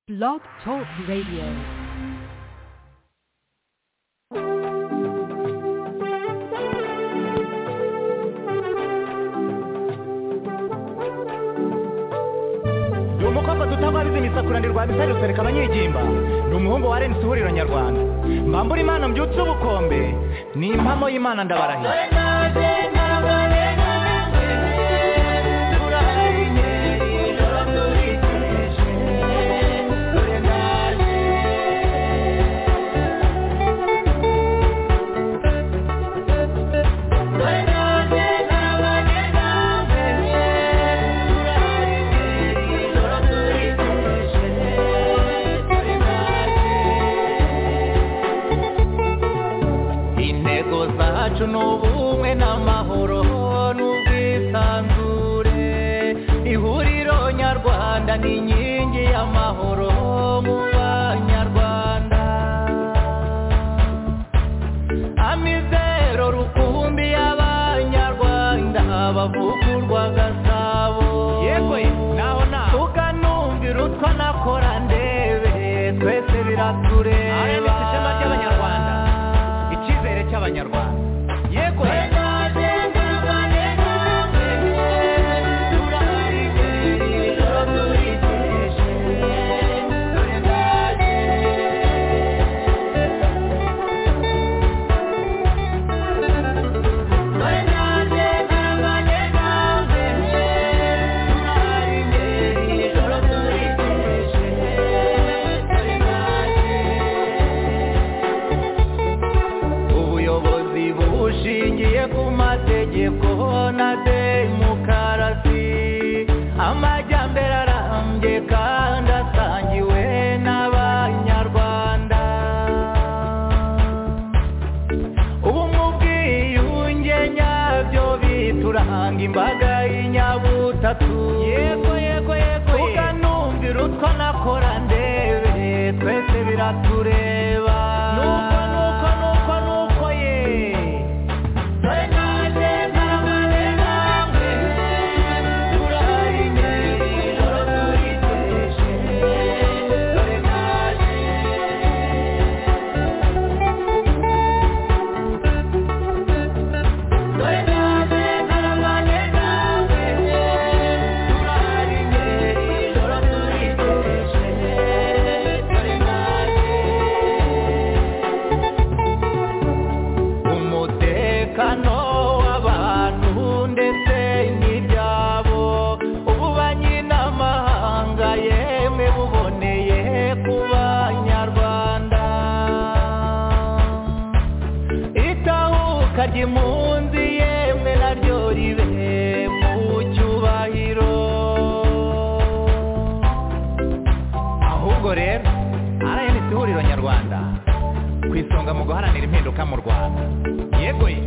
Blog Talk Radio. ni umukobwa dutababiza imisakura bisari rusereka abanyigimba ni umuhungu wa rnc ihuriro nyarwanda mbambura imana mbyutse ubukombe ni impamo y'imana ndabarahiye intego zacu ni ubumwe n'amahoro n'ubwisanzure ihuriro nyarwanda ni inkingi y'amahoro mu banyarwanda amizero rukumbi y'abanyarwanda bavugurwa gasabo yego naho naho tukanumvira utwo nakora ndebe twese biratureba ishema ry'abanyarwanda icyizere cy'abanyarwanda yego ubuyobozi bushingiye ku mategeko na demokarasi amajyambere arambye kandi asangiwe n'abanyarwanda ubumwe ubwiyunge nyabyo bituranga imbaga y'inyabutatu yego yego yego tukanumvira utwo nakora ndebe twese biratureba nuko nuko nuko nuko ye umutekano w'abantu ndetse n'ibyabo ubu banyiramahanga yemwe buboneye ku banyarwanda itahuka ry'impunzi yemwe naryo ribe mu cyubahiro ahubwo rero rnc ihuriro nyarwanda ku isonga mu guharanira impinduka mu rwanda yego ye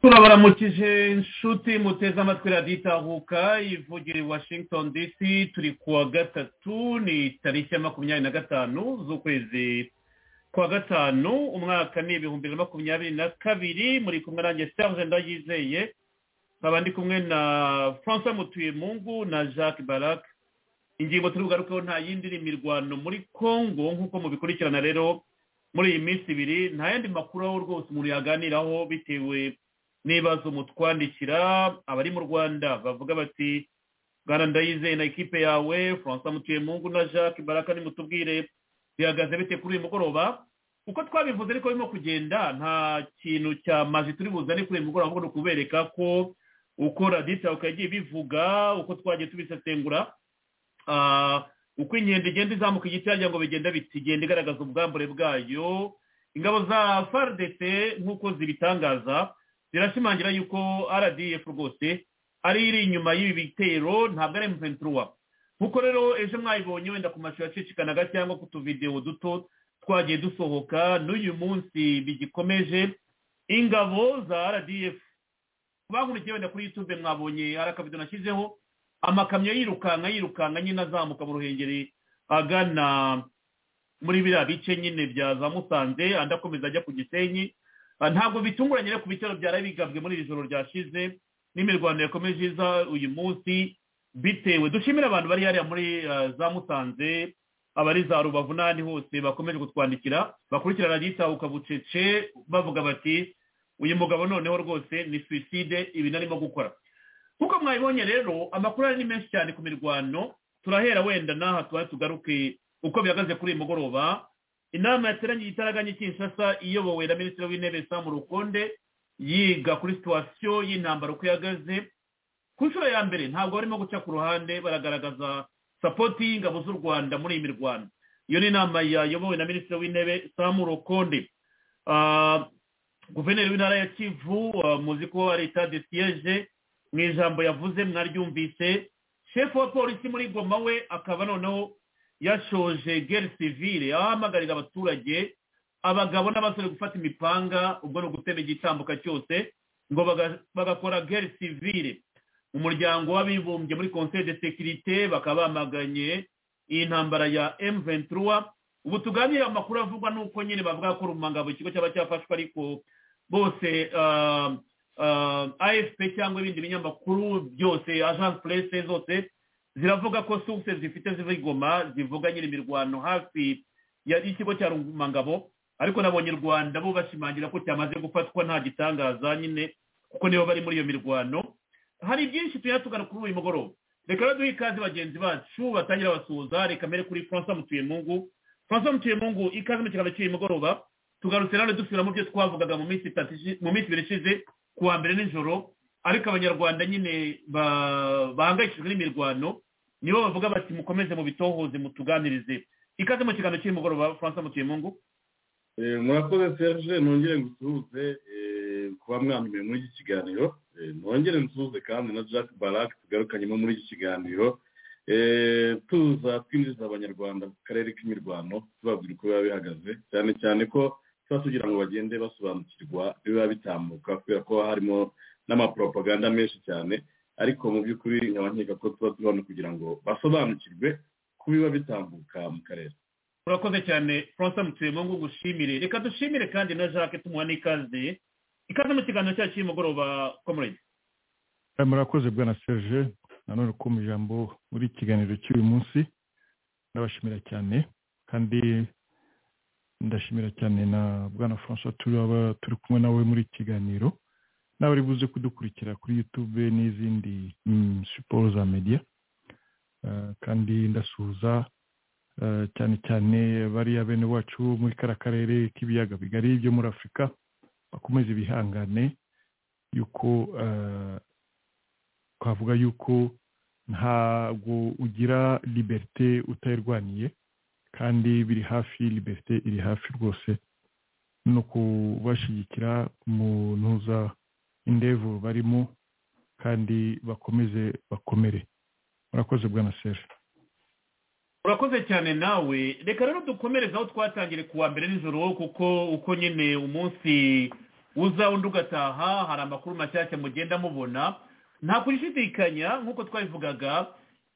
turabaramukije inshuti muteze amatwi radiyo itahuka ivugira i washington dc turi ku wa gatatu ni tariki ya makumyabiri na gatanu z'ukwezi kwa gatanu umwaka ni ibihumbi bibiri na makumyabiri na kabiri muri kumwe nanjye serge ndayizeye nkaba ndi kumwe na francois mutuyemungu na jacques barak ingingo turi bugarukeho nta yindi ni imirwano muri congo nk'uko mubikurikirana rero muri iyi minsi ibiri nta yandi makuru aho rwose umuntu yaganiraho bitewe n'ibibazo mutwandikira abari mu rwanda bavuga bati bwana ndayizeye na ikipe yawe francois mutuyemungu na jacques barak nimutubwire bihagaze bite kuri uyu mugoroba uko twabivuze ariko birimo kugenda nta kintu cya maji turi buzane kuri uyu mugoroba ahubwo ni ukubereka ko uko radiyo itahuka yagiye ibivuga uko twagiye tubisesengura ah, uko inkende igenda izamuka igiti yagira ngo bigenda biti igenda igaragaza ubwambure bwayo ingabo za fardc nk'uko zibitangaza zirashimangira yuko rdf rwose ari iri inyuma y'ibi bitero ntabwo ari m23 nkuko rero ejo mwayibonye wenda ku mashusho yacicikanaga cyangwa ku tuvidewo duto twagiye dusohoka n'uyu munsi bigikomeje ingabo za rdf kubakurikiye wenda kuri youtube mwabonye hari akabido nashyizeho amakamyo yirukanka yirukanka nyine azamuka mu ruhengeri agana muri biriya bice nyine bya za musanze andi akomeza ajya ku gisenyi Ah, ntabwo bitunguranye rero ku bitero byari bigabwe muri iri joro ryashize n'imirwano yakomeje iza uyu munsi bitewe dushimire abantu bari hariya muri ah, za musanze abari za rubavu n'ahandi hose bakomeje kutwandikira bakurikirana radiyanti bucece bavuga bati uyu mugabo noneho rwose ni suwiside ibi narimo gukora nk'uko mwabibonye rero amakuru ari ni menshi cyane ku mirwano turahera wenda n'aha tuba tugaruke uko bihagaze kuri uyu mugoroba inama yateranye itaraganye kinshasa iyobowe na minisitiri w'intebe sam rukonde yiga kuri situwasiyo y'intambara uko ihagaze ku nshuro ya mbere ntabwo barimo guca ku ruhande baragaragaza sapoti y'ingabo z'u rwanda muri iyi mirwano iyo ni inama yayobowe na minisitiri w'intebe sam rukonde Ah, guverineri w'intara ya kivu ah, muzi ko ari etade siyeje mu ijambo yavuze mwaryumvise shefu wa polisi muri goma we akaba noneho yashoje gere sivire aho ahamagarira abaturage abagabo n'abasore gufata imipanga ubwo ni ugutema igitambuka cyose ngo baga- bagakora gere sivire umuryango w'abibumbye muri conseil de sekirite bakaba bamaganye iyi ntambara ya m23 ubu tuganira amakuru avugwa n'uko nyine bavuga ko rumangabo ikigo cyaba cyafashwe ariko bose ah, ah, afp cyangwa ibindi binyamakuru byose agence presse zose ziravuga ko sources zifite ziva i Goma zivuga nyine imirwano hafi ya- y'ikigo cya rungumangabo ariko nabonye u rwanda bo bashimangira ko cyamaze gufatwa nta gitangaza nyine kuko nibo bari muri iyo mirwano hari byinshi tujya tugana kuri uyu mugoroba reka rero duhe ikaze bagenzi bacu batangira basuhuza reka mbere kuri francois mutuyemungu francois mutuyemungu ikaze mu kiganiro cy'uyu mugoroba tugarutse rero dusubira mu byo twavugaga mu minsi itatu ishi- mu minsi ibiri ishize ku wa mbere nijoro ariko abanyarwanda nyine ba- bahangayikishijwe n'imirwano nibo bavuga bati mukomeze mu bitohoze mutuganirize ikaze mu kiganiro cy'uyu mugoroba francois mutuyemungu Eh, murakoze serge nongere ngusuhuze eh, kuba mwambumiwe muri iki kiganiro Eh, nongere ngusuhuze kandi na jack barak tugarukanyemo muri iki kiganiro Eh, tuza twinjiza abanyarwanda ku karere k'imirwano tubabwira uko biba bihagaze cyane cyane ko tuba tugira ngo bagende basobanukirwa biba bitambuka kubera ko haba harimo n'amaporopaganda menshi cyane ariko mu by'ukuri nkaba nkeka ko tuba turi hano kugira ngo basobanukirwe ku biba bitambuka mu karere murakoze cyane francois mutuyemungu gushimire reka dushimire kandi na jacques tumuha n'ikaze ikaze mu kiganiro cyacu cy'uyu mugoroba comrade Eh, murakoze bwana serge nanone ko mu ijambo muri iki kiganiro cy'uyu munsi ndabashimira cyane kandi ndashimira cyane na bwana francois turaba turi kumwe nawe muri iki kiganiro nawe uri buze kudukurikira kuri youtube n'izindi mm, siporo za media Eh, kandi ndasuhuza eh, cyane cyane bariya bene wacu muri kara karere k'ibiyaga bigari byo muri afurika bakomeze bihangane yuko eh, twavuga yuko ntabwo ugira liberite utayirwaniye kandi biri hafi liberite iri hafi rwose no kubashyigikira mu ntuza indevu barimo kandi bakomeze bakomere murakoze bwana seri urakoze cyane nawe reka rero dukomereze aho twatangire kuwa mbere nijoro kuko uko nyine umunsi uza undi ugataha hari amakuru mashyashya mugenda mubona nta kurishidikanya nk'uko twabivugaga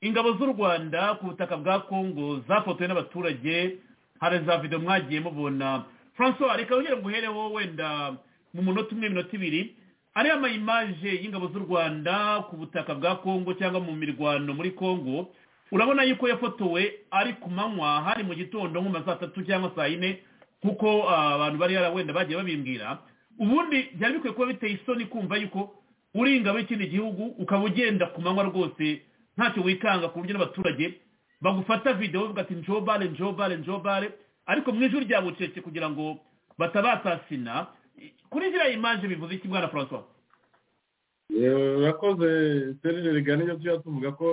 ingabo z'u rwanda ku butaka bwa kongo zafotowe n'abaturage hari za video mwagiye mubona francois reka wongere nguhereho wenda mu munota umwe minota ibiri ariya mayimaje y'ingabo z'u rwanda ku butaka bwa kongo cyangwa mu mirwano muri kongo urabona yuko yafotowe ari ku manywa hari mu gitondo nko mu ma saa tatu cyangwa saa yine kuko ah, abantu bari yara wenda bagiye babimbwira ubundi byari bikwiye kuba biteye isoni kumva yuko uri ingabo y'ikindi gihugu ukaba ugenda ku manywa rwose ntacyo wikanga ku buryo n'abaturage bagufata videwo bavuga ati njobare njobare njobare ariko mu ijoro rya bucece kugira ngo batabatasina kuri ziriya imaje bivuze iki bwana francois Eh, urakoze serge rigana ibyo tuba tuvuga ko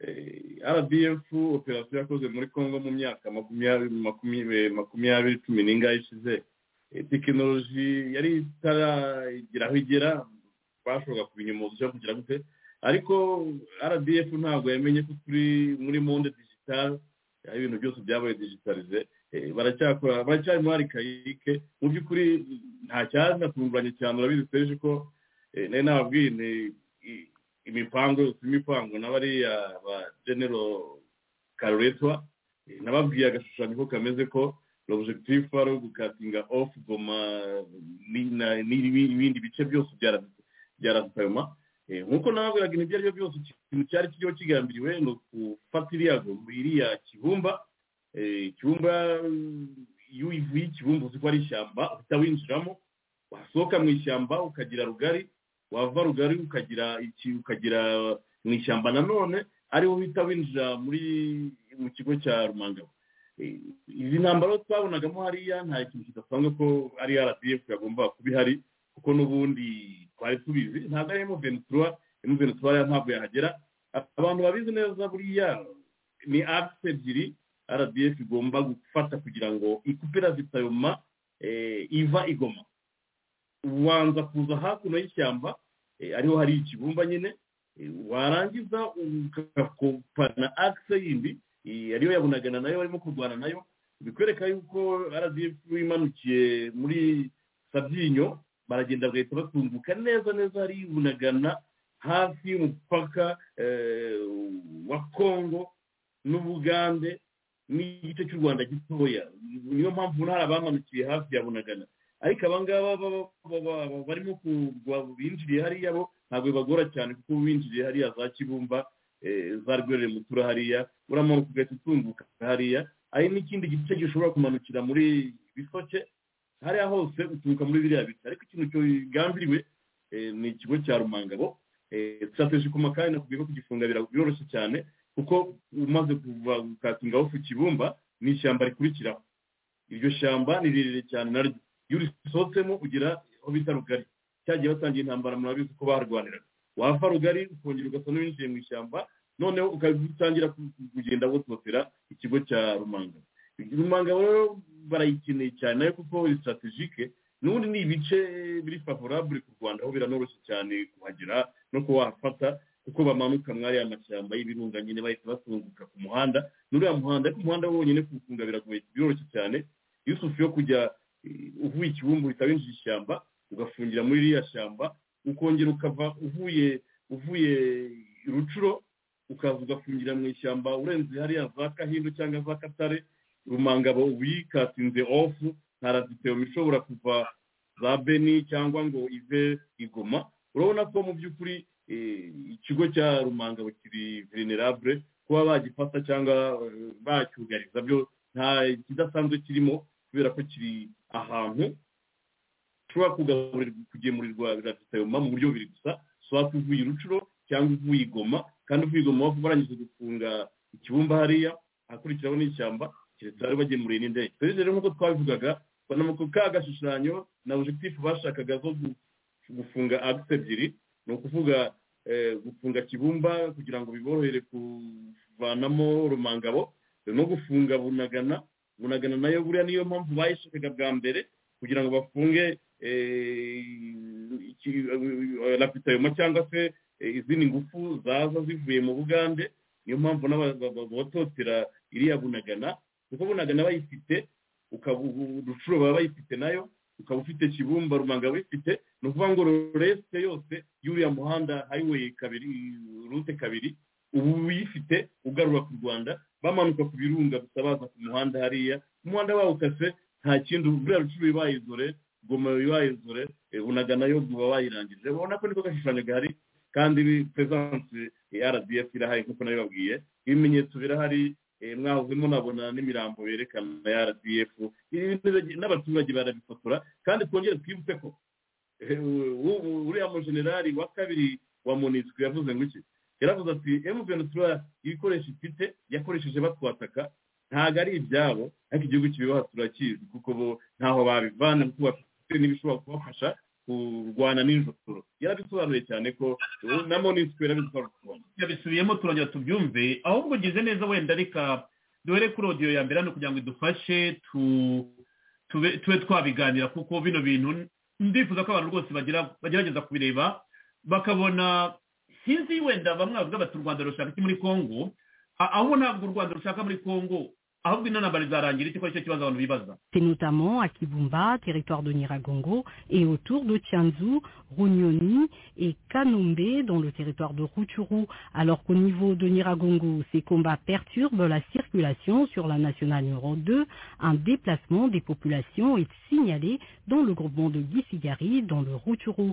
eh, rdf operasiyo yakoze muri congo mu myaka makumyabiri makumyabiri makumyabiri cumi n'ingahe ishize Eh, tekinoloji yari itaragira aho igera twashoboraga kubinyumuza cyo kugira gute ariko rdf ntabwo yamenye ko turi muri monde digital aho ibintu byose byabaye digitalize Eh, baracyakora baracyarimo hari kayike mu by'ukuri nta cyaza kunguranye cyane urabizi serge ko Eh, nari nababwiye nti i- imipango yose imipango na bariya ba genero karuretwa Eh, nababwiye agashushanyo ko kameze ko l'objectif ari ugukatinga off goma ni- na- n'ibi- n'ibindi bice byose bya ra- bya rasitayoma nk'uko nababwiraga ibintu ibyo ari byo byose ikintu cyari kiriho kigambiriwe ni ugufata iriya goma iriya kibumba eh, kibumba eh, iyo uyivuye ikibumba uzi ko ari ishyamba uhita winjiramo wasohoka mu ishyamba ukagira rugari wava rugari ukagira iki ukagira mu ishyamba nanone ariho uhita winjira muri mu kigo cya rumangabo Eh, izi ntambaro twabonagamo hariya nta kintu kidasanzwe ko ari rdf yagomba kuba ihari kuko n'ubundi twari tubizi ntabwo ari emuventura emuventura ntabwo yahagera abantu babizi neza buriya ni akisi ebyiri rdf igomba gufata kugira ngo ikupira zitayoma eh, iva igoma ubanza kuza hakuno y'ishyamba eh, ariho hari ikibumba nyine eh, warangiza ugakopa na akisi yindi eh, ariyo yabonagana nayo barimo kurwana nayo bikwereka yuko rdf imanukiye muri sabyinyo baragenda bagahita batunguka neza neza hari bunagana hafi y'umupaka eh, wa kongo n'ubugande n'igice cy'u rwanda gitoya niyo mpamvu hari abamanukiye hafi ya bunagana ariko abangaba baba- baba- baba barimo kugwa- binjiriye hariya bo ntabwo bibagora cyane kuko binjiriye hariya za kibumba eh, za rwerere mutura hariya uramanuka ugahita utunguka hariya hari n'ikindi gice gishobora kumanukira muri bisoke hariya hose uturuka muri biriya biti ariko ikintu kigambiriwe eh, ni ikigo cya rumangabo strategy ku makanya nakubwiye ko kugifunga bira- biroroshye cyane kuko umaze kuva ukatungaho ku kibumba ni ishyamba rikurikiraho iryo shyamba ni rirerire cyane naryo iyo urisohotsemo ugira aho bita rugari cyagiye batangiye intambara murabizi ko barwaniraga wava rugari ukongera ugasa n'uwinjiye mu ishyamba noneho ukatangira ku- ku- kugenda wototera ikigo cya rumanga rumanga rero barayikeneye cyane nayo kuko ni strategike n'ubundi ni ibice biri favorable ku rwanda aho biranoroshye cyane kuhagera no kuba wahafata kuko bamanuka mwari amashyamba y'ibirunga nyine bahita batunguka ku muhanda n'uriya muhanda ariko umuhanda wonyine kuwufunga biragoye biroroshye cyane yusufu yo kujya eh, uvuye ikibumbu uhita winjira ishyamba ugafungira muri ririya shyamba ukongera ukava uvuye uvuye rucuro ukaza ugafungira mu ishyamba urenze hariya za kahindo cyangwa za katare rumangabo uyikatinze ofu nta raziteyoma ishobora kuva za beni cyangwa ngo ive igoma urabona ko mu by'ukuri eh, ikigo cya rumangabo kiri venerable kuba bagifata cyangwa eh, bacyugariza byo nta kidasanzwe kirimo kubera ko kiri ahantu ushobora kugaburirwa kugemurirwa biradutayoma mu buryo bubiri gusa ushobora kuvuye urucuro cyangwa uvuye igoma kandi uvuye igoma waba barangije gufunga ikibumba hariya ahakurikiraho n'ishyamba keretse bari bagemuriye n'indege twese rero nk'uko twabivugaga ubona ko ka gashushanyo na objectif bashakaga zo gu- gufunga agisi ebyiri ni ukuvuga eh, gufunga kibumba kugira ngo biborohere kuvanamo rumangabo no gufunga bunagana bunagana nayo buriya niyo mpamvu bayishakaga bwa mbere kugira ngo bafunge eh, iki- eh, lapitayoma cyangwa se eh, izindi ngufu zaza zivuye mu bugande niyo mpamvu n'ababototera iriya bunagana kuko bunagana bayifite ukaba ubu- rucuro baba bayifite nayo ukaba ufite kibumba rumanga bifite ni ukuvuga ngo resite yose y'uriya muhanda highway kabiri rute kabiri ubu uyifite ugarura ku rwanda bamanuka ku birunga gusa baza ku muhanda hariya umuhanda bawukase nta kindi buriya rucuru bayizore goma bayizore unagana yo guba bayirangije urabona ko niko gashushanyo gahari kandi pesanse ya rdf irahari nk'uko nabibabwiye ibimenyetso birahari eh, mwahozemo nabona n'imirambo yerekana ya rdf Ibi bintu n'abaturage barabifotora kandi twongere twibutse ko eh, u- u- uriya mujenerali wa kabiri wa monisiko yavuze ngo iki yaravuze ati emuventura ibikoresho ifite yakoresheje batwataka ntabwo ari ibyabo ariko igihugu kibibaha turakizi kuko bo ntaho babivana kuko bafite n'ibishobora kubafasha kurwana nijoro yarabisobanuye cyane ko eh, na monisiko yarabisobanuye yabisubiyemo turongera tubyumve ahubwo ugize neza wenda reka duhere kuri odiyo ya mbere hano kugira ngo idufashe tu- tube tube twabiganira kuko bino bintu ndifuza ko abantu rwose bagira bagerageza kubireba bakabona sinzi wenda bamwe bavuga bati u rwanda rushaka iki muri kongo A- aho ntabwo u rwanda rushaka muri kongo ahubwo ino ntambara izarangira iki ko aricyo kibazo abantu bibaza C'est notamment à Kibumba, territoire de Niragongo, et autour de Tianzu, Runyoni et Kanombe, dans le territoire de Rutshuru. Alors qu'au niveau de Niragongo, ces combats perturbent la circulation sur la nationale numéro 2. Un déplacement des populations est signalé dans le groupement de Gisigari, dans le Rutshuru.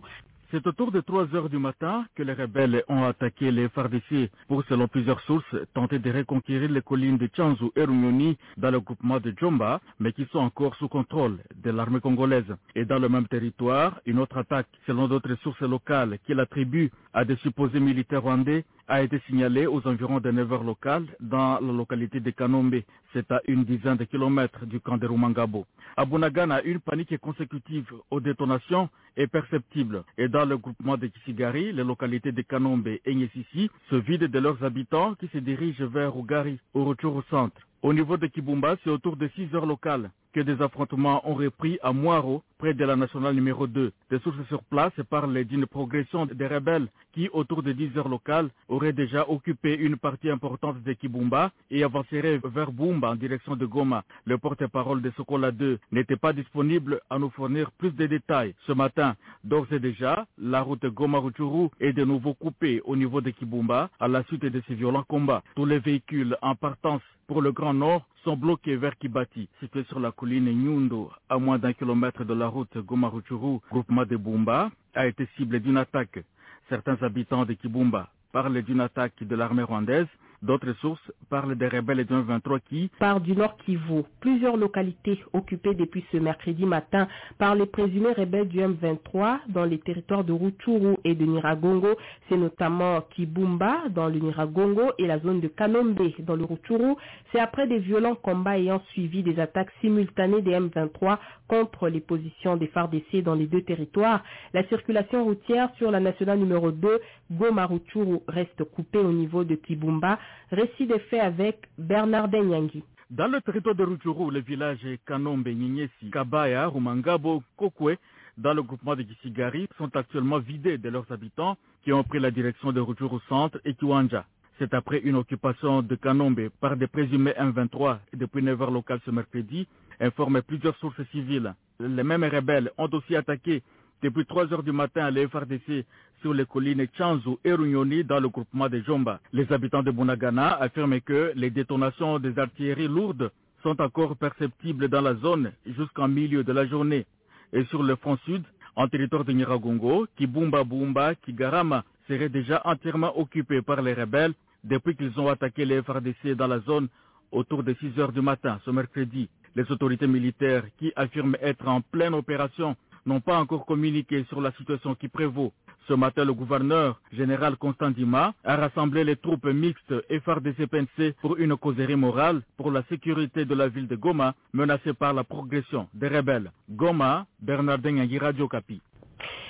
C'est autour de 3 heures du matin que les rebelles ont attaqué les FARDC pour, selon plusieurs sources, tenter de reconquérir les collines de Chanzu et Runyoni dans le groupement de Djomba, mais qui sont encore sous contrôle de l'armée congolaise. Et dans le même territoire, une autre attaque, selon d'autres sources locales, qui l'attribuent à des supposés militaires rwandais, a été signalée aux environs de 9 heures locales dans la localité de Kanombe. C'est à une dizaine de kilomètres du camp de Rumangabo. À Bunagana, une panique consécutive aux détonations est perceptible. Et dans le groupement de Kisigari, les localités de Kanombe et Nyesisi se vident de leurs habitants qui se dirigent vers Ougari au retour au centre. Au niveau de Kibumba, c'est autour de 6 heures locales que des affrontements ont repris à Moiro, près de la nationale numéro 2. Des sources sur place parlent d'une progression des rebelles qui, autour de 10 heures locales, auraient déjà occupé une partie importante de Kibumba et avanceraient vers Bumba en direction de Goma. Le porte-parole de Sokola 2 n'était pas disponible à nous fournir plus de détails ce matin. D'ores et déjà, la route Goma-Ruchuru est de nouveau coupée au niveau de Kibumba à la suite de ces violents combats. Tous les véhicules en partance pour le Grand Nord sont bloqués vers Kibati, situé sur la colline Nyundo, à moins d'un kilomètre de la route Gomaruchuru. Groupement de Bumba a été ciblé d'une attaque. Certains habitants de Kibumba parlent d'une attaque de l'armée rwandaise. D'autres sources parlent des rebelles d'un 23 qui, par du Nord Kivu. Plusieurs localités occupées depuis ce mercredi matin par les présumés rebelles du M23 dans les territoires de Rutshuru et de Niragongo. C'est notamment Kibumba dans le Niragongo et la zone de Kanombe dans le Rutshuru. C'est après des violents combats ayant suivi des attaques simultanées des M23 contre les positions des FARDC dans les deux territoires. La circulation routière sur la nationale numéro 2 Goma-Rutshuru reste coupée au niveau de Kibumba. Récit des faits avec Bernard Benyangui. dans le territoire de Rutshuru, les villages Kanombe, Nyenyesi, Kabaya, Rumangabo, Kokwe, dans le groupement de Gisigari, sont actuellement vidés de leurs habitants qui ont pris la direction de Rutshuru Centre et Kiwanja. C'est après une occupation de Kanombe par des présumés M23 depuis 9 heures locales ce mercredi, informent plusieurs sources civiles. Les mêmes rebelles ont aussi attaqué depuis 3 heures du matin, les FRDC sur les collines Chanzu et Runyoni dans le groupement de Jomba. Les habitants de Bunagana affirment que les détonations des artilleries lourdes sont encore perceptibles dans la zone jusqu'en milieu de la journée. Et sur le front sud, en territoire de Nyiragongo, Kibumba Bumba, Kigarama serait déjà entièrement occupé par les rebelles depuis qu'ils ont attaqué les FRDC dans la zone autour de 6 heures du matin ce mercredi. Les autorités militaires qui affirment être en pleine opération n'ont pas encore communiqué sur la situation qui prévaut. Ce matin, le gouverneur général Constant Dima a rassemblé les troupes mixtes et FARDC-PNC pour une causerie morale pour la sécurité de la ville de Goma menacée par la progression des rebelles. Goma, Bernardin Yangui, Radio Capi.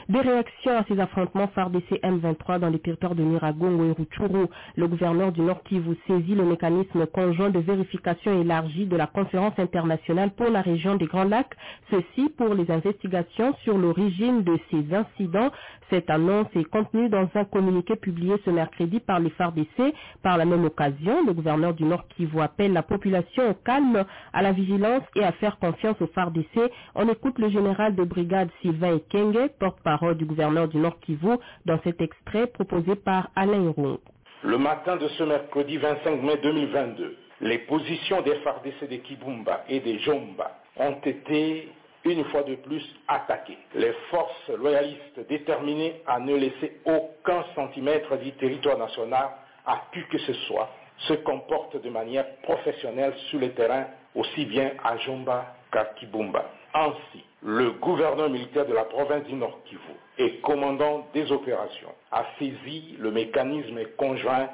Des réactions à ces affrontements FARDC M23 dans les territoires de Niragongo et Rutshuru, le gouverneur du Nord Kivu saisit le mécanisme conjoint de vérification élargie de la conférence internationale pour la région des Grands Lacs, ceci pour les investigations sur l'origine de ces incidents. Cette annonce est contenue dans un communiqué publié ce mercredi par les FARDC. Par la même occasion, le gouverneur du Nord Kivu appelle la population au calme, à la vigilance et à faire confiance aux FARDC. On écoute le général de brigade Sylvain Ekenge, porte-parole parole du gouverneur du Nord Kivu dans cet extrait proposé par Alain Roux. Le matin de ce mercredi 25 mai 2022, les positions des FARDC de Kibumba et des Jomba ont été une fois de plus attaquées. Les forces loyalistes déterminées à ne laisser aucun centimètre du territoire national à qui que ce soit se comportent de manière professionnelle sur le terrain aussi bien à Jomba qu'à Kibumba. Ainsi, le gouverneur militaire de la province du Nord Kivu et commandant des opérations a saisi le mécanisme conjoint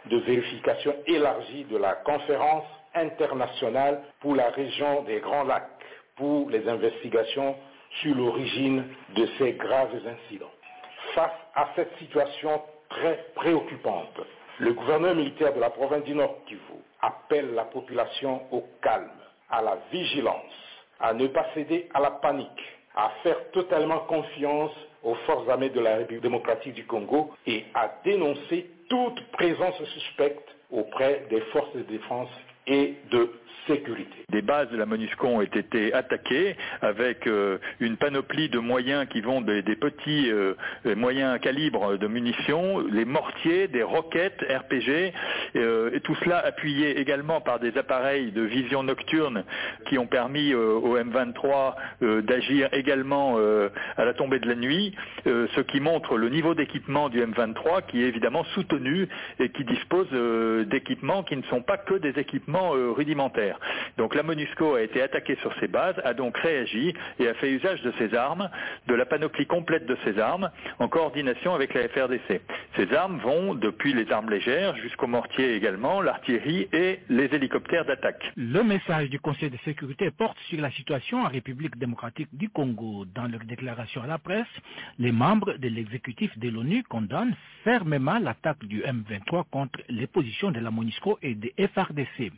de vérification élargie de la conférence internationale pour la région des Grands Lacs pour les investigations sur l'origine de ces graves incidents. Face à cette situation très préoccupante, le gouverneur militaire de la province du Nord Kivu appelle la population au calme, à la vigilance à ne pas céder à la panique, à faire totalement confiance aux forces armées de la République démocratique du Congo et à dénoncer toute présence suspecte auprès des forces de défense et de sécurité. Des bases de la MONUSCO ont été attaquées avec euh, une panoplie de moyens qui vont des, des petits euh, moyens à calibre de munitions, les mortiers, des roquettes RPG, euh, et tout cela appuyé également par des appareils de vision nocturne qui ont permis au M23 d'agir également à la tombée de la nuit, ce qui montre le niveau d'équipement du M23 qui est évidemment soutenu et qui dispose d'équipements qui ne sont pas que des équipements rudimentaires. Donc la MONUSCO a été attaquée sur ses bases, a donc réagi et a fait usage de ses armes, de la panoplie complète de ses armes, en coordination avec la FRDC. Ces armes vont depuis les armes légères jusqu'aux mortiers également, l'artillerie et les hélicoptères d'attaque. Le message du Conseil de sécurité porte sur la situation en République démocratique du Congo. Dans leur déclaration à la presse, les membres de l'exécutif de l'ONU condamnent fermement l'attaque du M23 contre les positions de la MONUSCO et des FRDC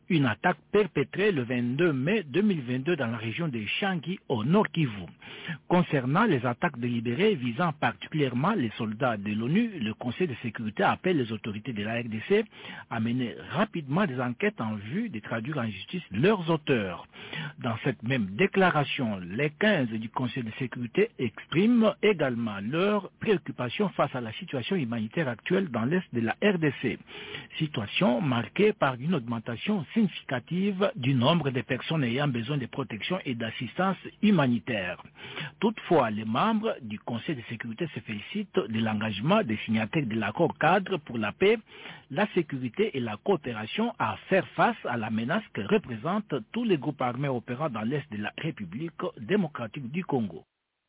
une attaque perpétrée le 22 mai 2022 dans la région de Changi au nord Kivu. Concernant les attaques délibérées visant particulièrement les soldats de l'ONU, le Conseil de sécurité appelle les autorités de la RDC à mener rapidement des enquêtes en vue de traduire en justice leurs auteurs. Dans cette même déclaration, les 15 du Conseil de sécurité expriment également leurs préoccupations face à la situation humanitaire actuelle dans l'est de la RDC, situation marquée par une augmentation significative du nombre de personnes ayant besoin de protection et d'assistance humanitaire. Toutefois, les membres du Conseil de sécurité se félicitent de l'engagement des signataires de l'accord cadre pour la paix, la sécurité et la coopération à faire face à la menace que représentent tous les groupes armés opérant dans l'Est de la République démocratique du Congo.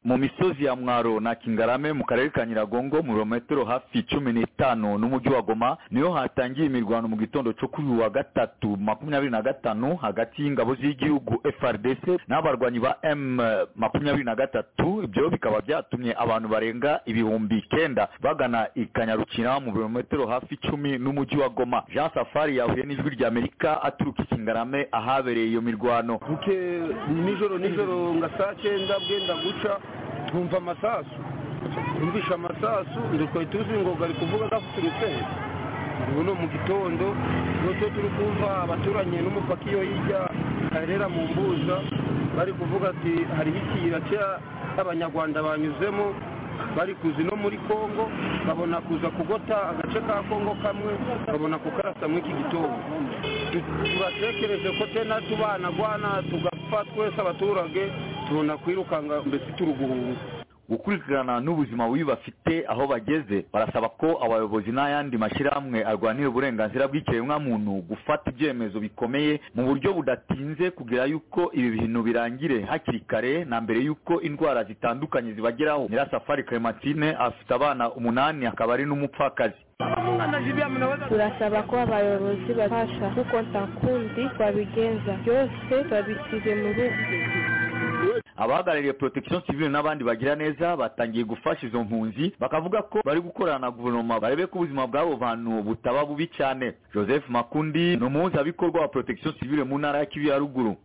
mu misozi ya mwaro na kingarame mu karere ka nyiragongo mu birometero hafi cumi n'itanu n'umujyi wa goma niho hatangiye imirwano mu gitondo cyo kuri uyu wa gatatu makumyabiri na gatanu hagati y'ingabo z'igihugu frdc n'abarwanyi ba m makumyabiri na gatatu ibyo bikaba byatumye abantu barenga ibihumbi icyenda bagana ikanyarukira mu birometero hafi icumi n'umujyi wa goma jean safari yahuye n'ijwi rya amerika aturuka ikingarame ahabereye iyo mirwano buke nijoro nijoro nga saa cyenda bwenda guca twumva amasasu twumvisha amasasu twari tuzi ngo bari kuvuga zafuturutse ubu ni mu gitondo twe turi kumva abaturanyi n'umupaki iyo hirya harera mu mbuza bari kuvuga ati hariho ikiyira cy'abanyarwanda banyuzemo bari kuza no muri congo babona kuza kugota agace ka congo kamwe babona kukarasa muri iki gitondo turatekereje ko tena tubanagwana tugapfa twese abaturage tubona kwirukanga mbese turi guhunga gukurikirana n'ubuzima bubi bafite aho bageze barasaba ko abayobozi n'ayandi mashyirahamwe arwanira uburenganzira bw'ikiremwamuntu gufata ibyemezo bikomeye mu buryo budatinze kugira yuko ibi bintu birangire hakiri kare na mbere yuko indwara zitandukanye zibageraho nyirasafari clementine afite abana umunani akaba ari n'umupfakazi turasaba ko abayobozi babasha kuko ntakundi babigenza byose babisize mu rugo abahagarariye protection civile n'abandi bagira neza batangiye gufasha izo mpunzi bakavuga ko bari gukorana na guverinoma barebe ko ubuzima bw'abo bantu butaba bubi cyane joseph makundi ni umuhuzabikorwa wa protection civile mu ntara ya kivu ya ruguru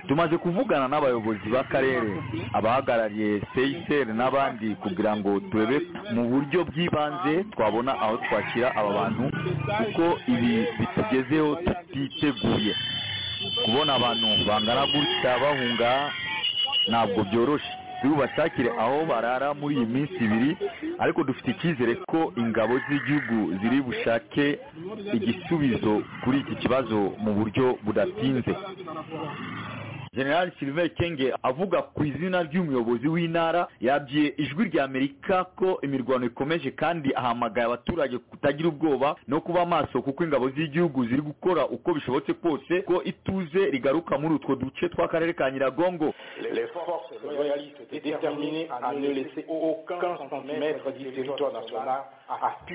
tumaze kuvugana n'abayobozi b'akarere abahagarariye seyiseri n'abandi kugira ngo turebe mu buryo bw'ibanze twabona aho twakira aba bantu kuko ibi bitugezeho tutiteguye kubona abantu bangana gutya bahunga ntabwo byoroshye tubashakire aho barara muri iyi minsi ibiri ariko dufite icyizere ko ingabo z'igihugu ziri bushake igisubizo kuri iki kibazo mu buryo budatinze generali silver kenge avuga ku izina ry'umuyobozi w'intara yabwiye ijwi rya amerika ko imirwano ikomeje kandi ahamagaye abaturage kutagira ubwoba no kuba maso kuko ingabo z'igihugu ziri gukora uko bishobotse kose ko ituze rigaruka muri utwo duce tw'akarere ka nyiragongo les forces royalistes déterminées à ne laisser aucun centimètre du territoire national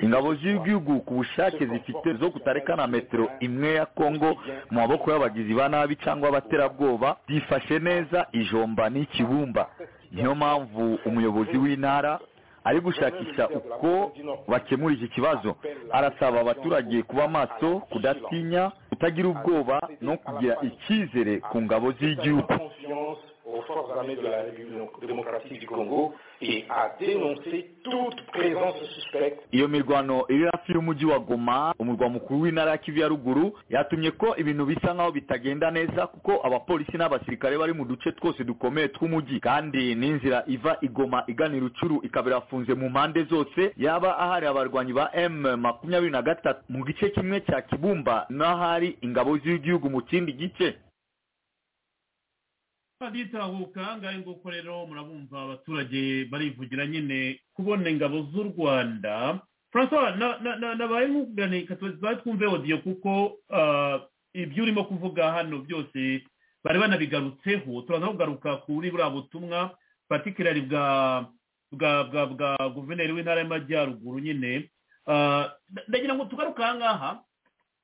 ingabo z'igihugu ku bushake zifite zo kutareka na metero imwe ya kongo mu maboko y'abagizi ba nabi cyangwa abaterabwoba byifashe neza ijomba n'ikibumba niyo mpamvu umuyobozi w'intara ari gushakisha uko bakemura iki kibazo arasaba abaturage kuba maso kudatinya kutagira ubwoba no kugira icyizere ku ngabo z'igihugu aux forces armées de la République démocratique du Congo et a dénoncé toute présence suspecte iyo mirwano iri hafi y'umujyi wa goma umurwa mukuru w'intara ya kivu ya ruguru yatumye ko ibintu bisa nk'aho bitagenda neza kuko abapolisi n'abasirikare bari mu duce twose dukomeye tw'umujyi kandi n'inzira iva igoma igana irucuru ikaba irafunze mu mpande zose yaba ahari abarwanyi ba m makumyabiri na gatatu mu gice kimwe cya kibumba n'ahari ingabo z'igihugu mu kindi gice baditahuka ngaho nguko rero murabumva abaturage barivugira nyine kubona ingabo z'u rwanda francois nabaye nk'uganira ikatuba twumve odiyo kuko ibyo urimo kuvuga hano byose bari banabigarutseho turaza kugaruka kuri buriya butumwa patikirari bwa bwa bwa bwa guverineri w'intara y'amajyaruguru nyine ndagira ngo tugaruke aha ngaha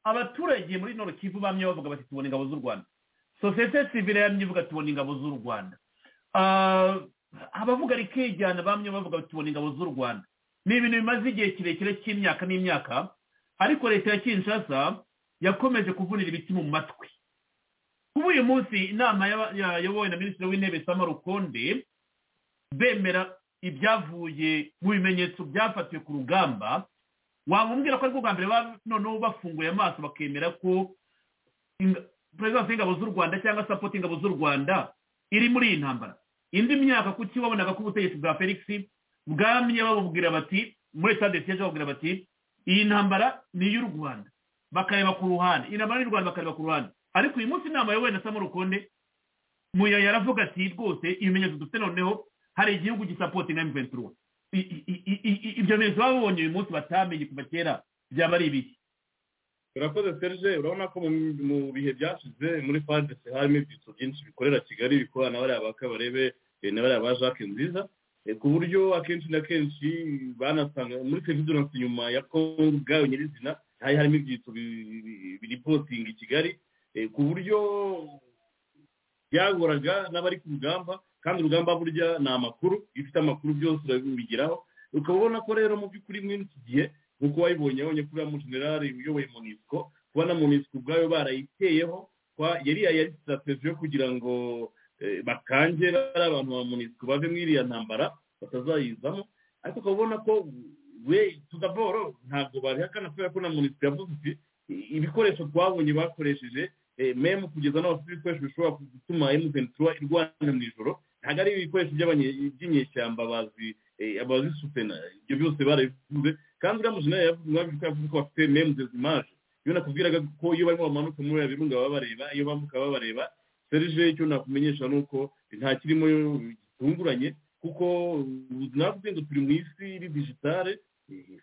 abaturage muri norokivu bamye bavuga bati tubona ingabo z'u rwanda sosiyete sivire yamye ivuga tubona ingabo z'u rwanda abavuga rikijyana bamwe bavuga tubona ingabo z'u rwanda ni ibintu bimaze igihe kirekire cy'imyaka n'imyaka ariko leta ya kinshasa yakomeje kuvunira ibiti mu matwi kuba uyu munsi inama yayobowe na minisitiri w'intebe sama rukonde bemera ibyavuye mu bimenyetso byafatiwe ku rugamba wamubwira ko ariko bwa mbere noneho bafunguye amaso bakemera ko perezidansi y'ingabo z'u rwanda cyangwa sapoti ingabo z'u rwanda iri muri iyi ntambara indi myaka kuki wabonaga ko ubutegetsi bwa felix bwamye babubwira bati muri leta desiyeje babubwira bati iyi ntambara ni iy'u rwanda bakareba ku ruhande iyi ntambara y'u rwanda bakareba ku ruhande ariko uyu munsi inama yawe na samu rukonde muya yaravuga ati rwose ibimenyetso dufite noneho hari igihugu gisapoti nka miventura ibyo bimenyetso babonye uyu munsi batamenye kuva kera byaba ari ibiki urakoze serge urabona ko mu bihe byashize muri fadese harimo ibyitso byinshi bikorera kigali bikorana na bariya ba kabarebe na bariya ba jacques nziza ku buryo akenshi na kenshi banasanga muri serivisi inyuma ya kongo ubwayo nyirizina hari harimo ibyitso biripotinga i kigali ku buryo byagoraga n'abari ku rugamba kandi urugamba burya ni amakuru iyo ufite amakuru byose urabigeraho ukaba ubona ko rero mu by'ukuri muri iki gihe nk'uko wayibonye abonye kuri ya mujenerali uyoboye munisiko kubona munisiko ubwayo barayiteyeho yari yari sitasiyo yo kugira ngo bakange bari abantu ba munisiko bave muri iriya ntambara batazayizamo ariko ukaba ubona ko we tudaboro ntabwo babihakana kubera ko na munisiko yavuze iti ibikoresho twabonye bakoresheje memu kugeza n'aho bafite ibikoresho bishobora gutuma emuventura irwana mu ijoro ntabwo ari ibikoresho by'inyeshyamba bazi abazisutena ibyo byose barabivuze kandi uriya mujenera yavuze ko bafite memu dezimaje iyo nakubwiraga ko iyo barimo bamanuka muri uriya birunga baba bareba iyo bambuka baba bareba serije icyo nakumenyesha ni uko nta kirimo gitunguranye kuko navuze ngo turi mu isi iri digitale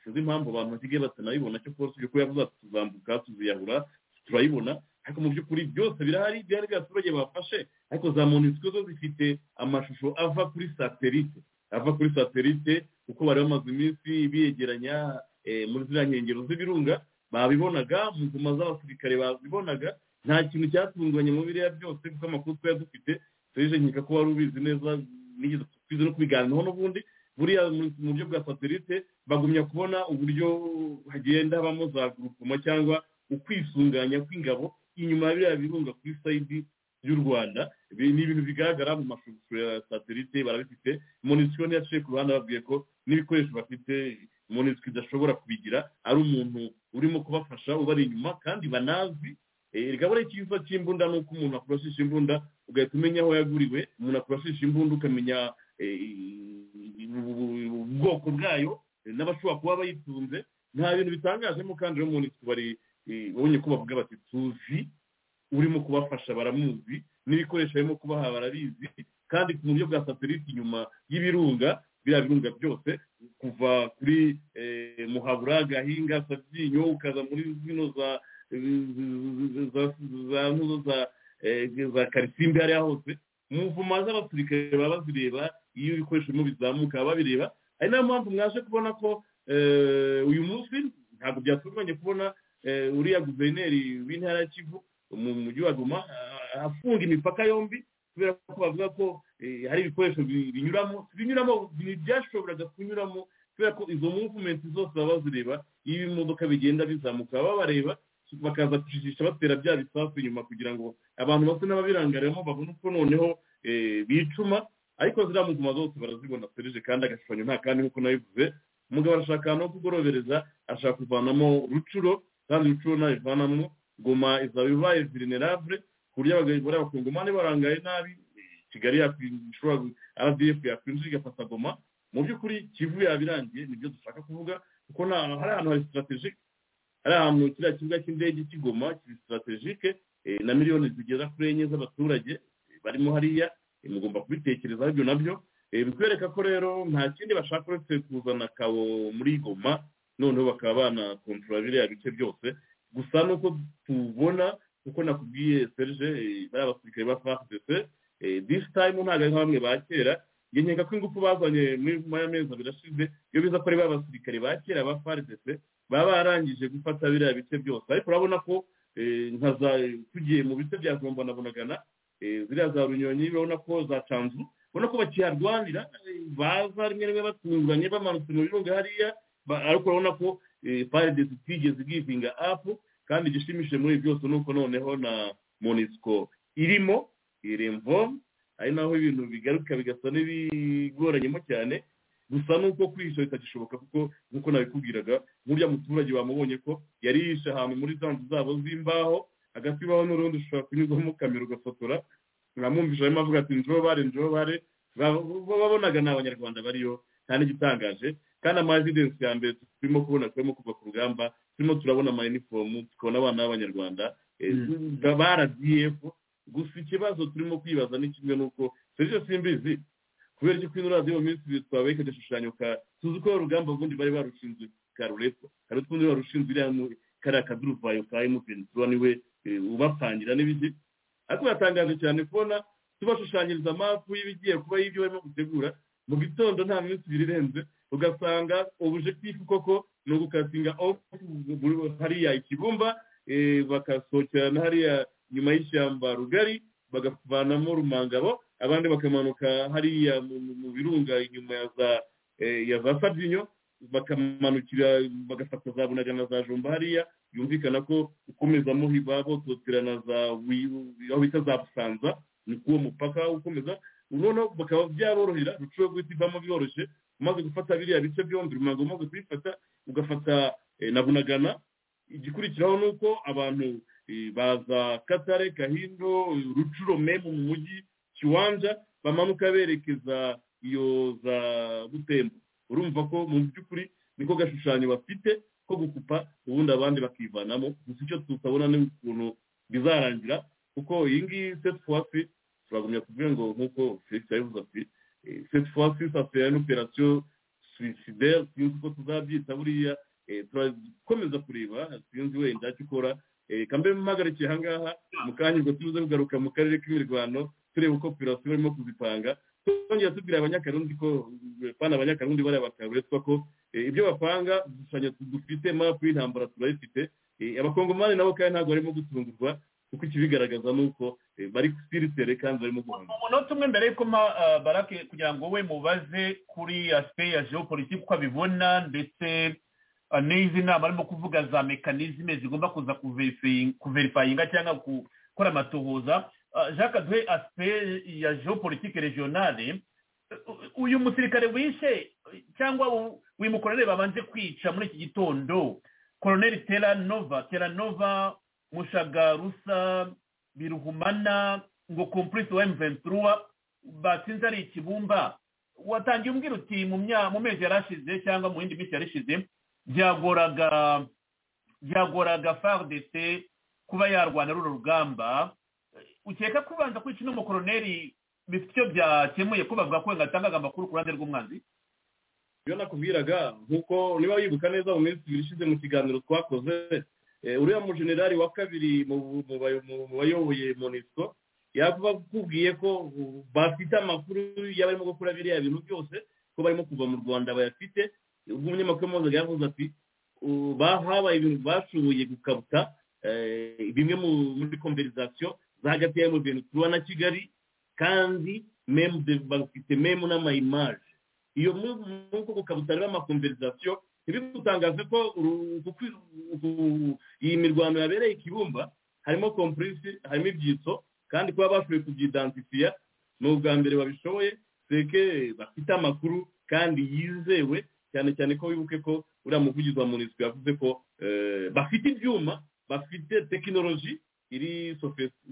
sinzi impamvu abantu basigaye batanayibona cyo rwose ibyo yavuze ati tuzambuka tuziyahura turayibona ariko mu by'ukuri byose birahari byari abaturage bafashe ariko za monisiko zo zifite amashusho ava kuri satelite ava kuri satelite kuko bari bamaze iminsi biyegeranya muri ziriya nkengero z'ibirunga babibonaga mu ngoma z'abasirikare babibonaga nta kintu cyatunganye mu biriya byose kuko amakuru twari dufite serije nkeka ko wari ubizi neza nigeze twize no kubiganiraho n'ubundi buriya mu buryo bwa satelite bagumya kubona uburyo hagenda habamo za gurupoma cyangwa ukwifunganya kw'ingabo inyuma ya biriya birunga kuri sayidi y'u rwanda ni ibintu bigaragara mu mashusho ya satelite barabifite monisiko ntiyaciye ku ruhande ababwiye ko n'ibikoresho bafite monisiko idashobora kubigira ari umuntu urimo kubafasha ubari inyuma kandi banazi rikaba ari ikiza cy'imbunda ni uko umuntu akurashisha imbunda ugahita umenya aho yaguriwe umuntu akurashisha imbunda ukamenya ubwoko bwayo n'abashobora kuba bayitunze nta bintu bitangajemo kandi rero monisiko bari babonye ko bavuga bati tuzi urimo kubafasha baramuzi n'ibikoresho barimo kubaha barabizi kandi ku buryo bwa satelite inyuma y'ibirunga biriya birunga byose kuva kuri muhabura gahinga sabyinyo ukaza muri zino za za karisimbi hariya hose mu mvuma z'abasirikare baba bazireba iyo ibikoresho birimo bizamuka babireba ari nayo mpamvu mwaje kubona ko uyu munsi ntabwo byatunganye kubona uriya guverineri w'intara ya kivu mu mujyi wa goma afunga imipaka yombi kubera ko bavuga ko hari ibikoresho binyuramo binyuramo byashoboraga kunyuramo kubera ko izo muvumenti zose baba bazireba iyo ibimodoka bigenda bizamuka baba bareba bakaza gushishisha batera bya bisasu inyuma kugira ngo abantu basa n'ababirangaramo babone uko noneho bicuma ariko ziriya muguma zose barazibona serije kandi agashushanyo nta kandi nk'uko nabivuze umugabo arashaka ahantu ho kugorobereza ashaka kuvanamo rucuro kandi rucuro ntayivanamo goma izaba ibaye vulnerable ku buryo abagabo bakungumane barangaye nabi kigali yakwishobora rdf yakwinjira igafata goma mu by'ukuri kivu yabirangiye nibyo dushaka kuvuga kuko nta hari ahantu hari sitarategike hari ahantu kiriya kibuga cy'indege kigoma kiri sitarategike na miliyoni zigera kuri enye z'abaturage barimo hariya mugomba kubitekerezaho ibyo nabyo bikwereka ko rero nta kindi bashaka uretse kuzana kabo muri goma noneho bakaba banakontorora biriya bice byose gusa nuko tubona kuko nakubwiye serge bariya basirikare ba fpc disi tayimu ntabwo ari nka bamwe ba kera iyo nkeka ko ingufu bazanye muri nyuma y'amezi abiri ashize iyo biza ko ari ba basirikare ba kera ba fpc baba barangije gufata biriya bice byose ariko urabona ko tugiye mu bice bya gomba na bunagana ziriya za runyonyi urabona ko za canzu ubona ko bakiharwanira baza rimwe rimwe batunganye bamanutse mu birunga hariya ariko urabona ko paridesi itigeze igivinga apu kandi igishimishije muri byose ni uko noneho na monisiko irimo iremvomu ari naho ibintu bigaruka bigasa n'ibigoranyemo cyane gusa nuko kwihisha bitagishoboka kuko nk'uko nabikubwiraga nk'uriya muturage bamubonye ko yari yihishe ahantu muri za nzu zabo z'imbaho hagati y'aho n'urundi ushobora kunyuzamo kamera ugafotora uramwumvisha barimo avuga ati njobo bare njobo bare babonaga ni abanyarwanda bariyo nta n'igitangaje kandi amajidensi ya mbere turimo kubona turimo kuva ku rugamba turimo turabona amayinifomu tukabona abana b'abanyarwanda ba rdf gusa ikibazo turimo kwibaza ni kimwe n'uko serivisi simbizi kubera ko ino radiyo mu minsi ibiri twabaye igishushanyo ka tuzi ko urugamba ubundi bari barushinzwe ka rurepo hari utundi barushinzwe iriya kariya kaduruvayo ka emutiyeni tuba niwe ubapangira n'ibindi ariko biratangaje cyane kubona tubashushanyiriza amapu y'ibigiye kuba y'ibyo barimo gutegura mu gitondo nta minsi ibiri irenze ugasanga objectif koko ni ugukatinga hariya ikibumba bakasohokerana hariya nyuma y'ishyamba rugari bagavanamo rumangabo abandi bakamanuka hariya mu birunga inyuma ya za sabyinyo bakamanukira bagafata za bunagana za jumba hariya yumvikana ko ukomeza muhiba bototerana za aho bita za busanza ni kuwo mupaka ukomeza noneho bakaba byaborohera rucuro guhita ivamo byoroshye umaze gufata biriya bice byombi rumango umaze kubifata ugafata na bunagana igikurikiraho ni uko abantu baza katare kahindo rucuro memu mu mujyi kiwanja bamanuka berekeza iyo za butembo urumva ko mu by'ukuri niko gashushanyo bafite ko gukupa ubundi abandi bakivanamo gusa icyo tutabona ni ukuntu bizarangira kuko iyi ngiyi seti fowafi turagumya kuvuga ngo nk'uko felix yabivuze ati seti fowafi safeya n'operasiyo suwisideri sinzi uko tuzabyita buriya turakomeza kureba sinzi wenda icyo ikora reka mbe mpagarikiye aha ngaha mu kanya ubwo tuze kugaruka mu karere k'imirwano tureba uko operasiyo barimo kuzipanga twongera tubwira abanyakarundi ko bana abanyakarundi bariya bakaburetwa ko ibyo bapanga udushushanyo dufite mapu y'intambara turayifite abakongomani nabo kandi ntabwo barimo gutungurwa kuko ikibigaragaza ni uko bari siritere kandi barimo guhanga umunota umwe mbere yuko barake kugira ngo we mubaze kuri asipe ya geopolitike uko abibona ndetse n'izi nama arimo kuvuga za mekanizme zigomba kuza kuverifayinga cyangwa gukora amatohoza jacques duhe asipe ya geopolitike regionale uyu musirikare wishe cyangwa wimukorere babanje kwica muri iki gitondo koroneri teranova teranova mushagarusa biruhumana ngo kompurisi wa emuventiruwa batsinze ari ikibumba watangiye umbwira uti mu mezi yarashize cyangwa mu yindi minsi yarishize byagoraga byagoraga faridese kuba yarwana runo rugamba ukeka kubanza kwica uno mukoroneri bifite icyo byakemuye ko bavuga ko yatangaga amakuru ku ruhande rw'umwanzi iyo nakubwiraga nk'uko niba wibuka neza mu minsi ibiri ishize mu kiganiro twakoze uriya mujenerali wa kabiri mu bayoboye monisco yakubwiye ko bafite amakuru y'abarimo gukora biriya bintu byose ko barimo kuva mu rwanda bayafite ubwo umunyamakuru mpuzamahanga yavuze ati habaye ibintu bashoboye gukabuta bimwe muri konverizasiyo za hagati ya emuveni turuwa na kigali kandi bafite memu n'amayimaje iyo nk'uko gukabutara amakonverizasiyo ntibigutangaze ko iyi mirwano yabereye ikibumba harimo kompurisi harimo ibyitso kandi kuba bashoboye kubyidansifiya ni ubwa mbere babishoboye seke bafite amakuru kandi yizewe cyane cyane ko wibuke ko uriya muvugizi wa munisitiri yavuze ko eh, bafite ibyuma bafite tekinoloji iri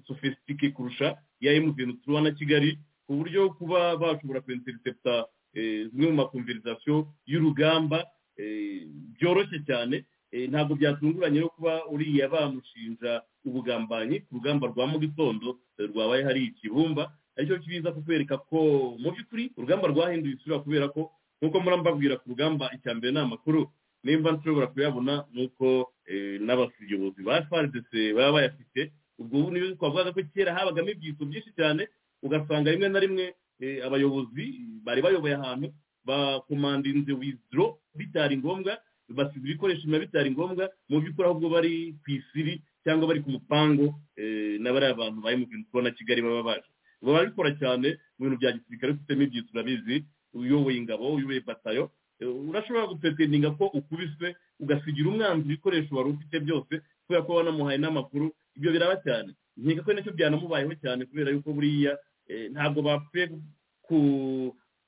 sofisitike kurusha iya emutiyeni turabona kigali ku buryo kuba bashobora kwinteriseputa zimwe mu makumvirizasiyo y'urugamba eh, byoroshye cyane Eh, ntabwo byatunguranye no kuba uriya bamushinja ubugambanyi ku rugamba rwa mu gitondo eh, rwabaye hari ikibumba aricyo kibiza kukwereka ko mu by'ukuri urugamba rwahinduye isura kubera ko nk'uko murambabwira ku rugamba icya mbere ni amakuru nimba nshobora kuyabona ni uko eh, n'abayobozi ba frdc baba bayafite ubwo ubu niyo twavugaga ko kera habagamo ibyiso byinshi cyane ugasanga rimwe na rimwe eh, abayobozi bari bayoboye ahantu bakomandinze wizidoro bitari ngombwa basize ibikoresho biba bitari ngombwa mu by'ukuri ahubwo bari ku isiri cyangwa bari ku mupango eh, na bariya bantu bari mu bintu tubona kigali baba baje baba babikora cyane mu bintu bya gisirikare bifitemo ibyitso urabizi uyoboye ingabo uyoboye batayo eh, urashobora gupetendinga ko ukubiswe ugasigira umwanzi ibikoresho wari ufite byose kubera ko wanamuhaye n'amakuru ibyo biraba cyane nkeka ko nacyo byanamubayeho cyane kubera yuko buriya eh, ntabwo bapfuye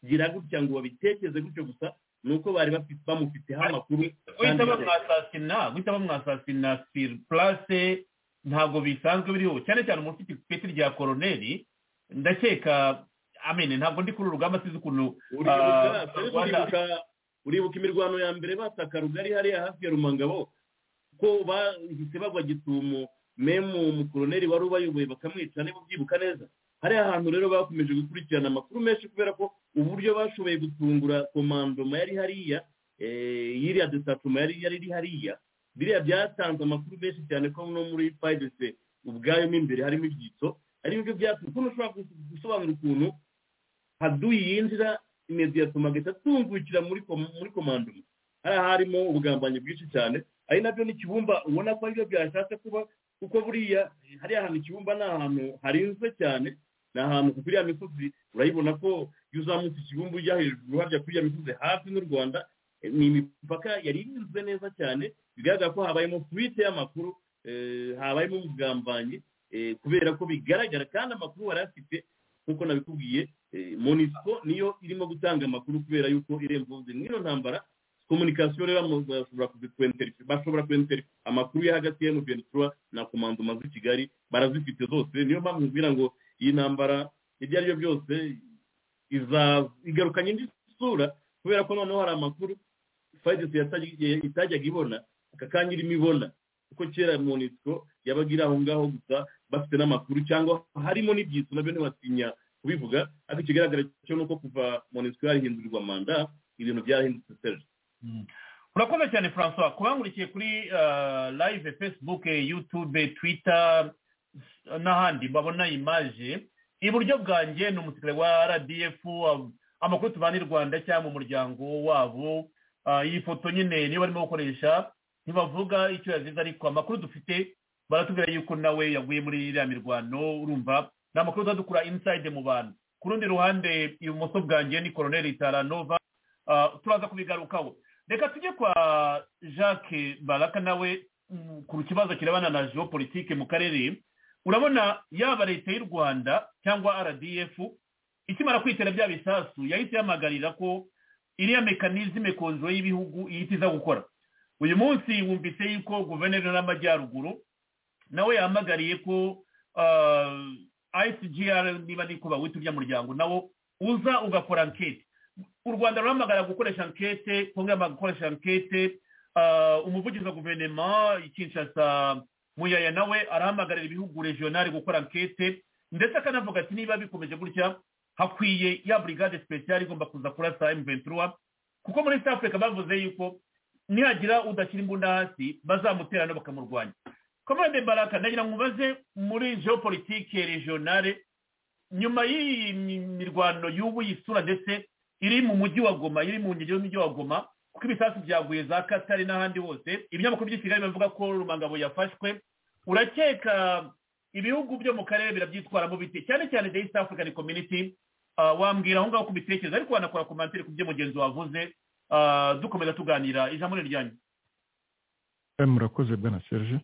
kugira gutya ngo babitekereze gutyo gusa ni uko bari bafite bamufiteho amakuru guhita bamwasasina guhita bamwasasina sur place ntabwo bisanzwe biriho cyane cyane umuntu ufite ipeti rya koroneri ndakeka amene ntabwo ndi kuri uru rugamba sinzi ukuntu Uribuka- ah, Rwanda- uribuka imirwano ya mbere bataka rugari hariya hafi ya rumangabo ko bahise bagwa gitumo memu umukoroneri wari ubayoboye bakamwica niba ubyibuka neza hariya hantu rero bakomeje gukurikirana amakuru menshi kubera ko uburyo bashoboye gutungura komandoma yari hariya eh, yiriya desatoma yari yari iri hariya biriya byatanze amakuru menshi cyane ko no muri fayidese ubwayo mo imbere harimo ibyitso ari byo byatumye ukuntu ushobora gusobanura ukuntu haduyi yinjira imediyatoma agahita atungukira muri kom- muri komandoma hariya harimo ubugambanyi bwinshi cyane ari nabyo ni kibumba ubona ko aribyo byashatse kuba kuko buriya hariya hantu ikibumba ni ahantu harinzwe cyane ni ahantu ku kuriya misozi urayibona ko iyo uzamutse ikibumba ujya hejuru hajya kuriya misozi hafi n'u rwanda eh, ni imipaka yari irinzwe neza cyane bigaragara ko habayemo fuite y'amakuru eh, habayemo ubugambanyi eh, kubera ko bigaragara kandi amakuru wari afite nk'uko nabikubwiye eh, monisco niyo irimo gutanga amakuru kubera yuko irembo n'iyo ntambara komunikasiyo rero mu- bashobora kuzikwenteri- bashobora kwenteri amakuru yo hagati ya muveni turuwa na komandoma z'i kigali barazifite zose niyo mpamvu nkubwira ngo iyi ntambara ibyo ari byo byose iza- igarukanye indi sura kubera ko noneho hari amakuru fayidesi yatajya- itajyaga ibona aka kanya irimo ibona kuko kera monisiko yabaga iri aho ngaho gusa bafite n'amakuru cyangwa harimo n'ibyitso nabyo ntibatinya kubivuga ariko ikigaragara cyo ni uko kuva monisiko yarihindurirwa manda ibintu byarahindutse serge urakoze cyane francois kubangurikiye kuri ah, live facebook youtube twitter s- n'ahandi babona imaje iburyo bwanjye ni umusirikare wa rdf ah, amakuru tubana i rwanda cyangwa mu muryango wabo Ah, iyi foto nyine niyo barimo gukoresha ntibavuga icyo yazize ariko amakuru dufite baratubwira yuko nawe yaguye muri iriya mirwano urumva ni amakuru tuzadukura inside mu bantu ku rundi ruhande ibumoso bwanjye ni koroneri taranova Ah, turaza kubigarukaho reka tujye kwa jacques baraka nawe mm, ku kibazo kirebana na geopolitike mu karere urabona yaba leta y'u rwanda cyangwa rdf ikimara kwitera bya bisasu yahise ihamagarira ko iriya mekanizme konjo y'ibihugu ihita iza gukora uyu munsi wumvise yuko guverineri y'amajyaruguru nawe yahamagariye ko ah, icgr niba niko bawita urya muryango nawo uza ugakora anketi u rwanda ruramagara gukoresha ankete kongo yamagara gukoresha ankete ah, umuvugizi wa guverinoma ikinshasa muyaya nawe arahamagarira ibihugu regionali gukora ankete ndetse akanavuga ati niba bikomeje gutya hakwiye ya brigade speciale igomba kuza kurasa m23 kuko muri south africa bavuze yuko nihagira udashyira imbunda hasi bazamuterana bakamurwanya komande baraka ndagira ngo mubaze muri geopolitike regionale nyuma y'iyi mi- mirwano y'ubu yisura ndetse iri mu mujyi wa goma iri mu nkengero z'umujyi wa goma kuko ibisasu byaguye za katari n'ahandi hose ibinyamakuru by'i kigali bivuga ko rumangabo yafashwe urakeka ibihugu byo mu karere birabyitwaramo bite cyane cyane the east african community ah, wambwira aho ngaho ku bitekerezo ariko wanakora komantere ku byo mugenzi wavuze ah, dukomeza tuganira ijambo ni ryanyu Eh, murakoze bwana serge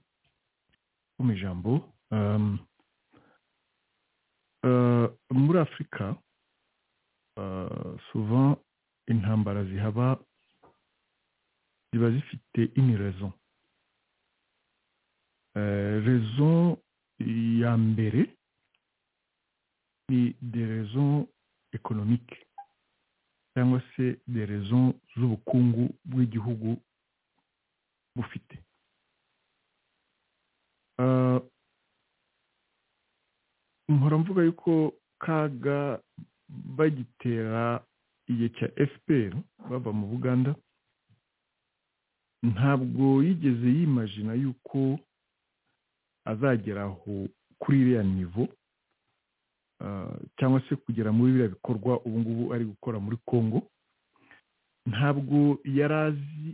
mu ijambo um, Eh, muri afurika eh, souvent intambara zihaba ziba zifite ini rezo Eh, rezo ya mbere ni de rezo ekonomike cyangwa se de rezo z'ubukungu bw'igihugu bufite Eh, nkora mvuga yuko kaga bagitera igihe cya fpr bava mu buganda ntabwo yigeze yimajina yuko azagera aho kuri iriya nivo ah, cyangwa se kugera muri biriya bikorwa ubu ngubu ari gukora muri congo ntabwo yari azi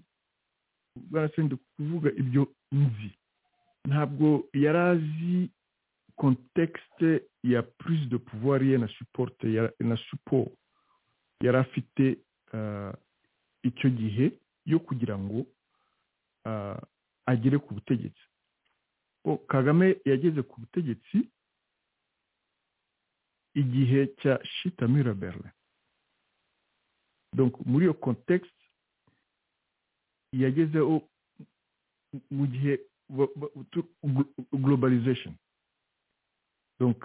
barasende kuvuga ibyo nzi ntabwo yari azi kontekisite ya prise de pouvoir ye na supporte ya- na support yari afite ah, icyo gihe yo kugira ngo ah, agere ku butegetsi Bo, kagame yageze ku butegetsi igihe cya shita mirabelle donc muri iyo kontekisite yagezeho mu gihe ba- ba- tu- glo- globalization donc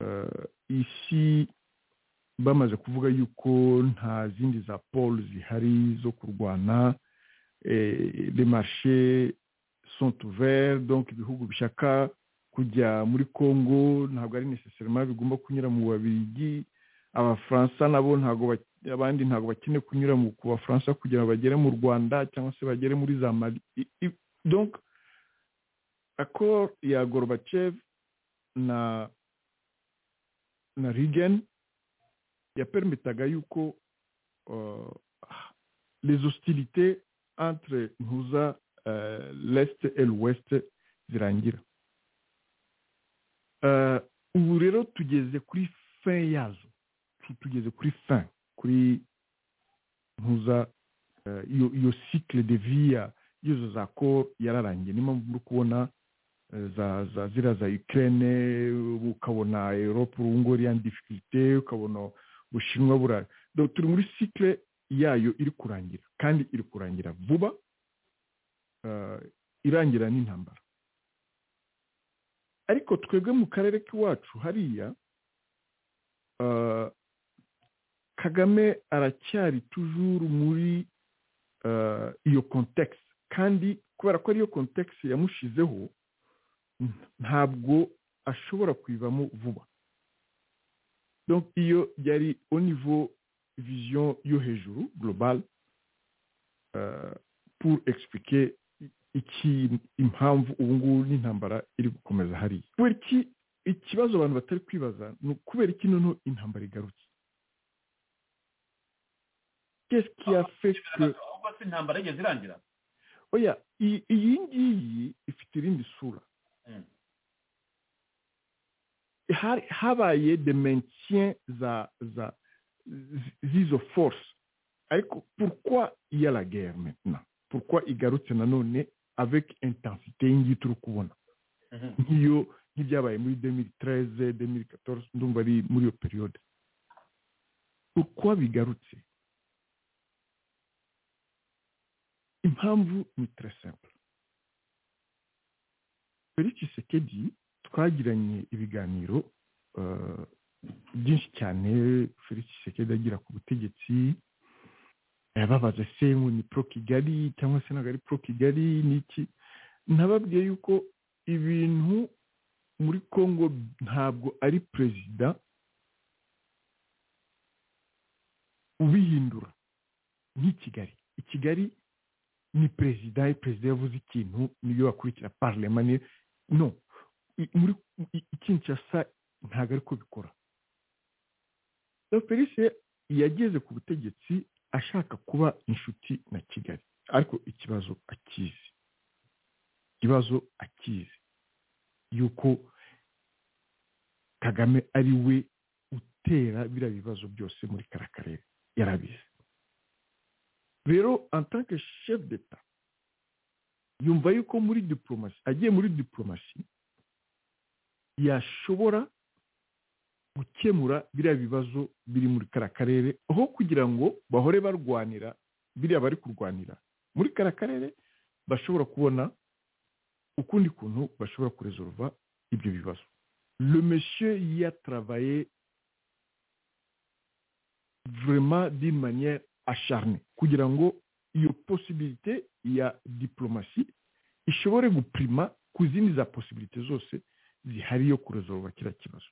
euh, ici bamaze kuvuga yuko nta zindi za pole zihari zo kurwana eh, les marchés sont ouverts donc ibihugu bishaka kujya muri congo ntabwo ari necessairement bigomba kunyura mu babirigi abafaransa nabo ntabwo bak- abandi ntabwo bakeneye kunyura mu ku bafaransa kugira ngo bagere mu rwanda cyangwa se bagere muri za mali I- i- donc accord ya gorbachev na na Reagan yapermitaga yuko euh, les hostilités entre ntuza euh, l'est et l'ouest zirangira Euh, ubu rero tugeze kuri fin yazo Tu- tugeze kuri fin kuri ntuza euh, iyo iyo cycle de vie ya- y'izo za cor yararangiye niyo mpamvu muri kubona za za ziriya za Ukraine ubu ukabona Europe ubu ngubu iriya difficulté ukabona Ubushinwa burara donc turi muri cycle yayo iri kurangira kandi iri kurangira vuba eh, irangira n'intambara ariko twebwe mu karere k'iwacu hariya eh, Kagame aracyari tujuru muri eh, iyo context kandi kubera ko ariyo context yamushizeho ntabwo ashobora kuyivamo vuba donc iyo yari au niveau vision yo hejuru global euh, pour expliquer iki impamvu ubu ngubu n'intambara iri gukomeza hariya kubera iki ikibazo abantu batari kwibaza ni ukubera iki noneho intambara igarutse qu'est-ce qui a fait que ahubwo se intambara yigeze irangira oya iyi iyi ngiyi ifite irindi sura har- habaye de maintien za za z- z'izo force ariko pourquoi il y a la guerre maintenant pourquoi igarutse nanone avec intensité y'ingiyi turi kubona nk'iyo nk'ibyabaye muri 2013 2014 ndumva ari muri iyo periode pourquoi bigarutse impamvu ni très simple felix tshisekedi twagiranye ibiganiro eh, byinshi cyane felix tshisekedi agira ku butegetsi yababaza se ngo ni pro kigali cyangwa se ntabwo ari pro kigali ni iki nababwiye yuko ibintu muri congo ntabwo ari perezida ubihindura nk'i kigali i kigali ni perezida perezida yavuze ikintu niyo bakurikira parlema ni no I- muri i- i kinshasa ntabwo ariko bikora so felice yageze ku butegetsi ashaka kuba inshuti na kigali ariko ikibazo akizi ikibazo akizi yuko kagame ari we utera biriya bibazo byose muri kara karere yarabizi rero en tant que chef d'etat yumva yuko muri diplomasi agiye muri diplomasi yashobora gukemura biriya bibazo biri muri kara karere aho kugira ngo bahore barwanira biriya bari kurwanira muri kara karere bashobora kubona ukundi kuntu bashobora kurezoruva ibyo bibazo le monsieur yataravaye vraiment d'une manière acharnée kugira ngo iyo posibilite ya diplomasi ishobore guprima ku zindi za posibilite zose zihari yo kurezoruva kiriya kibazo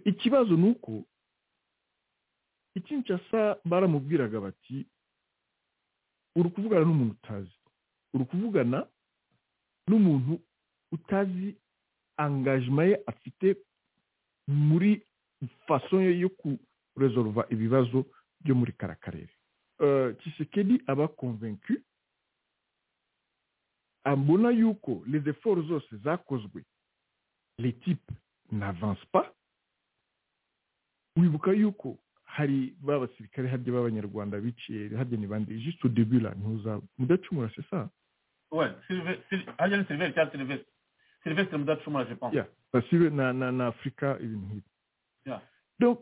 ikibazo ni uko ikinshasa baramubwiraga bati uri kuvugana n'umuntu utazi uri kuvugana n'umuntu utazi angajima ye afite muri faso yo kurezoruva ibibazo byo muri kara karere kisekedi aba konvenku abona yuko les efforts zose zakozwe les types n'avance pas wibuka yuko hari ba basirikare harya b'abanyarwanda biciye harya ni bande jisite debura ntuza mudacumura se sa we harya ni siliveri cyangwa silivesite silivesite mudacumura je pense basibe na na na afurika ibintu nk'ibi donc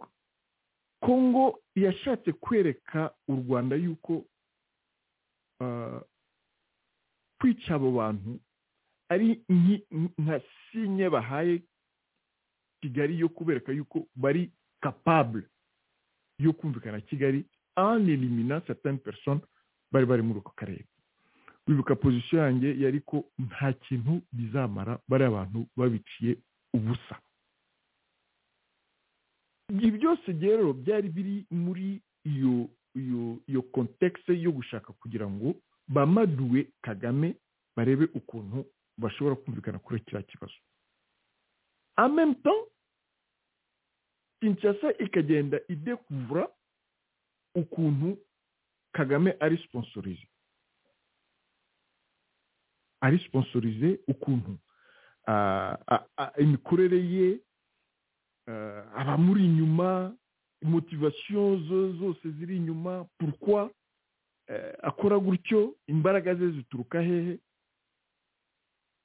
kongo yashatse kwereka u rwanda yuko uh, kwica abo bantu ari nka sinye bahaye kigali yo kubereka yuko bari capable yo kumvikana kigali en eliminant certaines personnes bari bari muri ako karere wibuka pozisiyo yanjye yari ko nta kintu bizamara bari abantu babiciye ubusa ibi byose rero byari biri muri iyo iyo iyo kontekise yo gushaka kugira ngo bamaduwe kagame barebe ukuntu bashobora kumvikana kuri kiriya kibazo en même temps kinshasa ikagenda idekuvura ukuntu kagame ari siponsorize ari siponsorize ukuntu imikorere ye abamuri inyuma motivasiyo zose ziri inyuma purukwa akora gutyo imbaraga ze zituruka hehe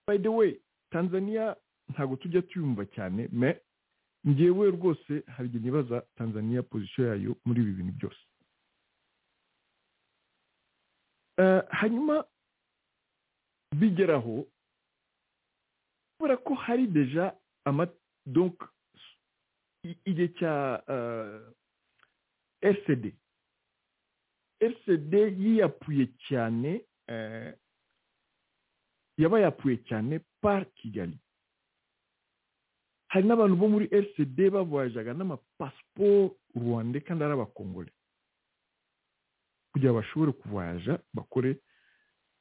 by the way tanzania ntabwo tujya tuyumva cyane me ngewe rwose hari igihe nibaza tanzania pozisiyo yayo muri ibi bintu byose hanyuma bigeraho kubera ko hari deja donc igihe cya rcd rcd yiyapuye cyane yaba yapuye cyane par kigali hari n'abantu bo muri rcd bavuyajaga n'amapasiporo rwanda kandi ari abakongore kugira ngo bashobore kuvuyaja bakore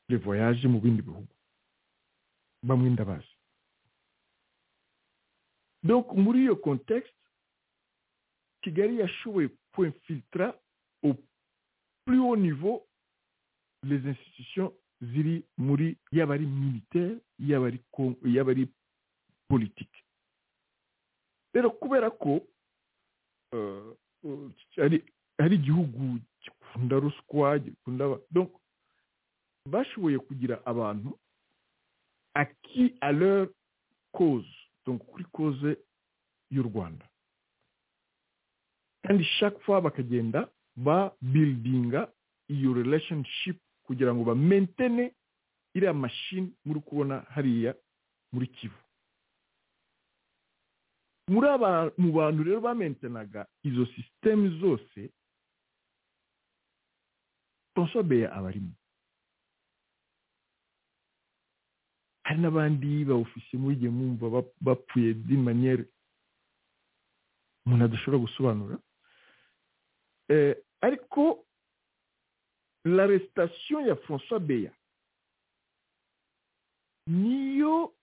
revoyaje mu bindi bihugu bamwe ndabazi donc muri iyo kontekisite kigali yashoboye kwemfilitara au plus haut niveau les institutions ziri muri yaba ari militaire yaba ari yaba ari politike rero kubera ko hari igihugu gikunda ruswa gikunda bashoboye kugira abantu aki aleur koze kuri koze y'u rwanda kandi chaque fois bakagenda ba buildinga iyo relationship kugira ngo ba mentene iriya mashini muri kubona hariya muri kivu muri aba mu bantu rero bamentenaga izo sisitemu zose francois beya aba arimo hari n'abandi bawufise muri igihe mwumva bapfuye di maniyeri umuntu adashobora gusobanura ariko l'arrestation ya francois beya niyo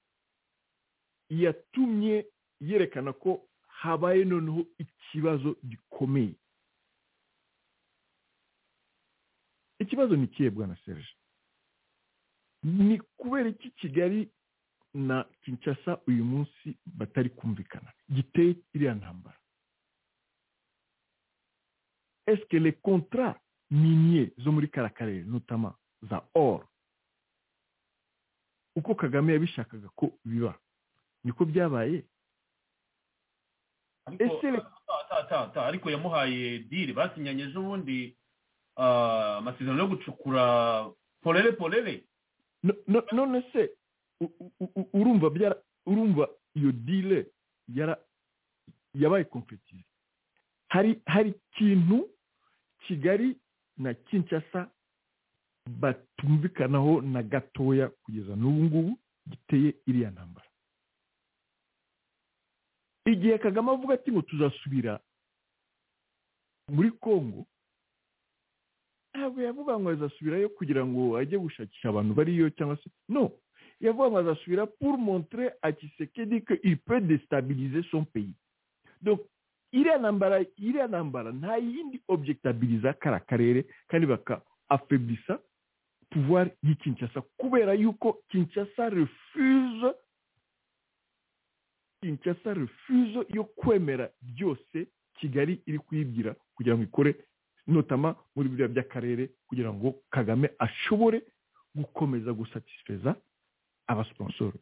yatumye yerekana ko habaye noneho ikibazo gikomeye ikibazo ni ikihe bwana serge ni kubera iki kigali na kinshasa uyu munsi batari kumvikana giteye iriya ntambara eske le contrat minier zo muri kara karere notama za or uko kagame yabishakaga ko biba niko byabaye ariko yamuhaye diri basinyanye ejobundi amasezerano yo gucukura porere porere none se u- u- u- urumva byara- urumva iyo dile yara- yabaye kompetire hari hari ikintu kigali na kinshasa batumvikanaho na gatoya kugeza n'ubu ngubu giteye iriya ntambara igihe kagame avuga ati ngo tuzasubira muri congo ntabwo yavuga ngo azasubirayo kugira ngo ajye gushakisha abantu bariyo cyangwa se no yavuga ngo azasubira pour montrer à Tshisekedi que il peut déstabiliser son pays donc iriya ntambara iriya ntambara nta yindi objectabiliza kara karere kandi baka afeblisa pouvoir y'i Kinshasa kubera yuko Kinshasa refuse Kinshasa refuse yo kwemera byose Kigali iri kuyibwira kugira ngo ikore notama muri biriya by'akarere kugira ngo kagame ashobore gukomeza gusatisfeza abasiponsoro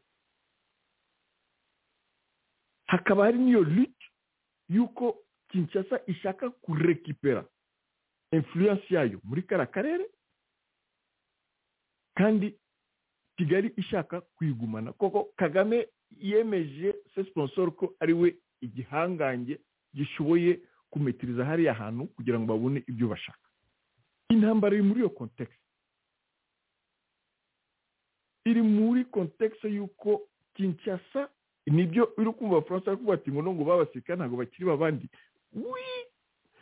hakaba hari n'iyo lute y'uko kinshasa ishaka kurekipera influence yayo muri kariya karere kandi kigali ishaka kuyigumana koko kagame yemeje se sponsor ko ari we igihangange gishoboye kumetiriza hariya hantu kugira ngo babone ibyo bashaka intambara iri muri iyo kontekisi iri muri kontekisi y'uko kinshasa nibyo uri kumva abafaransa bari kuvuga ati ngo nubwo babasirikare ntabwo bakiri babandi wi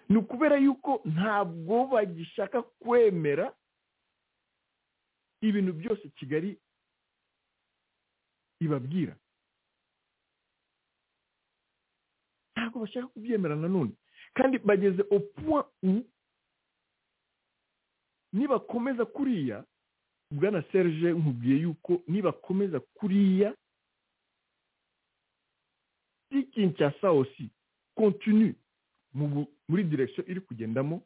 ni ukubera yuko ntabwo bagishaka kwemera ibintu byose kigali ibabwira ntabwo bashaka kubyemera nanone kandi bageze au point u nibakomeza kuriya bwana serge nkubwiye yuko nibakomeza kuriya si kinshasa osi continue mu gu- muri direction iri kugendamo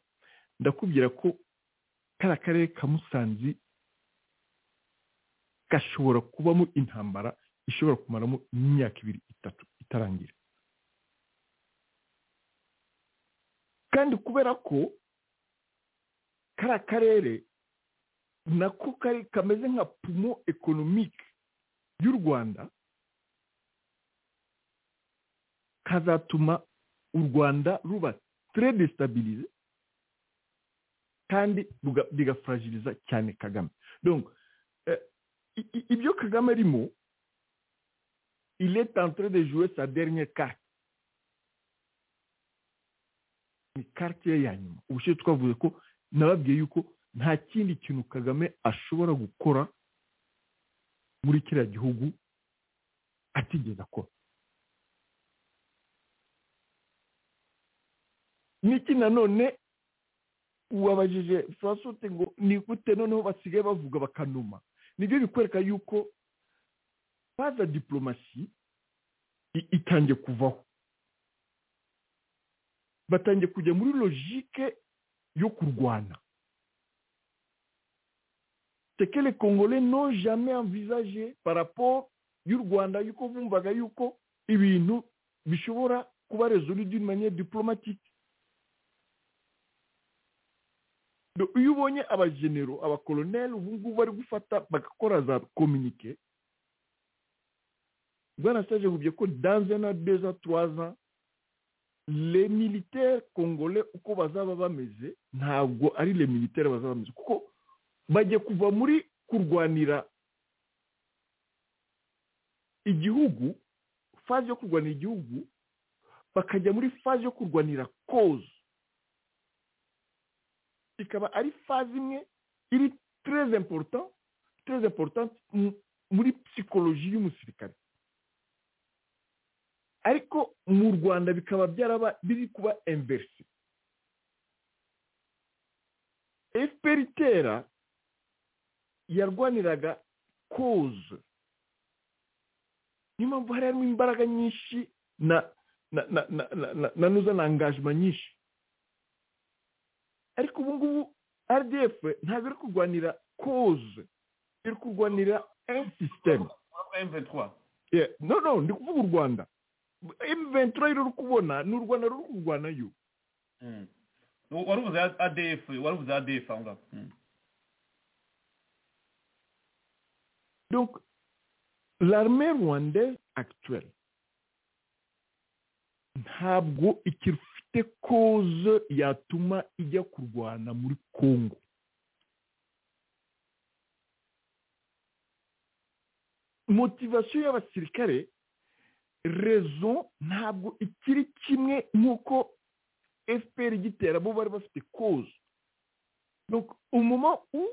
ndakubwira ko kariya karere ka musanzi gashobora kubamo intambara ishobora kumaramo imyaka ibiri itatu itarangira kandi kubera ko kariya karere nako kari kameze nka pumo ekonomike y'u rwanda kazatuma u rwanda ruba très destabilize kandi ruga- bigafuragiriza cyane kagame donc eh, i- i- ibyo kagame arimo il est en train de jouer sa dernière carte ni quartier ya nyuma ubushize twavuze ko nababwiye yuko nta kindi kintu kagame ashobora gukora muri kiriya gihugu atigeze akora niki nanone wabajije francois uti ngo ni gute noneho basigaye bavuga bakanuma nibyo bikwereka yuko baza diplomasi i- itangiye kuvaho batangiye kujya muri logike yo kurwana c'est que les congolais n'ont jamais envisagé par rapport y'u rwanda yuko bumvaga yuko ibintu bishobora kuba résolu d'une manière diplomatique Donc, iyo ubonye abagenero abakoloneli ubu ngubu bari gufata bagakora za communiqué bwana sage bubye ko dans un an deux ans trois ans les militaires congolais uko bazaba bameze ntabwo ari les militaires bazaba bameze kuko bagiye kuva muri kurwanira igihugu faze yo kurwanira igihugu bakajya muri faze yo kurwanira koze ikaba ari faze imwe iri très important très importante mu- muri psychologie y'umusirikare ariko mu rwanda bikaba byaraba biri kuba inverse fpr itera yarwaniraga koze niyo mpamvu hari harimo imbaraga nyinshi na na na na na na na nuza na engagement nyinshi ariko ubu ngubu rdf ntabwo iri kurwanira koze iri kurwanira un système mv3 Yeah, no no ndi kuvuga u rwanda emuventura rero uri kubona ni u rwanda ruri kurwanayo warubuze adf warubuze adf aho ngaho donc l'armée rwandaise actuelle ntabwo ikifite koze yatuma ijya kurwana muri congo motivasiyo y'abasirikare rezo ntabwo ikiri kimwe nk'uko fpr igitera bo bari bafite koze donc umuma u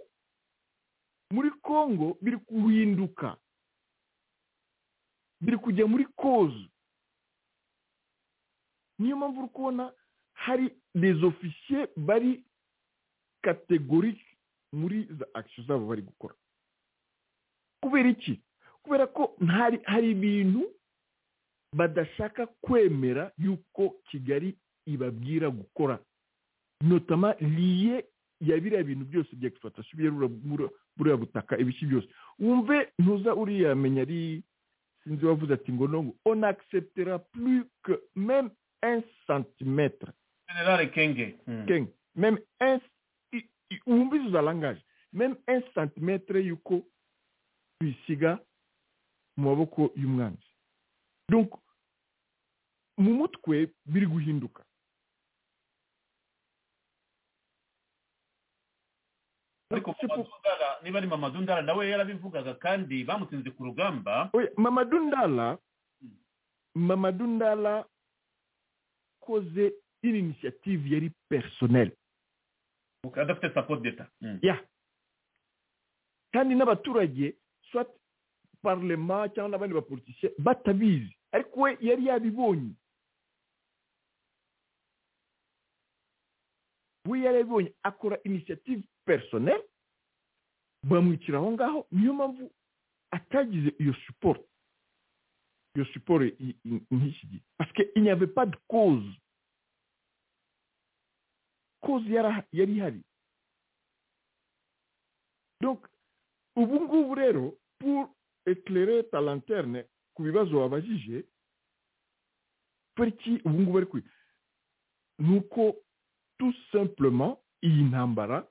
muri congo biri guhinduka biri kujya muri koze niyo mpamvu uri kubona hari les ofisiye bari kategorike muri za akisiyo zabo bari gukora kubera iki kubera ko hari ibintu badashaka kwemera yuko kigali ibabwira gukora notama liye ya biriya bintu byose bya egisipatasiyo biriya buriya butaka ibiki byose wumve ntuza uriya menya ari sinzi wavuze ati ngo nongo on acceptera plus que même un centimètre generale kenge kenge même un wumva izo za langaje même un centimètre yuko tuyisiga mu maboko y'umwanzi donc mu mutwe biri guhinduka ariko mamadundara niba ari mamadundara nawe yarabivugaga kandi bamutsinze ku rugamba mamadundara mamadundara koze ini inisiyative yari personel adafite support d'etat ya kandi n'abaturage soit parlement cyangwa n'abandi bapolitisiye batabizi ariko we yari yabibonye we yari yabibonye akora inisiyative personel bamwicira aho ngaho niyo mpamvu atagize iyo siporo iyo siporo nk'iki gihe pasike inyave padi koze koze yari ihari ubu ngubu rero pour éclairer ta lanterne ku bibazo wabajije kubera iki ubu ngubu ari kwiga ni uko tout simplement iyi ntambara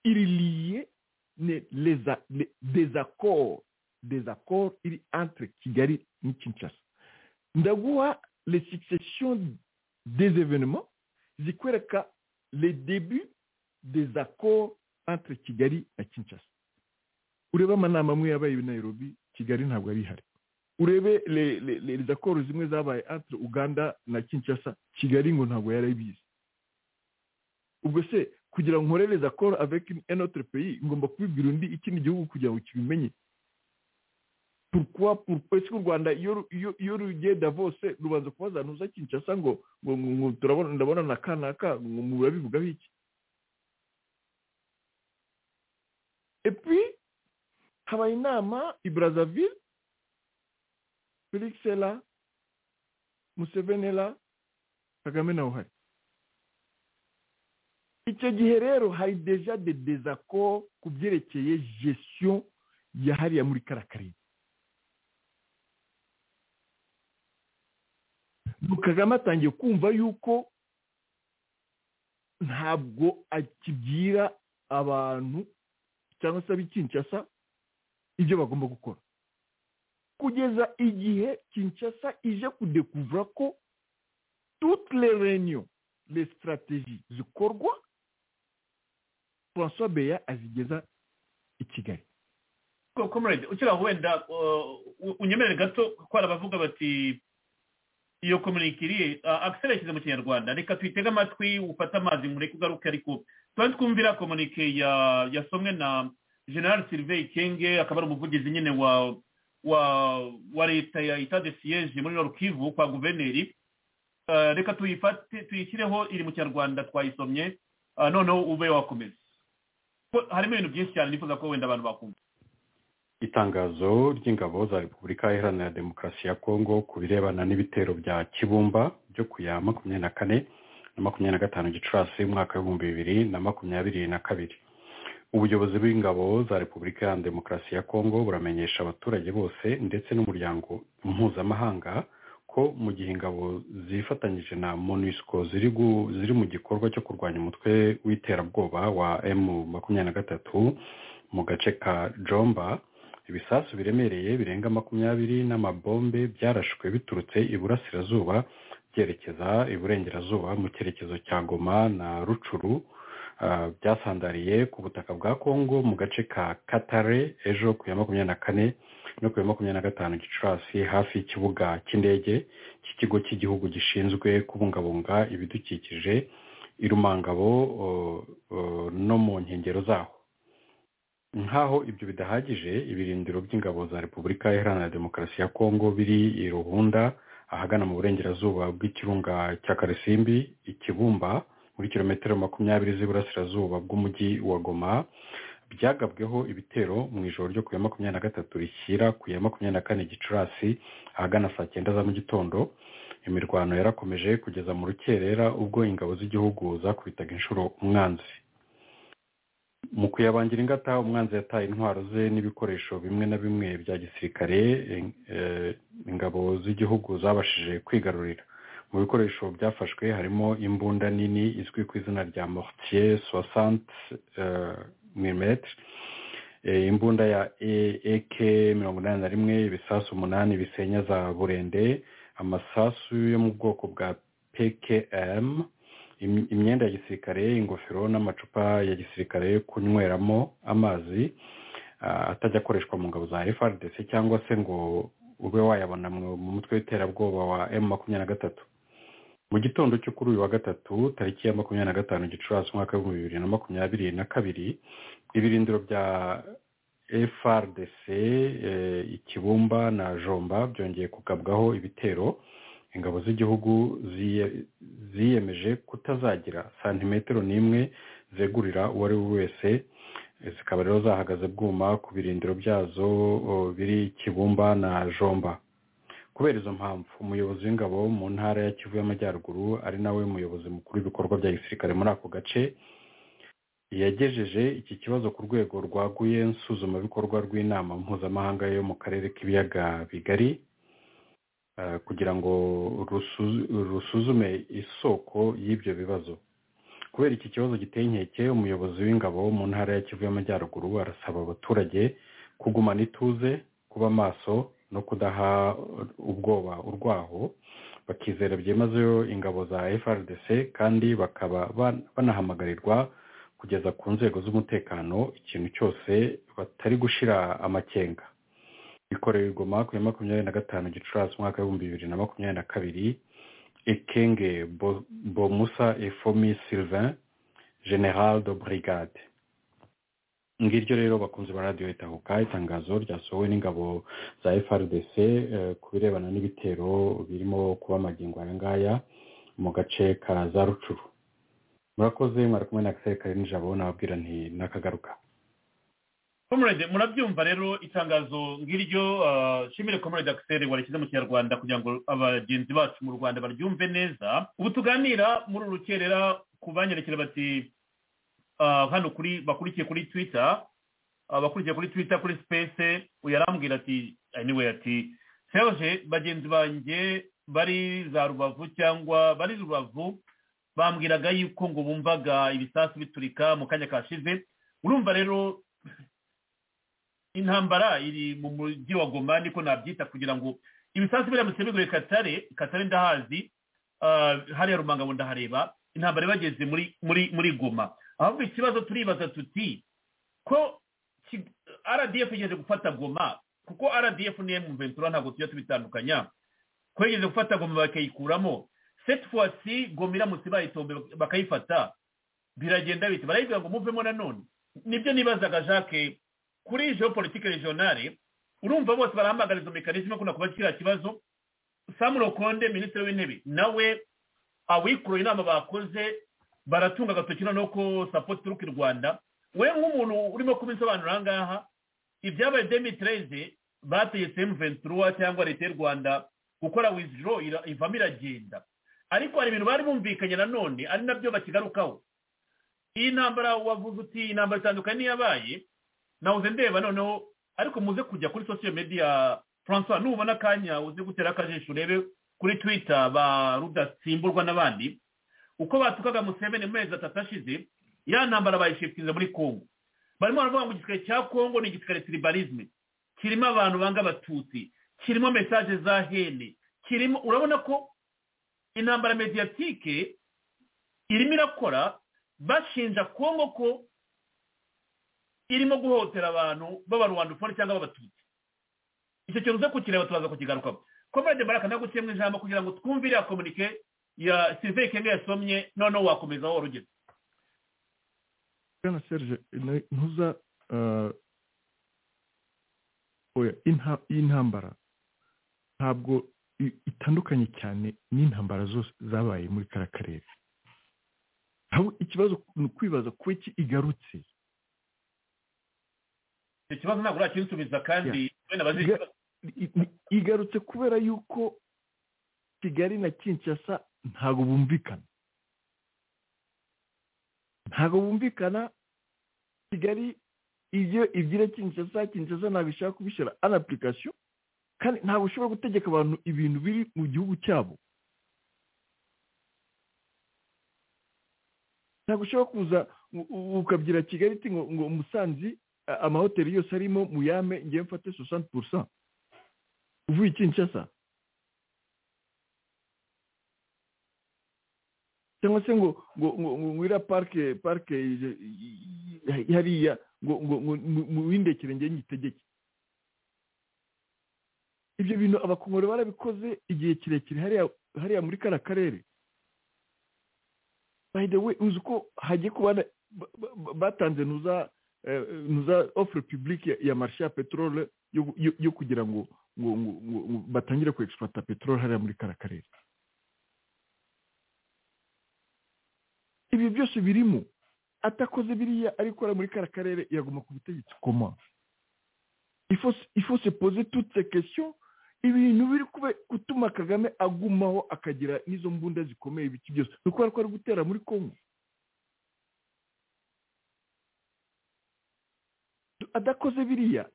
iri liye ne leza le, désaccord désaccord iri entre kigali ni kinshasa ndaguha les successions des événements zikwereka les débuts des accords entre kigali na kinshasa urebe amanama amwe yabaye i nairobi kigali ntabwo ari ihari urebe les, les, les accords zimwe zabaye entre uganda na kinshasa kigali ngo ntabwo yari abizi ubwo se kugira ngo nkorereze akora avec un autre pays ngomba kubibwira undi ikindi gihugu kugira ngo kibimenye pourquoi pourquoi est-ce que u Rwanda iyo iyo rugiye Davos rubanza kubaza ntuza Kinshasa ngo ngo turabona ndabona na kanaka ngo murabivuga iki et puis habaye inama i Brazzaville Felix Ela Museveni Ela Kagame nawe uhari icyo gihe rero hari deja de dezako ku byerekeye gestion ya hariya muri kariya kagame atangiye kumva yuko ntabwo akibwira abantu cyangwa se ab'ikinshasa ibyo bagomba gukora kugeza igihe kinshasa ije kudekuvura ko toutes les réunions les stratégies zikorwa francois beya azigeza i kigali comrade ukira wenda unyemerere gato ko hari abavuga bati iyo komunikiriye akisera yashyize mu kinyarwanda reka tuyitege amatwi ufate amazi mureke ugaruke ariko tuba twumvira komunike yasomwe na general sylvain kenge akaba ari umuvugizi nyine wa wa wa leta ya itade siyeje muri norukivu kwa guverineri reka tuyifate tuyishyireho iri mu kinyarwanda twayisomye noneho ube wakomeza harimo ibintu byinshi cyane nifuza ko wenda abantu bakumva itangazo ry'ingabo za repubulika iharanira demokarasi ya kongo ku birebana n'ibitero bya kibumba byo ku ya makumyabiri na kane na makumyabiri na gatanu gicurasi umwaka w'ibihumbi bibiri na makumyabiri na kabiri ubuyobozi bw'ingabo za repubulika iharanira demokarasi ya kongo buramenyesha abaturage bose ndetse n'umuryango mpuzamahanga ko ko mu gihe ingabo zifatanyije na monusco ziri gu- ziri mu gikorwa cyo kurwanya umutwe w'iterabwoba wa emu makumyabiri na gatatu mu gace ka jomba ibisasu biremereye birenga makumyabiri n'amabombe byarashwe biturutse iburasirazuba byerekeza iburengerazuba mu cyerekezo cya goma na rucuru ah, byasandariye ku butaka bwa kongo mu gace ka katare ejo ku ya makumyabiri na kane no ku ya makumyabiri na gatanu gicurasi hafi y'ikibuga cy'indege cy'ikigo cy'igihugu gishinzwe kubungabunga ibidukikije i rumangabo o, o, no mu nkengero zaho nkaho ibyo bidahagije ibirindiro by'ingabo za repubulika iharanira demokarasi ya kongo biri i ruhunda ahagana mu burengerazuba bw'ikirunga cya karisimbi ikibumba muri kilometero makumyabiri z'iburasirazuba bw'umujyi wa goma byagabweho ibitero mu ijoro ryo ku ya makumyabiri na gatatu rishyira ku ya makumyabiri na kane gicurasi ahagana saa cyenda za mu gitondo imirwano yarakomeje kugeza mu rukerera ubwo ingabo z'igihugu zakubitaga inshuro umwanzi mu kuyabangira ingata umwanzi yataye intwaro ze n'ibikoresho bimwe na bimwe bya gisirikare eh, ingabo z'igihugu zabashije kwigarurira mu bikoresho byafashwe harimo imbunda nini izwi ku izina rya mortier soixante mm imbunda ya ak mirongo inani na rimwe ibisasu umunani bisenya za burende amasasu yo mu bwoko bwa pkm im- imyenda ya gisirikare ingofero n'amacupa ya gisirikare yo kunyweramo amazi ah, atajya akoreshwa mu ngabo za frdc cyangwa se ngo ube wayabona mu mu mutwe w'iterabwoba wa m makumyabiri na gatatu mu gitondo cyo kuri uyu wa gatatu tariki ya makumyabiri na gatanu gicurasi umwaka w'ibihumbi bibiri na makumyabiri na kabiri ibirindiro bya frdc eh, ikibumba na jomba byongeye kugabwaho ibitero ingabo z'igihugu ziye- ziyemeje kutazagira santimetero n'imwe zegurira uwo ari we wese Eh, zikaba rero zahagaze bwuma ku birindiro byazo o, biri kibumba na jomba kubera izo mpamvu umuyobozi w'ingabo mu ntara ya kivu y'amajyaruguru ari nawe muyobozi mukuru w'ibikorwa bya gisirikare muri ako gace yagejeje iki kibazo ku rwego rwaguye nsuzumabikorwa rw'inama mpuzamahanga yo mu karere k'ibiyaga bigari eh, kugira ngo rusu- rusuzume isoko y'ibyo bibazo kubera iki kibazo giteye inkeke umuyobozi w'ingabo mu ntara ya kivu y'amajyaruguru arasaba abaturage kugumana ituze kuba maso no kudaha ubwoba urwaho bakizera byimazeyo ingabo za frdc kandi bakaba ban- banahamagarirwa kugeza ku nzego z'umutekano ikintu cyose batari gushira amakenga bikorewe i goma ku ya makumyabiri na gatanu gicurasi umwaka w'ibihumbi bibiri na makumyabiri na kabiri ekenge Bo- bomusa efomi sylvain general de brigade ngiryo rero bakunze ba radiyo itahuka itangazo ryasohowe n'ingabo za frdc eh, ku birebana n'ibitero birimo kuba magingo aya ngaya mu gace ka za rucuru murakoze mwari kumwe na akiseri kari nijabo nababwira nti nakagaruka comrade murabyumva rero itangazo ngiryo ah, shimire comrade akiseri warishyize mu kinyarwanda kugira ngo abagenzi bacu mu rwanda baryumve neza ubu tuganira muri uru rukerera ku banyerekera bati ah, hano kuri bakurikiye kuri twitter ah, bakurikiye kuri twitter kuri space uyu arambwira ati anyway ati serge bagenzi banjye bari za rubavu cyangwa bari rubavu bambwiraga yuko ngo bumvaga ibisasu biturika mu kanya kashize urumva rero intambara iri mu mujyi wa goma niko nabyita kugira ngo ibisasu biramutse biguye katare katare ndahazi ah, hariya rumangabo ndahareba intambara ibageze muri muri muri goma ahubwo ikibazo turibaza tuti ko Ki- rdf igeze gufata goma kuko rdf ni ventura ntabwo tujya tubitandukanya ko yigeze gufata goma bakayikuramo cette fois ci goma iramutse bayitombe bakayifata biragenda bite barayibwira ngo muvemo nanone nibyo nibazaga jacques kuri geopolitike regionale urumva bose barahamagara izo mekanisme kuna kuba kiriya kibazo sam rokonde minisitiri w'intebe nawe awikuruye inama bakoze baratunga agatoki noneho ko support turuka i rwanda we nk'umuntu urimo kubisobanura aha ngaha ibyabaye demitreze bategetse m23 cyangwa leta y'u rwanda gukora withdraw ira- ivamo iragenda ariko hari ibintu bari bumvikanye nanone ari nabyo bakigarukaho iyi ntambara wavuze uti intambara itandukanye n'iyabaye nawuze ndeba noneho ariko muze kujya kuri social media francois nubona akanya uze gutera akajisho urebe kuri twita ba rudatsimburwa n'abandi uko batukaga museveni mu mezi atatu ashize ya ntambara bayishifitiza muri kongo barimo baravuga ngo igisirikare cya kongo ni igisirikare tiribarizme kirimo abantu banga abatutsi kirimo mesaje za hene kirimo urabona ko intambara mediyatike irimo irakora bashinja kongo ko irimo guhotera abantu b'abarwandufone cyangwa b'abatutsi icyo kintu uza kukireba turaza kukigarukaho komvede baraka nagukiyemo ijambo kugira ngo twumve iriya komunike ya sivike kenge yasomye noneho wakomeza wowe urugero bwana serge ntuza y'intambara ntabwo itandukanye cyane n'intambara zose zabaye muri kariya karere ikibazo ni ukwibaza kuba iki igarutse icyo kibazo ntabwo urakinsubiza kandi wenda bazikibaza igarutse kubera yuko kigali na kinshasa ntabwo bumvikana ntabwo bumvikana kigali ibyo ibyira kinshasa kinshasa ntabwo ishaka kubishyira an apurikasiyo kandi ntabwo ushobora gutegeka abantu ibintu biri mu gihugu cyabo ntabwo ushobora kuza ukabyira kigali ngo umusanzi amahoteli yose arimo muyame ngewe mfate sosanti purusa uvuye ikinshasa cyangwa se ngo ngo ngo ngo iriya parike parike hariya ngo ngo ngo windekere njye nyitegeke ibyo bintu abakongore barabikoze igihe kirekire hariya hariya muri kariya karere by the way uzi ko hagiye kuba batanze ntuza ntuza ofure pibulike ya marishe ya peteroli yo kugira ngo ngo batangire ku egisipata peteroli hariya muri kariya karere ibi byose birimo atakoze biriya arikora muri kariya karere yaguma ku butegetsi koma ifose poze tutse kesiyo ibintu biri gutuma kagame agumaho akagira n'izo mbunda zikomeye ibiki byose ni ukubera ko ari gutera muri kongo adakoze biriya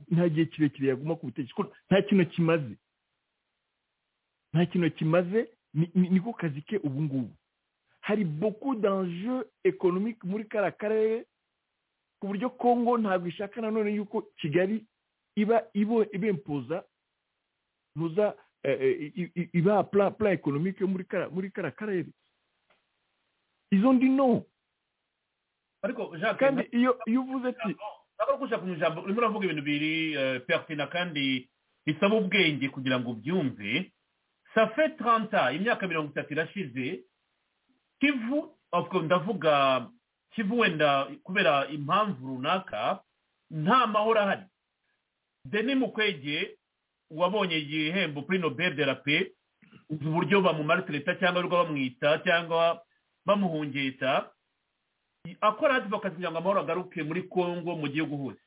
nta gihe kirekire yaguma ku butegetsi nta kintu kimaze nta kintu kimaze niko kazi ke ubu ngubu hari boku danje ekonomike muri kariya karere ku buryo kongo ntabwo ishaka nanone yuko kigali iba ibempoza ntuza ibaha pura ekonomike muri kariya karere izo ndi no kandi iyo uvuze ati ntabwo uri gushaka ijambo urimo uravuga ibintu biri pertina kandi bisaba ubwenge kugira ngo ubyumve safe taranta imyaka mirongo itatu irashize kivu ndavuga kivu wenda kubera impamvu runaka nta mahoro ahari deni mukwege wabonye igihembo kuri nobel de la pe uburyo bamumaritereta cyangwa ariko bamwita cyangwa bamuhungeta akora adivokasi kugira ngo amahoro agaruke muri congo mu gihugu hose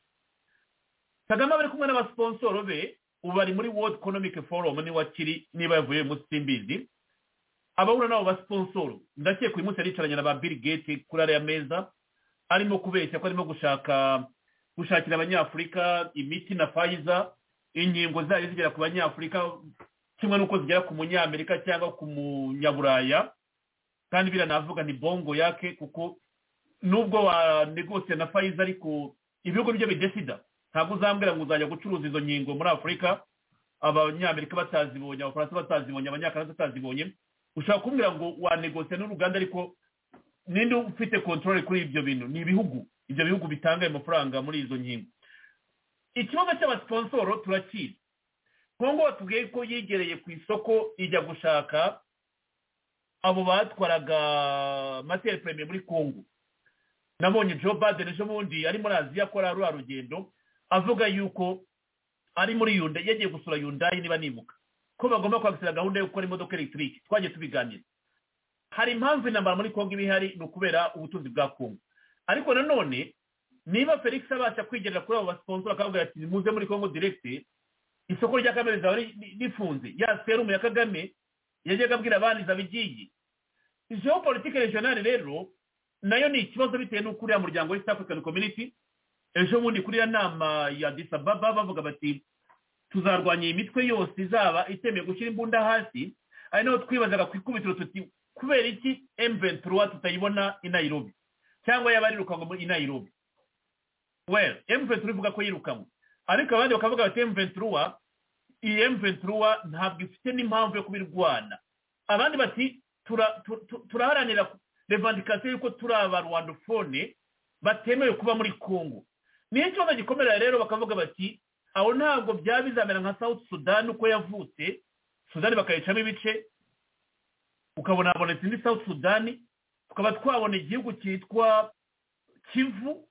kagame bari kumwe n'abasiponsoro be ubu bari muri world economic forum niba kiri niba yavuye munsi simbizi abahura n'abo basiponsoro ndakeka uyu munsi aricaranye na ba bill gate kuri ariya meza arimo kubeshya ko arimo gushaka gushakira abanyafurika imiti na fayiza inkingo zayo zigera ku banyafurika kimwe n'uko zigera ku munyamerika cyangwa ku munyaburaya kandi biranavuga ni bongo yake kuko nubwo wa negosiye na fayiza ariko ibihugu byo bidesida ntabwo uzambwira ngo uzajya gucuruza izo nkingo muri afurika abanyamerika batazibonye abafaransa batazibonye abanyakanada batazibonye ushobora kumbwira ngo wa negosiye n'uruganda ariko ninde ufite kontorore kuri ibyo bintu ni ibihugu ibyo bihugu bitanga ayo mafaranga muri izo nkingo ikibazo cy'abasiponsoro turakizi kongo batubwiye ko yegereye ku isoko ijya gushaka abo batwaraga materi perime muri kongo nabonye joe baden ejo bundi ari muri aziya akora ruriya rugendo avuga yuko ari muri yunda yagiye gusura yundayi niba nimuka ko bagomba kwakira gahunda yo gukora imodoka elegitorik twajya tubiganira hari impamvu intambara muri kongo iba ihari ni ukubera ubutunzi bwa kongo ariko nanone niba felix abasha kwigerera kuri abo basiponsora akababwira ati nimuze muri kongo diregite isoko rya kagame rizaba rifunze ya serumu ya kagame yajyaga abwira abandi izaba igiye geopolitike regionale rero nayo ni ikibazo bitewe n'uko uriya muryango w'east african community ejo bundi kuri iriya nama ya disababa bavuga bati tuzarwanya iyi mitwe yose izaba itemewe gushyira imbunda hasi ari naho twibazaga ku ikubitiro tuti kubera iki emuventura tutayibona i nayirobi cyangwa yaba yirukanwa i nayirobi well emuventura ivuga ko yirukanwe ariko abandi bakavuga bati emuventura iyi emuventura ntabwo ifite n'impamvu yo kubirwana abandi bati turaharanira revandikasiyo y'uko turi abarwandofone batemewe kuba muri kongo niyo kibazo gikomera rero bakavuga bati aho ntabwo byaba bizamera nka South sudani uko yavutse sudani bakayicamo ibice ukabona habonetse indi South sudani tukaba twabona igihugu cyitwa kivu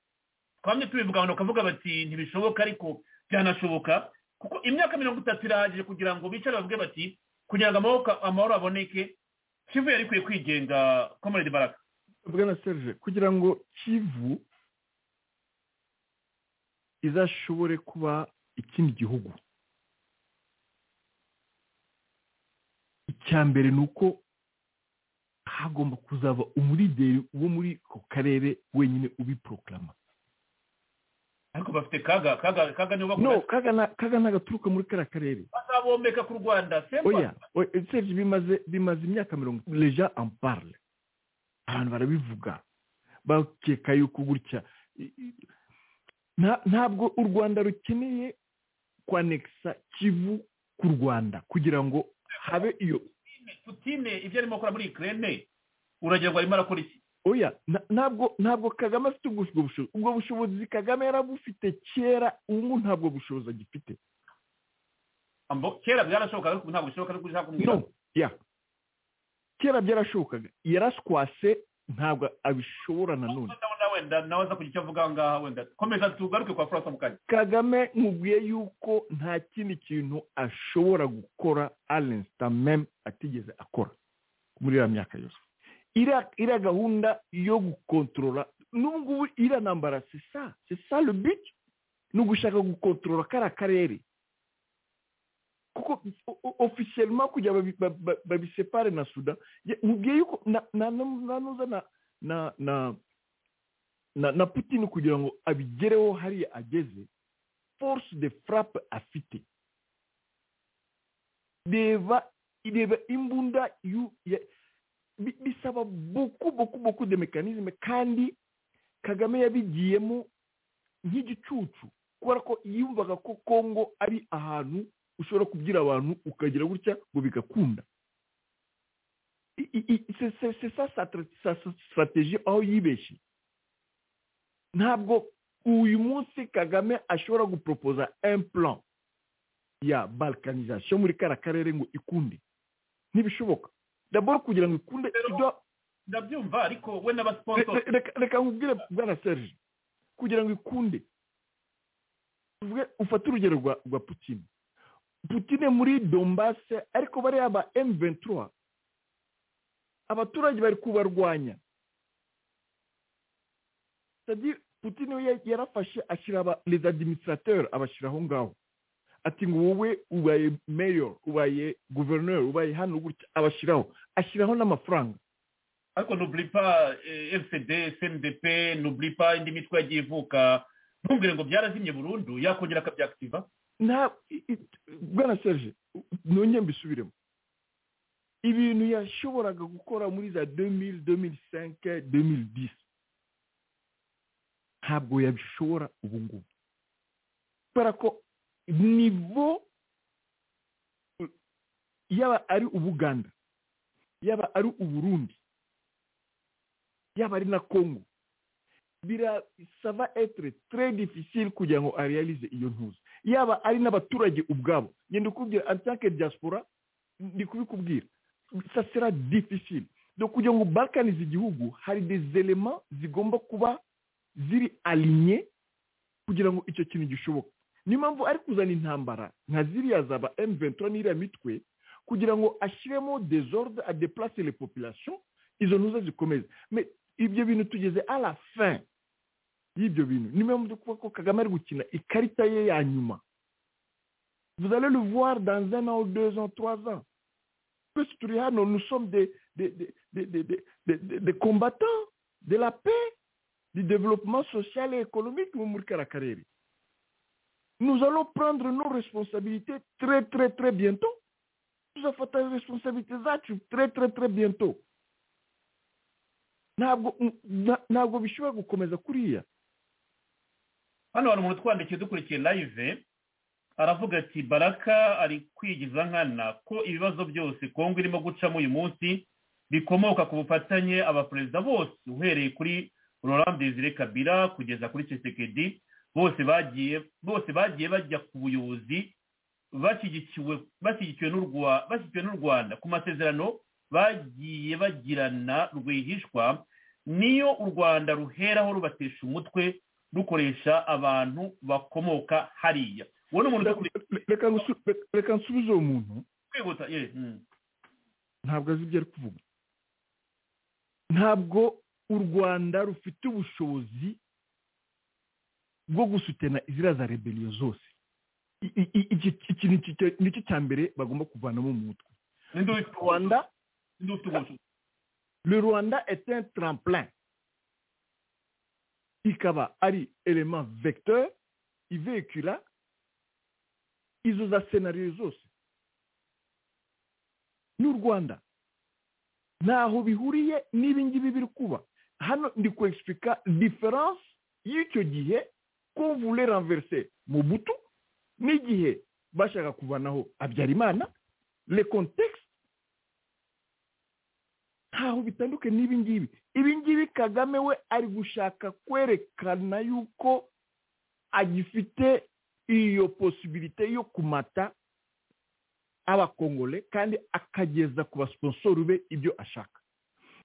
twamye tubivuga abantu bakavuga bati ntibishoboka ariko byanashoboka kuko imyaka mirongo itatu irahagije kugira ngo bicare bavuge bati kugira ngo amahoro aboneke kivu yari ikwiye kwigenga komerede baraka bwana serge kugira ngo kivu izashobore kuba ikindi gihugu icya mbere ni uko hagomba kuzaba umurideri wo muri ako karere wenyine ubiporogarama ariko bafite kaga kaga kaga niyo no kaga na- kaga nagaturuka muri kariya karere bazabombeka ku rwanda semba oya oya, serge bimaze bimaze imyaka mirongo leja amparle abantu barabivuga bakeka yuko gutya i- i- nta- ntabwo u rwanda rukeneye kwanekisa kivu ku rwanda kugira ngo habe iyo putine ibyo arimo akora muri ikirere uragira ngo arimo arakora iki oya na- ntabwo ntabwo kagame afite ubwo ubwo bushobozi ubwo bushobozi kagame yarabufite kera ubu ntabwo bushobozi agifite Ambo- kera byarashobokaga ariko ubu ntabwo bishoboka ariko ushaka kumwira no ya kera byarashobokaga yaraswase ntabwo abishobora nanone ndabona wenda nawe aza kugira icyo avuga aha ngaha wenda komeza tugaruke kwa furasa mukanya kagame nkubwiye yuko nta kindi kintu ashobora gukora arensta meme atigeze akora muri iriya myaka yose iriya iriya gahunda yo gukontorora n'ubu ngubu iriya nambara sesa sesa rubiki ni ugushaka gukontorora kariya karere kuko ofisiyelima kugira babi- ba- ba- babisepare na suda ya- nkubwiye yuko na na na- na nuza na na na na na putin kugira ngo abigereho hariya ageze force de frappe afite reba reba imbunda yu- ya- bi- bisaba buku buku buku de mekanizme kandi kagame yabigiyemo nk'igicucu kubera ko yumvaga ko kongo ari ahantu ushobora kubwira abantu ukagira gutya ngo bigakunda I- i- i- c'est- c'est- c'est ça sa tra- sa sa strategie aho yibeshye ntabwo uyu munsi kagame ashobora guporopoza plan ya balkanizasiyo muri kariya karere ngo ikunde ntibishoboka daboro kugira ngo ikunde ibyo- ndabyumva ariko we Re- n'abasiponzori re- reka reka nkubwire bwana serge kugira ngo ikunde tuvuge ufate urugero rwa rwa putine putine muri dombase ariko bariya ba emu ventura abaturage bari kubarwanya sadi putine we ya- yarafashe ashyira aba les administrateurs abashyira aho ngaho ati ngo wowe ubaye mayor ubaye gouverneur ubaye hano gutya abashyiraho ashyiraho n'amafaranga ariko n'uburi pa fcd cndp n'uburi pa indi mitwe yagiye ivuka ntumbwire ngo byarazimye burundu yakongera akabyakitiva nta i- i- bwana serge nongeye mbisubiremo ibintu yashoboraga gukora muri za 2000 2005 2010 ntabwo yabishobora ubu ngubu kubera ko nivo u- yaba ari ubuganda yaba ari uburundi yaba ari na congo birasaba etere très difficile kugira ngo arealize iyo ntuza yaba ari n'abaturage ubwabo ngenda ukubwira antanke diaspora ndi kubikubwira ça sera difficile donc kugira ngo balkanize igihugu hari des elements zigomba kuba ziri alinye kugira ngo icyo kintu gishoboka niyo mpamvu ari kuzana intambara nka ziriya zaba M23 n'iriya mitwe kugira ngo ashyiremo des ordres à déplacer les populations izo ntuza zikomeze Mais ibyo bintu tugeze à la fin y'ibyo bintu niyo mpamvu ndi kuvuga ko kagame ari gukina ikarita ye ya nyuma vous allez le voir dans un an ou deux ans trois ans twese turi hano nous sommes des, des, des, des, des, des, des, des, des combattants de la paix du développement social et économique mu muri kariya karere nous allons prendre nos responsabilités très très très bientôt tuzafata responsabilite zacu tre tre tre biento ntabwo na- ntabwo bishobora gukomeza kuriya hano hari umuntu utwandikiye dukurikiye live aravuga ati baraka ari kwigiza nkana ko ibibazo byose kongo irimo gucamo uyu munsi bikomoka ku bufatanye abaperezida bose uhereye kuri laurent desire kabila kugeza kuri cesekedi bose bagiye bose bagiye bajya ku buyobozi bashyigikiwe bashyigikiwe n'u Rwa- bashyigikiwe n'u rwanda ku masezerano bagiye bagirana rwihishwa niyo u rwanda ruheraho rubatesha umutwe rukoresha abantu bakomoka hariya uwo ni umuntu udakurikiye reka ngusu- reka- reka nsubize uwo muntu kwihuta ye mm. ntabwo azi ibyo ari kuvuga ntabwo u rwanda rufite ubushobozi bwo gusutena iziriya za rebeliyo zose I- i- i- iki- iki ni iki- nicyo cya mbere bagomba kuvanamo mu mutwe rwanda le rwanda est un tremplin ikaba ari element vecteur ivecula izo za senariyo zose n'u rwanda ntaho bihuriye n'ibi ngibi biri kuba hano ndi kwegisitirika diferanse y'icyo gihe ko mvure ranverse mu buto n'igihe bashaka kuvanaho habyarimana le kontekisi ntaho bitanduke n'ibi ngibi ibi ngibi kagame we ari gushaka kwerekana yuko agifite iyo posibilite yo kumata abakongole kandi akageza ku basiponsoru be ibyo ashaka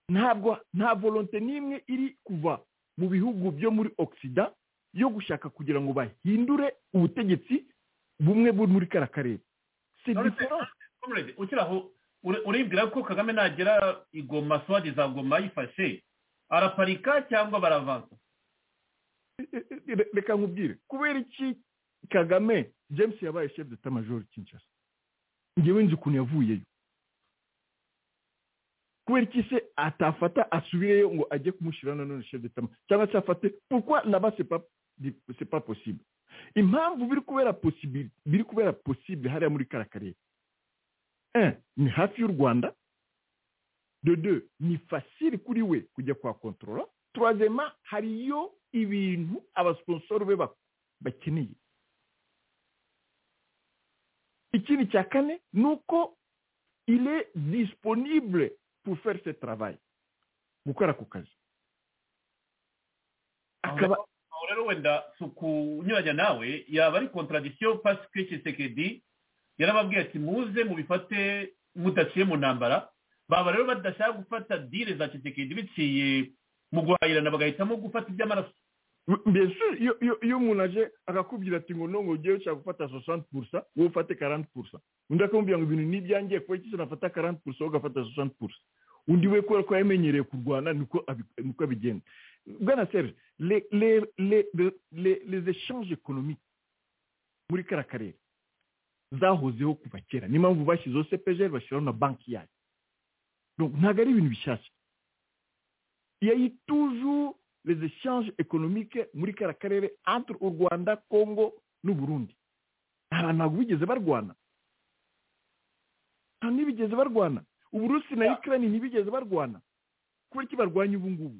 ntabwo nta volonte n'imwe iri kuva mu bihugu byo muri ogisida yo gushaka kugira ngo bahindure ubutegetsi bumwe buri muri kara karere si diferanse comrade ukiri aho uri- uribwira ko kagame nagera i Goma swadi za goma yifashe araparika cyangwa baravansa Re- reka nkubwire kubera iki kagame james yabaye chef d'etat major kinshasa ngewe nzi ukuntu yavuyeyo kubera iki se atafata asubireyo ngo ajye kumushyira nanone chef d'etat ma- cyangwa se afate pourquoi laba c'est pas di- c'est pas possible impamvu biri kubera possible biri kubera possible hariya muri kara karere un ni hafi y'u rwanda de deux ni facile kuri we kujya kwa controla troisièmement hariyo ibintu abasiponsoru be bak- bakeneye ikindi cya kane ni uko il est disponible pour faire ce travail gukora ako kazi akaba aho rero wenda si ukunyuranya nawe yaba ari contradiction parce que Tshisekedi yarababwiye ati muze mubifate mudaciye mu ntambara baba rero badashaka gufata dile za Tshisekedi biciye mu guhahirana bagahitamo gufata iby'amaraso bien sûr iyo- iyo iyo umuntu aje akakubwira ati ngo nongo ugiye ushaka gufata 60 pourcent wowe ufate 40 pourcent undi akamubwira ngo ibintu n'ibyangiye kuba iki se nafata 40 pourcent wowe ugafata 60 pourcent undi we kubera ko yamenyereye kurwana niko abi- niko abigenda bwana serge les- les- les les- les- les échanges économiques muri kara karere zahozeho kuva kera niyo mpamvu bashyizeho cepgr bashyiraho na banki yayo Donc, ntabwo ari ibintu bishyashya il y a eu toujours les échanges économiques muri kara karere entre u rwanda congo n'u burundi abantu ntabwo bigeze barwana nta ntibigeze barwana uburusi na ukraine ntibigeze barwana kubera iki barwanya ubu ngubu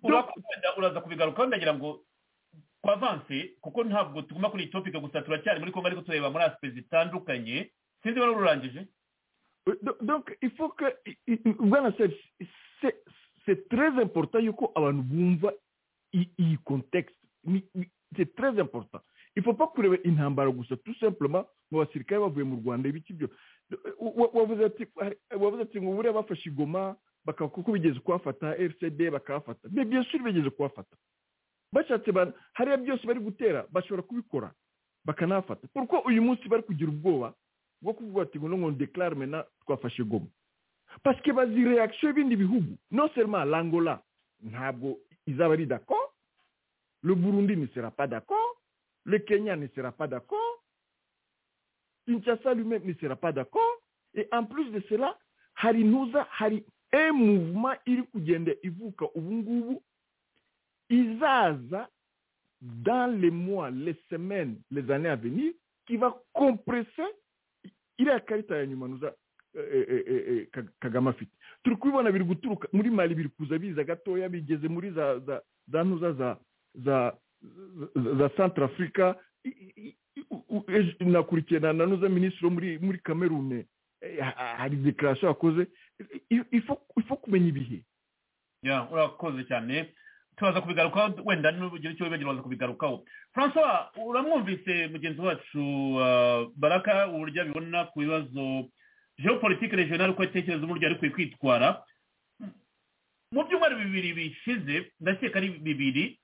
urakomeza uraza kubigarukaho ndagira ngo twavanse kuko ntabwo tuguma kuri iyi topic gusa turacyari muri kongo ariko tureba muri aspect zitandukanye sinzi wari ururangije Do- donc il faut que i- i- bwana Seb, c'est- c'est très important yuko abantu bumva i- iyi contexte Ni- ni- c'est très important il faut pas kureba intambara gusa tout simplement ngo abasirikare bavuye mu rwanda ibiki byo Wa- wa- wavuze ati wavuze ati ngo buriya bafashe igoma bakaba kuko bigeze kuhafata rcd bakahafata mais bien sûr bigeze kuhafata bashatse ba- hariya byose bari gutera bashobora kubikora bakanahafata kuko uyu munsi bari kugira ubwoba bwo kuvuga ati ngo ngo deklare mena twafashe goma parce que bazi réaction y'ibindi bihugu non seulement l'angola ntabwo izaba ari d'accord le burundi ne sera pas d'accord le kenya ne sera pas d'accord kinshasa lui-même ne sera pas d'accord et en plus de cela hari ntuza hari un mouvement iri kugenda ivuka ubu ngubu izaza dans les mois les semaines les années à venir kiva komprese iriya karita ya nyuma nuza eh, eh, eh, eh, Ka- kagame afite turi kubibona biri guturuka muri mali biri kuza biza gatoya bigeze muri za za za ntuza za za za- za centre africa nakurikiye na nanuza minisitiri wo muri muri kamerune Eh, ha- ha- hari dekarasiyo yakoze ifo kumenya ibihe ya urakoze cyane turaza kubigarukaho wenda n'ugira icyo wibagira uraza kubigarukaho francois uramwumvise mugenzi wacu ah, baraka uburyo abibona ku bibazo geopolitique regional uko atekereza uburyo ari kwiye kwitwara mu byumweru bibiri bishize ndakeka ari bibiri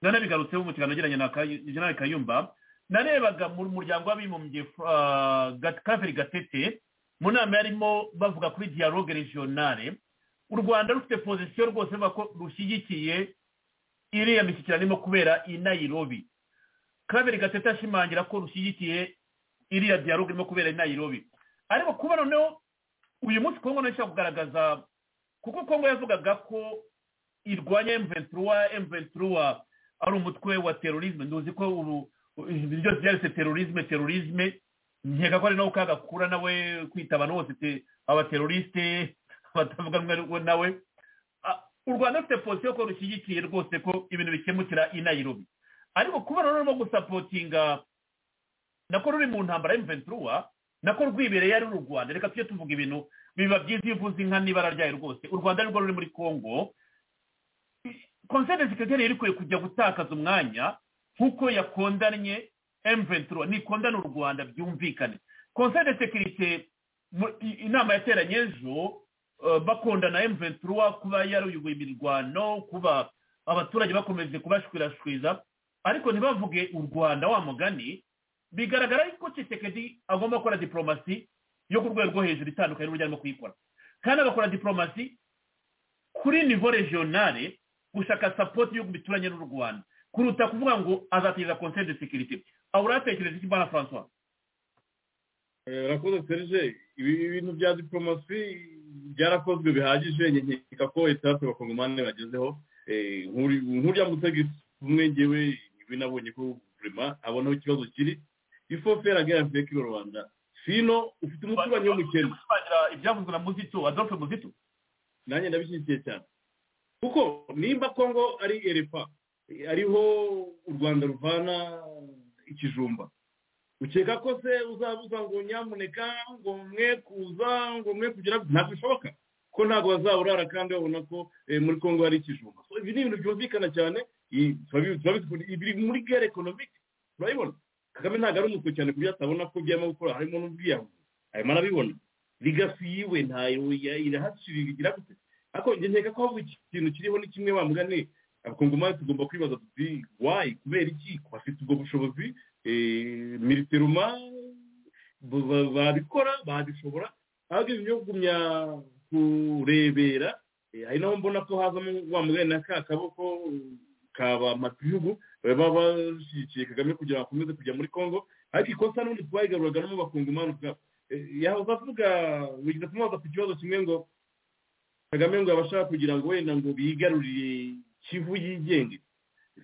nanabigarutseho mu kiganiro nagiranye na Kay- General kayumba narebaga mu muryango w'abibumbye ah, Gat- claver gatete mu nama yarimo bavuga kuri dialogue regionale u rwanda rufite pozisiyo rwose ruvuga ko rushyigikiye iriya mishyikirano irimo kubera i nayirobi kabiri gatete ashimangira ko rushyigikiye iriya dialogue irimo kubera i nayirobi ariko kuba noneho uyu munsi kongo nayo ishobora kugaragaza kuko kongo yavugaga ko irwanya emventura emventura ari umutwe wa terorisme nduzi ko ubu ibintu byose byanditse terorisme terorisme nkeka ko ari nawe kagakura nawe kwita abantu bose te- abaterorisite batavuga rumwe rumwe nawe Ah, u rwanda rufite pozisiyo ko rushyigikiye rwose ko ibintu bikemukira i nayirobi ariko kuba rero rurimo gusapotinga nako ruri mu ntambara y'imventura nako rwibereye ari uru rwanda reka tujye tuvuga ibintu biba byiza iyo uvuze inka n'ibara ryayo rwose u rwanda nirwo ruri muri kongo konsere sekreteri yari ikwiye kujya gutakaza umwanya nk'uko yakondanye emventura nikondane u rwanda byumvikane konsere sekirite mu- i- inama yateranye ejo eh, bakondana emventura kuba yaruyoboye imirwano kuba abaturage bakomeje kubashwirashwiza ariko ntibavuge u rwanda wa mugani bigaragara yuko kisekedi agomba gukora diporomasi yo ku rwego rwo hejuru itandukanye n'uburyo arimo kuyikora kandi agakora diporomasi kuri nivo regionale gushaka sapoti y'ibihugu bituranye n'u rwanda kuruta kuvuga ngo azateza conseil de sécurité aho uratekereza iki bwana francois Eh, urakoze serge ibi bintu bya diporomasi byarakozwe bihagije nkeka ko etape abakongomani bagezeho Eh, nk'uri- nk'urya mutega umwe ngewe ibi nabonye ko burema abona aho ikibazo kiri ifo fera gare veki rwanda fino ufite umuturanyi w'umukene ibyavuzwe na muzito adolphe muzito nanjye ndabishyigikiye cyane kuko nimba kongo ari erepa eh, ariho u rwanda ruvana ikijumba ukeka ko se uzabuza ngo nyamuneka ngo mwe kuza ngo mwe kugira ntabwo bishoboka ko ntabwo bazaburara kandi babona ko eh, muri kongo hari ikijumba So, ibi ni ibintu byumvikana cyane i- turabi- turabi- biri muri gare ekonomike turabibona kagame ntabwo ari umutwe cyane ku byo atabona ko byarimo gukora harimo n'ubwiyahuzi arimo arabibona ligasi yiwe ntayo ya- irahaciriwe igira gute ariko njye nkeka ko ahubwo iki kintu kiriho ni kimwe wa mugani abakongomani tugomba kwibaza tuti wayi kubera iki bafite ubwo bushobozi eh, militeruma ba- ba- babikora babishobora ahubwo ibintu byo kugumya kurebera eh, ari naho mbona ko hazamo wa mugani na ka kaboko kaba matihugu baba bashyigikiye kagame kugira ngo akomeze kujya muri kongo ariko ikosa n'ubundi twayigaruraga no mu bakongomani ubwabo Eh, yahoze avuga wigize kumubaza ku kibazo kimwe ngo kagame ngo abashaka kugira ngo wenda ngo bigarurire kivu yigenge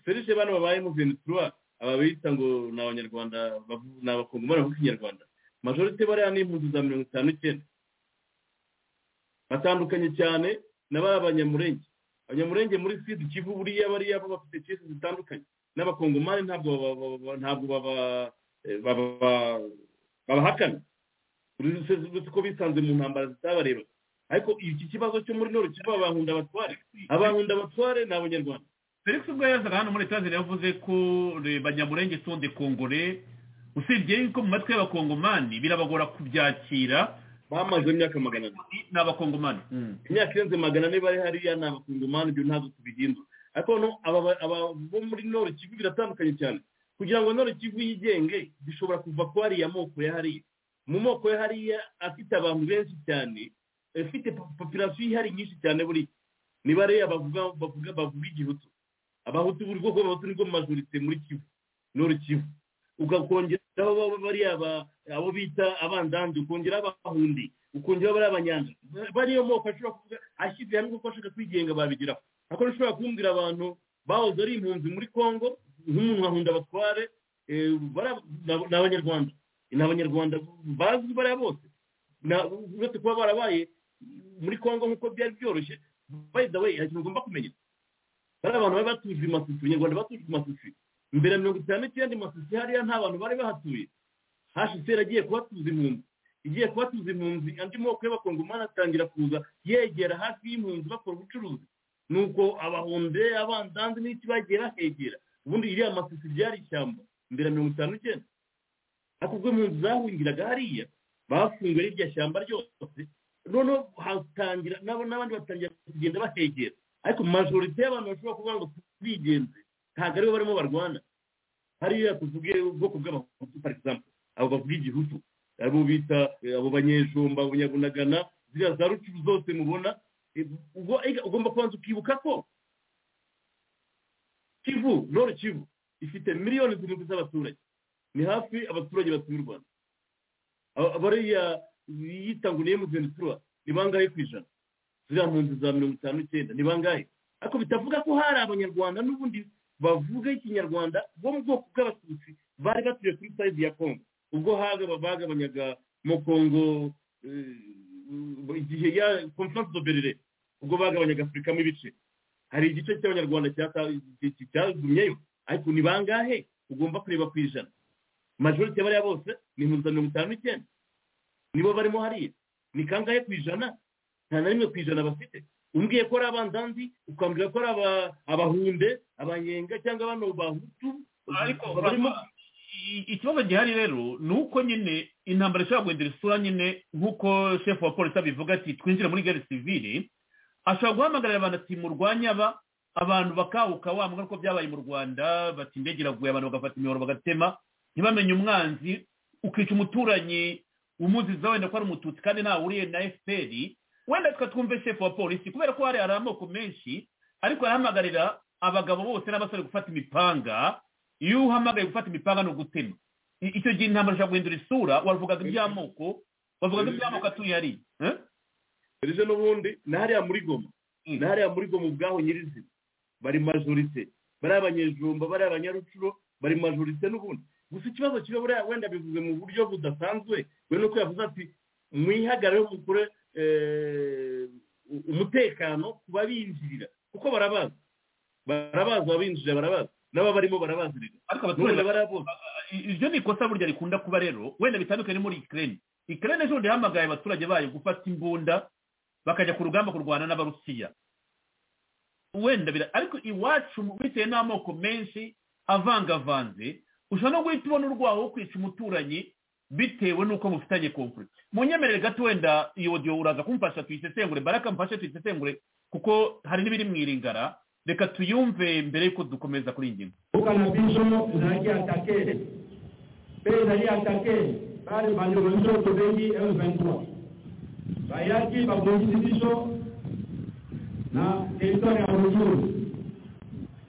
serije bano babayemo venetura aba bita ngo ni abanyarwanda bavu- ni abakongomani bavuga ikinyarwanda majorite bariya ni impunzi za mirongo itanu icyenda batandukanye cyane na ba banyamurenge abanyamurenge muri sud kivu buriya bariya bo bafite kesi zitandukanye n'abakongomani ntabwo baba- baba- ntabwo baba- eh, baba- babahakana uretse uretse ko bisanze mu ntambara zitabareba ariko iki kibazo cyo muri noro kiva abahunda abatware abahunda abatware ni abanyarwanda felix ubwo yazaga hano muri etazeri yavuze ko eh, banyamurenge sonde kongore usibye yuko mu matwi y'abakongomani birabagora kubyakira bamaze imyaka magana abiri ni abakongomani imyaka irenze magana ane bari hariya ni abakungomani ibyo ntabwo tubihindura ariko no aba ba- aba bo muri noro kivu biratandukanye cyane kugira ngo noro kivu yigenge bishobora kuva ku hariya moko ya hariya mu moko ya hariya afite abantu benshi cyane afite popirasiyo ihari nyinshi cyane buri niba rero bavuga bavuga bavuga igihutu abahutu buri bwoko bw'abahutu nibwo majorite muri kivu noro kivu ukakongeraho baba bariya ba- abo bita abandandi ukongera abahundi ukongera bariya abanyanja bariyo moko ashobora kuvuga ashyize hamwe kuko ashaka kwigenga babigeraho ariko ntushobora kumbwira abantu bahoze ari impunzi muri congo nk'umuntu nkahunda batware ni abanyarwanda ni abanyarwanda bazwi bariya bose Na- uretse kuba barabaye muri congo nk'uko byari byoroshye by the way hari ikintu ugomba kumenya bari abantu bari batuje i masusi abanyarwanda batuje i masusi mbere ya mirongo itanu n'icyenda i masusi hariya nta bantu bari bahatuye hashisera agiye kubatuza impunzi igiye kubatuza impunzi andi moko y'abakongomani atangira kuza yegera hafi y'impunzi bakora ubucuruzi nuko abahunde abandanzi n'iki bagera hegera ubundi iriya masusi byari ishyamba mbere ya mirongo itanu n'icyenda ariko ubwo impunzi zahungiraga hariya bafunguye rirya shyamba ryose noneho hatangira nabo n'abandi batangira kugenda bahegera ariko majorite y'abantu bashobora kuvuga ngo bigenze ntabwo aribo barimo barwana hariya tuvuge ubwoko bw'abahutu for example abo bavuga igihutu abo bita eh, abo banyejumba abo banyabunagana ziriya za rucucu zose mubona eh, ubwo- eh, ugomba kubanza ukibuka ko kivu roro kivu ifite miliyoni zirindwi z'abaturage ni hafi abaturage batuye u rwanda Aba- bariya yita ngo ni emuzentura ni bangahe ku ijana ziriya mpunzi za mirongo itanu n'icyenda ni bangahe ariko bitavuga ko hari abanyarwanda n'ubundi bavuga ikinyarwanda bo mu bwoko bw'abatutsi bari batuye kuri sayizi ya kongo ubwo haga bagabanyaga mu kongo eh, igihe ya konferanse doberere ubwo bagabanyaga afurikamo ibice hari igice cy'abanyarwanda cyata- cy- cyagumyeyo ariko ni bangahe ugomba kureba ku ijana majorite bariya bose ni impunzi za mirongo itanu n'icyenda nibo barimo hariya ni kangahe ku ijana nta na rimwe ku ijana bafite umbwiye ko ari abandanzi ukambwira ko ari aba- abahunde abanyenga cyangwa bano bahutu ariko barimo Rama, i- ikibazo gihari rero ni uko nyine intambara ishobora guhindura isura nyine nk'uko shefu wa polisi abivuga ati twinjire muri gare sivire ashobora guhamagarira abantu ati murwanye aba abantu bakahuka wa mbwa ko byabaye mu rwanda bati indege iraguye abantu bagafata imiyoboro bagatema ntibamenye umwanzi ukica umuturanyi umuziza wenda ko ari umututsi kandi ntawuriye na efuperi wenda tukatwumve shefu wa polisi kubera ko hari hari amoko menshi ariko arahamagarira abagabo bose n'abasore gufata imipanga iyo uhamagaye gufata imipanga ni ugutema I- icyo gihe intambara ishobora guhindura isura wavugaga iby'amoko bavugaga iby'amoko atuye hariya eh? serije n'ubundi ni hariya muri goma ni hariya muri goma ubwaho nyirizina bari majorite bari abanyejumba bari abanyarucuro bari majorite n'ubundi gusa ikibazo kiba buriya wenda bivuze mu buryo budasanzwe we nuko yavuze ati mwihagarare mukore eh, u- umutekano ku babinjirira kuko barabazi barabazi ababinjirira barabazi n'aba barimo barabazi rero ariko N'ubundi abaturage bariya bose iryo ni ikosa burya rikunda kuba rero wenda bitandukanye no muri ikirere ikirere ejo bundi yahamagaye abaturage bayo gufata imbunda bakajya ku rugamba kurwana n'abarusiya wenda bira ariko iwacu bitewe n'amoko menshi avangavanze ushobora no guhita ubona urwaho wo kwica umuturanyi bitewe n'uko mufitanye konfuri munyemerere gato wenda iyo audio uraza kumfasha tuyisesengure baraka mfashe tuyisesengure kuko hari n'ibiri mu iringara reka tuyumve mbere y'uko dukomeza kuri iyi ngingo ukanabizo zali atake pe zali atake bale bandeko biso tobengi m23 bayaki babongisi biso na teritware ya rujuru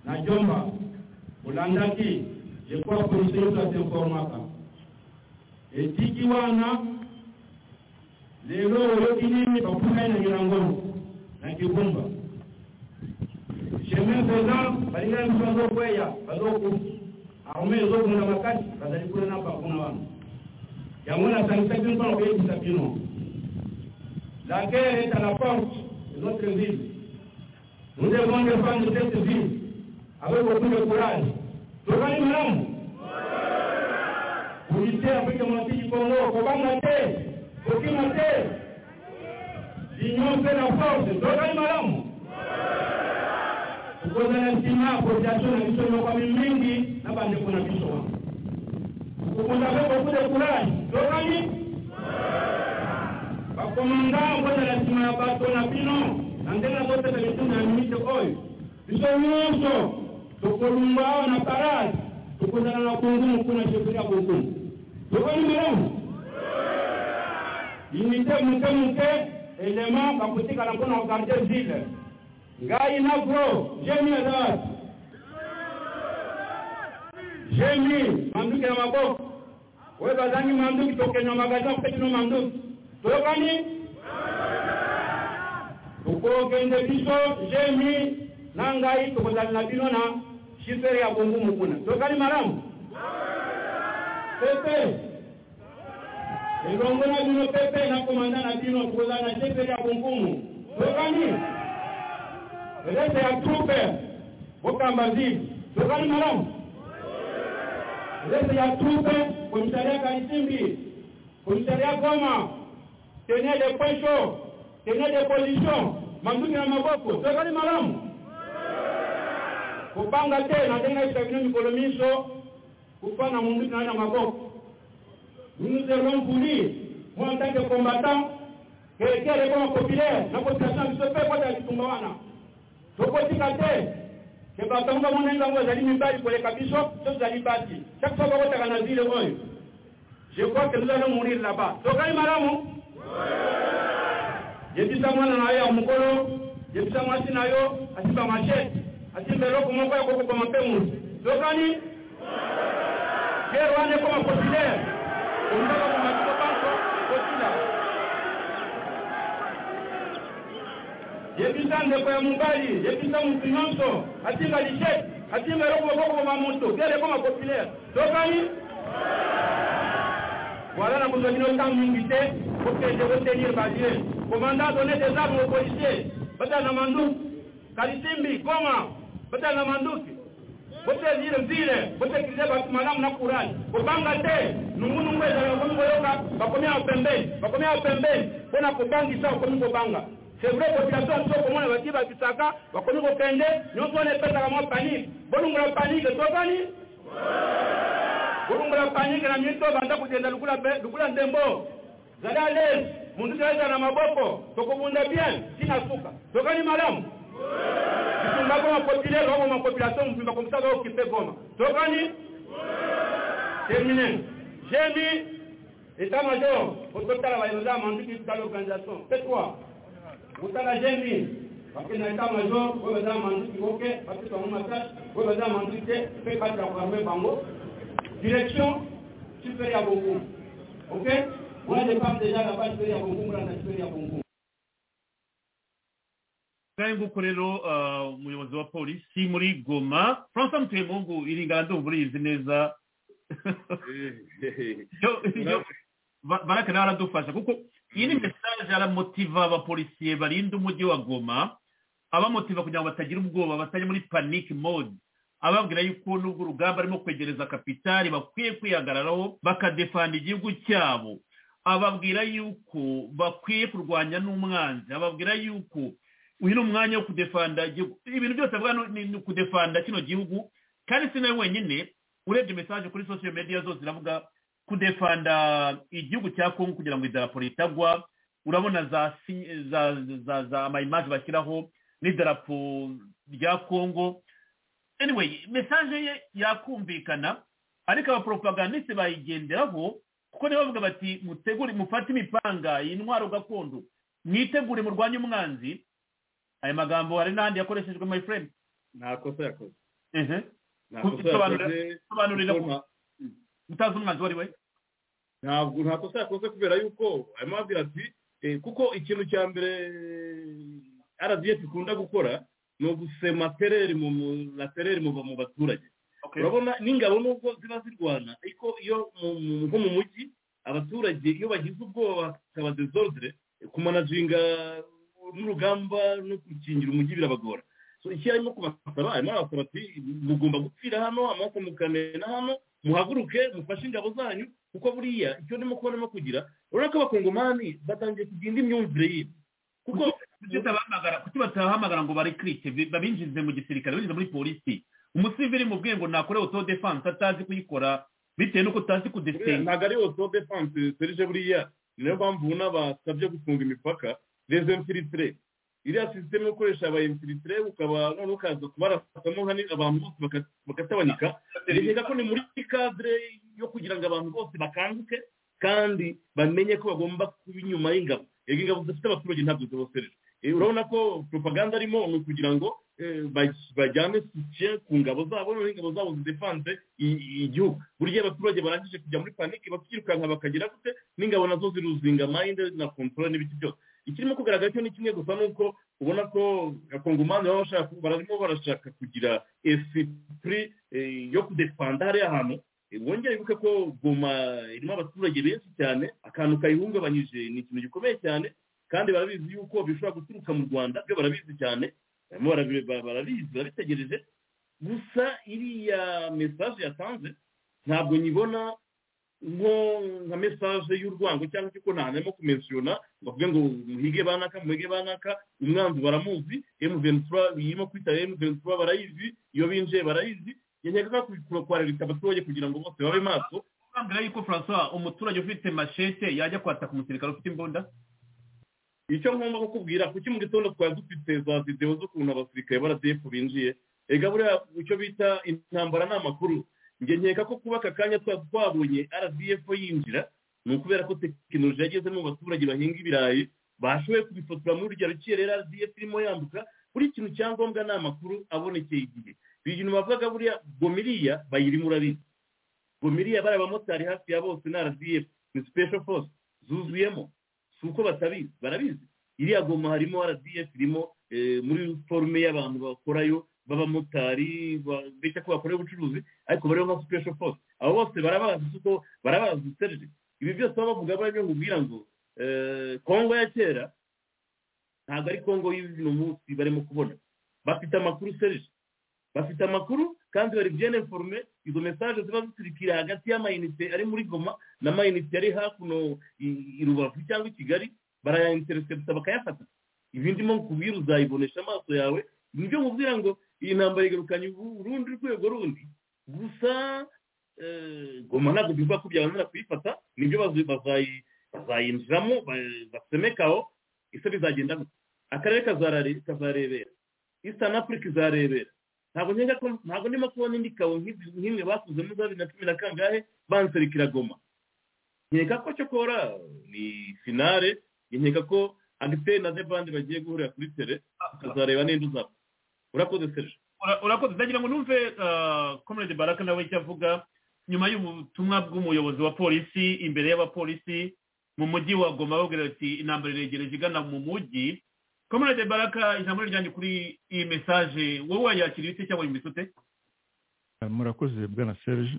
na jomba olandaki lekwa polisi yoto atenformaka etiki wana lelo oyoki nini bapungai na ngilangono na kibumba chemin faisant balingai biso azokweya bazoku arme ezokunda makasi bazali kuna na bakuna wana yango nasangisaki mpona koyebisa bino la guerre est à la porte de notre ville nous devons défendre cette ville avec beaucoup de courage tozali malamu polise afrike mosiki kongo kobanga te kokima te l'union fait la force tozali malamu tokozala nsima population na biso yokwami mingi na bandeko na biso wana tokozala beaucoup de courage tozali bakomanda kozala nsima ya bato na bino na ndenge toteka mituna ya minite oyo biso nyonso tokolumba awa na parade tokozala na bongumu kuna sheferi ya bongumu tokoni malamu unité moke moke elema bakotikala mpona kogarde ville ngai na bro jemi aza wapi jemi manduki na maboko oyo bazangi manduki tokenda magasin kopetino manduki toyokani tokokende biso jemi na ngai tokozali na bino na shifere ya bongumu kuna toyokani malamu pepe ilongo na bino pepe nakomanda na bino koza na shepeli ya kunkumu tokani rete ya trupe bokamba nzivu tokani malamu rete ya trupe komisaria kalisimbi komisaria goma tene de posho tene de position manduki na maboko tokani malamu kupanga te natengaisa bino mikolo miso kufana munduki na na maboko Nous nous allons vous dire, moi en tant que combattant, que les réponses populaires, la population du peuple, moi j'ai dit Tumbawana. tokotika te ke batonga monenga ngo ezali mibali koleka biso so tozali basi chaque fois bakotaka na zile oyo je crois que nous allons mourir là-bas tokali malamu yebisa mwana na yo ya mokolo yebisa mwasi na yo asimba machete asimba eloko moko ya kokokoma mpe mutu tokani guerre wana ekoma populaire omutaka komatiko banko kotila yebisa ndeko ya mobali yebisa motu nyonso atinga lishet atinga eloko bokokoma moto guerre ekoma populaire tokani wala na kozwa bino ntango mingi te kokende kotenir balie komanda donne des armes aux policiers batala na manduki kalisimbi goma batala na manduki botelire nzile botekilize bato malamu na kurani kobanga te nungunungu ezala bakomi koyoka bakomi awo pembeni bakomi awo pembeni mpona kobangisa bakomi kobanga c'est vrai population biso komona bati babisaka bakomi kokende nyonso wana epesaka mwa panike bolungola panike tokani bolungola panike na minito banda kogenda lukula be- lukula ndembo zali alese mundu toeza na maboko tokobunda bien tina suka tokani malamu bitumba goma populaire okoma population mobimba komisa baokipe goma tokani termine jemi état major ototala bayoza ya manduki tala organisation p3 otala jemi bakena état major oyo baza ya manduki oke bapesa bango masage oyo baza ya manduki te mpe batela koarme bango direction superi ya bongumu ok moi je parle déjà là-bas superi ya bongumu lana superi ya bongumu ngahe nguko rero ah, umuyobozi wa polisi muri goma francois mutemungu iringana ndumva uriyizi neza Yo- yo- Ba- baraka nawe aradufasha kuko iyi ni mesaje aramotiva abapolisiye barinda umujyi wa goma abamotiva kugira ngo batagira ubwoba batajya muri panic mode ababwira yuko n'ubwo urugamba arimo kwegereza kapitali bakwiye kwihagararaho bakadefanda igihugu cyabo ababwira yuko bakwiye kurwanya n'umwanzi ababwira yuko uyu ni umwanya wo kudefanda igihugu ibintu byose avuga ni- ni ni kudefanda kino gihugu kandi si nawe wenyine urebye mesaje kuri social media zose ziravuga kudefanda igihugu cya kongo kugira ngo idarapo ritagwa urabona za si- za za za amayimaje bashyiraho n'idarapo rya kongo anyway mesaje ye yakumvikana ariko abapropagandiste bayigenderaho kuko nibo bavuga bati mutegure mufate imipanga iyi ntwaro gakondo mwitegure murwanye umwanzi ayo magambo hari n'ahandi yakoreshejwe my friend nta kosa yakoze ehe nta Ku- kosa sobanura- yakoze sobanurira kuko nta- utazi umwanzi uwo ari we ntabwo nta kosa yakoze kubera yuko arimo ababwira ati eh, kuko ikintu cya mbere rdf ikunda gukora ni ugusema tereri mu mu- na tereri muva mu baturage urabona n'ingabo nubwo ziba zirwana ariko iyo mu- mu- nko mu mujyi abaturage iyo bagize ubwoba bakaba dezordre kumanazinga n'urugamba no gukingira umujyi birabagora so icyo arimo kubasaba arimo arabasaba ati mugomba gupfira hano amaraso mukamena hano muhaguruke mufashe ingabo zanyu kuko buriya icyo ndimo kuba ndimo kugira urabona ko abakongomani batangiye kugira indi myumvire yibi kuko kuki batabahamagara kuki batabahamagara ngo barekrite bi- babinjize mu gisirikare babinjize muri polisi umusivili mu bwe ngo nakore auto defense atazi kuyikora bitewe n'uko utazi Buriya kudesenga ntabwo ari auto defense serije buriya niyo mpamvu n'abasabye gufunga imipaka les infiltrés iriya sisiteme ukoresha aba infiltrés ukaba none ukaza kubarasamo nka ni- abantu bose baka- bakatabanika bireka ko ni muri cadre yo kugira ngo abantu bose bakanguke kandi bamenye ko bagomba kuba inyuma y'ingabo yego ingabo zifite abaturage ntabwo zibosereje Eh, urabona ko propaganda arimo ni ukugira ngo eh, baj- bajyane soutien ku ngabo zabo noneho ingabo zabo zidefanse i- i- igihugu burya abaturage barangije kujya muri panike bakirukanka bakagira gute n'ingabo nazo ziruzinga mayinde na kontrole n'ibiki byose ikirimo kugaragara cyo ni kimwe gusa ni uko ubona ko abakongomani baba bashaka barimo barashaka kugira esprit eh, yo kudefanda hariya hantu wongere wibuke ko goma irimo abaturage benshi cyane akantu kayihungabanyije ni ikintu gikomeye cyane kandi barabizi yuko bishobora guturuka mu rwanda byo barabizi cyane barimo barabi- ba- barabizi barabitegereje gusa iriya mesaje yatanze ntabwo nyibona nko nka mesaje y'urwango cyangwa se ko ntanarimo kumensiyona ngo avuge ngo muhige banaka muhige banaka umwanzi baramuzi emu ventura irimo kwita emu ventura barayizi iyo binjiye barayizi nkeneka ko kwararika abaturage kugira ngo bose babe maso urambwira yuko francois umuturage ufite mashete yajya kwataka umusirikare ufite imbunda icyo ngomba kukubwira kuki mu gitondo twari dufite za videwo z'ukuntu abasirikare baradefu binjiye ega buriya icyo bita intambara ni amakuru njye nkeka ko kuba aka kanya twaba twabonye rdf yinjira ni ukubera ko tekinoloji yageze mu baturage bahinga ibirayi bashoboye kubifotora muri urugero rukiye rero rdf irimo yambuka buri kintu cyangombwa ni amakuru abonekeye igihe ibintu bavugaga buriya gomiriya bayirimo urabizi gomiriya bari abamotari hafi ya bose ni rdf ni special force zuzuyemo si uko batabizi barabizi iriya goma harimo rdf irimo eh, muri forume y'abantu bakorayo b'abamotari ba- bita ko bakorera ubucuruzi ariko bariho nka special force abo bose barabazi kuko barabazi serije ibi byose baba bavuga bariyo nkubwira ngo eh, kongo ya kera ntabwo ari kongo y'uno munsi barimo kubona bafite amakuru serije bafite amakuru kandi bari bien informe izo message ziba ziturikira hagati y'amayinite ari muri goma n'amayinite ari hakuno i- i rubavu cyangwa i kigali barayainteresepta bakayafata ibi ndimo kubwira uzayibonesha amaso yawe nibyo mubwira ngo iyi ntambara igarukanye ubu- urundi rwego rundi gusa eh, goma ntabwo bivuga ko byabanira kuyifata nibyo bazi- bazayi- bazayinjiramo ba- basemekaho ese bizagendamo akarere kazarare- kazarebera eastern africa izarebera ntabwo nkeka ko ntabwo ndimo kubona indi kawo nk'izi- nk'imwe bakoze muri za bibiri na cumi na kangahe banserukira goma nkeka ko cyokora ni finale nkeka ko agiteri na debandi bagiye guhurira kuri tere tukazareba ninde uzaba urakoze serge Ura- urakoze ndagira ngo numve ah, comrade baraka nawe icyo avuga nyuma y'ubutumwa bw'umuyobozi wa polisi imbere y'abapolisi mu mujyi wa goma babwira ati intambara iregereje igana mu mujyi comrade baraka ijambo ryanjye kuri iyi mesaje wowe wayakira ibite cyangwa yumvise ute Euh, Murakoze Bwana Serge.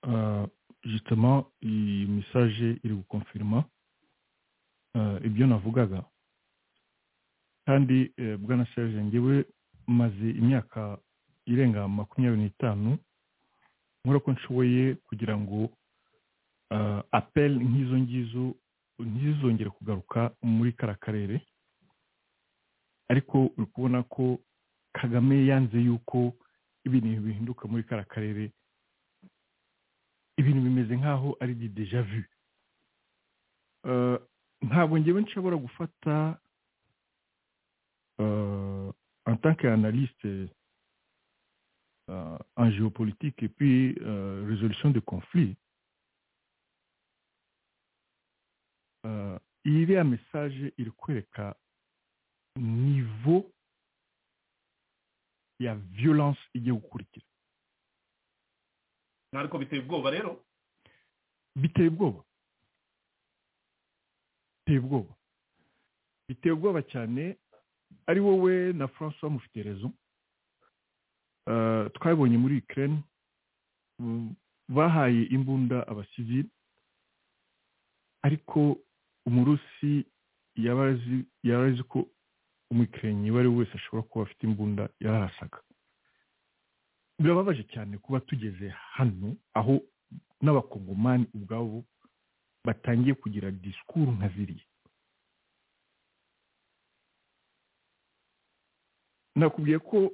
Euh, justement, iyi message iri gukonfirima euh, ibyo navugaga kandi euh, Bwana Serge ngewe maze imyaka irenga makumyabiri n'itanu nkora ko nshoboye kugira ngo euh, appel nk'izo ngizo ntizizongere kugaruka muri kara karere ariko uri kubona ko kagame yanze yuko ibintu bihinduka muri kara karere ibintu bimeze nk'aho ari di deja vu Eh, ntabwo ngewe nshobora gufata euh, en tant qu'analyste euh, en géopolitique et puis euh, résolution de conflits euh, iriya message iri kwereka niveau ya violence igiye gukurikira ariko biteye ubwoba rero biteye ubwoba biteye ubwoba biteye ubwoba cyane ari wowe na francois mufite rezo twabonye muri ukraine mm, bahaye imbunda abasivili ariko umurusi yaba azi- yaba azi ko umukinnyi uwo ari we wese ashobora kuba afite imbunda yarahasaga birababaje cyane kuba tugeze hano aho n'abakongomani ubwabo batangiye kugira disikuru nka ziriya nakubwiye ko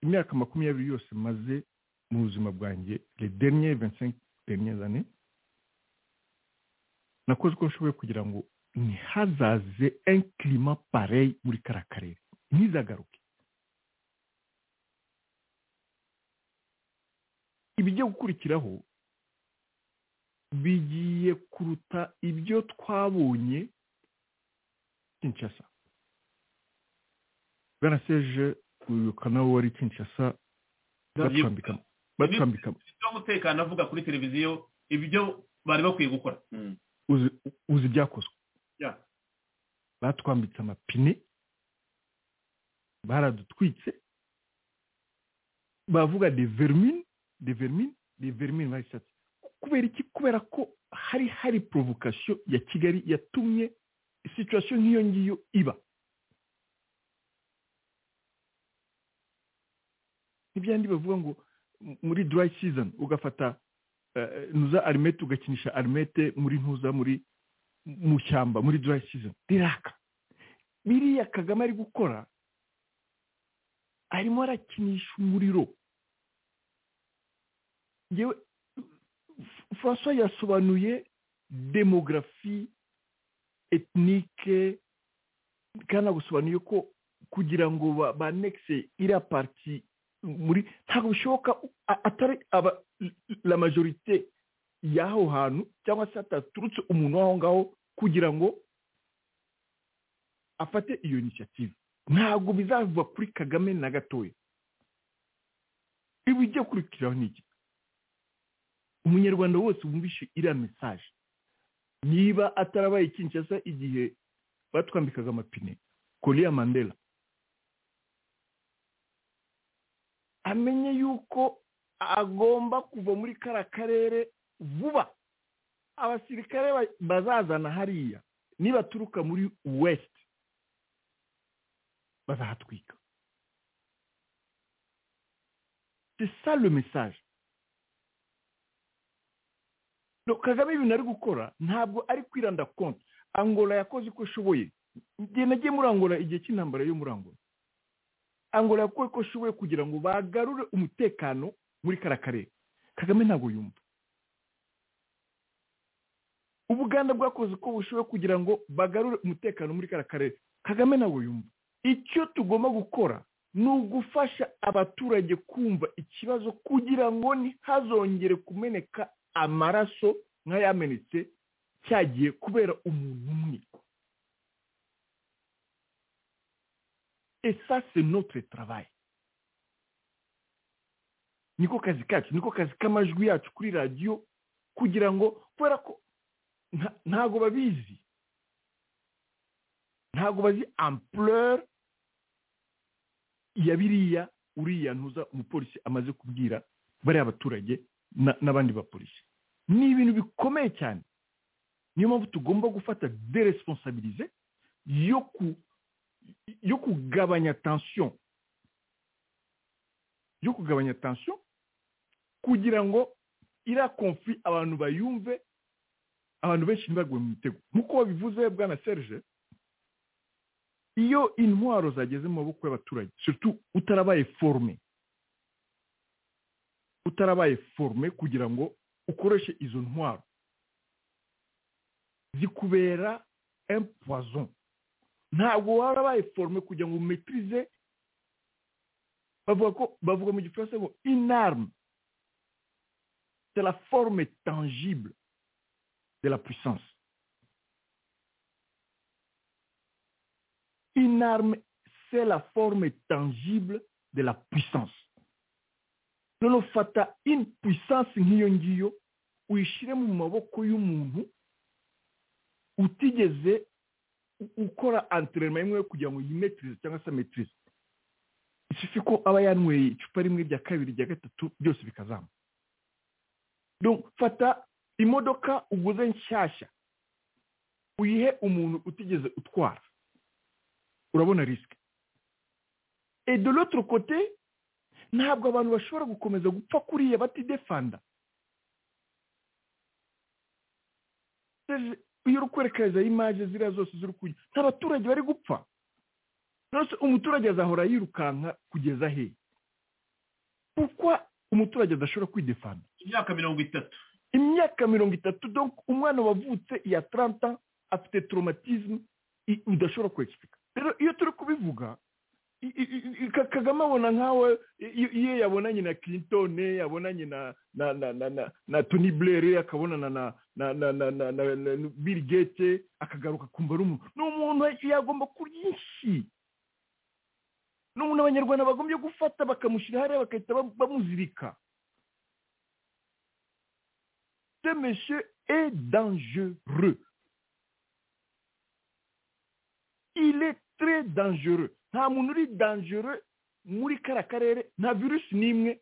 imyaka makumyabiri yose maze mu buzima bwanjye les derniers 25 derniers années nakoze uko nshoboye kugira ngo ntihazaze un climat pareil muri kara karere ntizagaruke ibijya gukurikiraho bigiye kuruta ibyo twabonye kinshasa bwana serge wibuka nawe wari kinshasa batwambika batwambika minisitiri w'umutekano avuga kuri televiziyo ibyo bari bakwiye gukora uzi- uzi ibyakozwe Yeah. batwambitse amapine baradutwitse bavuga de vermine de vermine de vermine bahise bati kubera iki kubera ko hari hari porobokasiyo ya kigali yatumye situwasiyo nk'iyo ngiyo iba ntibyandi bavuga ngo muri dry season ugafata ntuza arimete ugakinisha arimete muri ntuza muri mu shyamba muri dry season riraka biriya kagame ari gukora arimo arakinisha umuriro yewe francois yasobanuye demogarafi etnike kandi agusobanuye ko kugira ngo banekise iriya pariti muri ntabwo bishoboka atari aba la majorite y'aho hantu cyangwa se hataturutse umuntu w'aho ngaho kugira ngo afate iyo inisiyative ntabwo bizava kuri kagame na gatoya ibijya kurikiraho ni iki umunyarwanda wose wumvishe iriya mesaje niba atarabaye kinshasa igihe batwambikaga amapine koriya mandela amenye yuko agomba kuva muri kariya karere vuba abasirikare bazazana hariya nibaturuka muri wesiti bazahatwika c'est ça le message kagame ibintu ari gukora ntabwo ari kwiranda konti angola yakoze uko ishoboye igihe nagiye muri angola igihe cy'intambara yo muri angola angola yakoze uko ishoboye kugira ngo bagarure umutekano muri kariya karere kagame ntabwo yumva ubuganda bwakoze uko bushoboye kugira ngo bagarure umutekano muri kariya karere kagame ntabwo yumva icyo tugomba gukora ni ugufasha abaturage kumva ikibazo kugira ngo ntihazongere kumeneka amaraso nk'ayamenetse cyagiye kubera umuntu umwe esase notre travail niko kazi kacu niko kazi k'amajwi yacu kuri radiyo kugira ngo kubera ko ntabwo babizi ntabwo bazi ampurere ya biriya uriya ntuza umupolisi amaze kubwira bariya baturage n'abandi bapolisi ni ibintu bikomeye cyane niyo mpamvu tugomba gufata deresiponsabirize yo kugabanya tansiyo yo kugabanya tansiyo kugira ngo iriya konfi abantu bayumve abantu benshi ntibagwe mu mitego nk'uko babivuze bwana serge iyo intwaro zageze mu maboko y'abaturage utarabaye forume utarabaye forume kugira ngo ukoreshe izo ntwaro zikubera empuwazo ntabwo warabaye forume kugira ngo umetirize bavuga ko bavuga mu gifaransa ngo inarume c'est la forme tangible de la puissance Une arme, c'est la forme tangible de la puissance. Nonofata in puissance nk'iyo ngiyo uyishyire mu maboko y'umuntu utigeze ukora antrenema imwe kugira ngo yimetirize cyangwa se ametirize isufi ko aba yanyweye icupa rimwe rya kabiri rya gatatu byose bikazamba fata imodoka uguze nshyashya uyihe umuntu utigeze utwara urabona risike et de l'autre côté ntabwo abantu bashobora gukomeza gupfa kuriya batidefanda iyo uri kwerekeza imaje ziriya zose ziri kujya nta baturage bari gupfa rwose umuturage azahora yirukanka kugeza he kuko umuturage adashobora kwidefanda imyaka mirongo itatu imyaka mirongo itatu umwana wavutse iya taranta afite toromatizmu udashobora kwegifika rero iyo turi kubivuga kagame abona nkawe iyo yabonanye na kirintone yabonanye na toni burere akabonana na biri gete akagaruka kumva ari umuntu ni umuntu yagomba byinshi ni umuntu abanyarwanda bagombye gufata bakamushyira hariya bagahita bamuzirika ce monsieur est dangereux il est très dangereux nta muntu uri dangereux muri kariya karere nta virusi n'imwe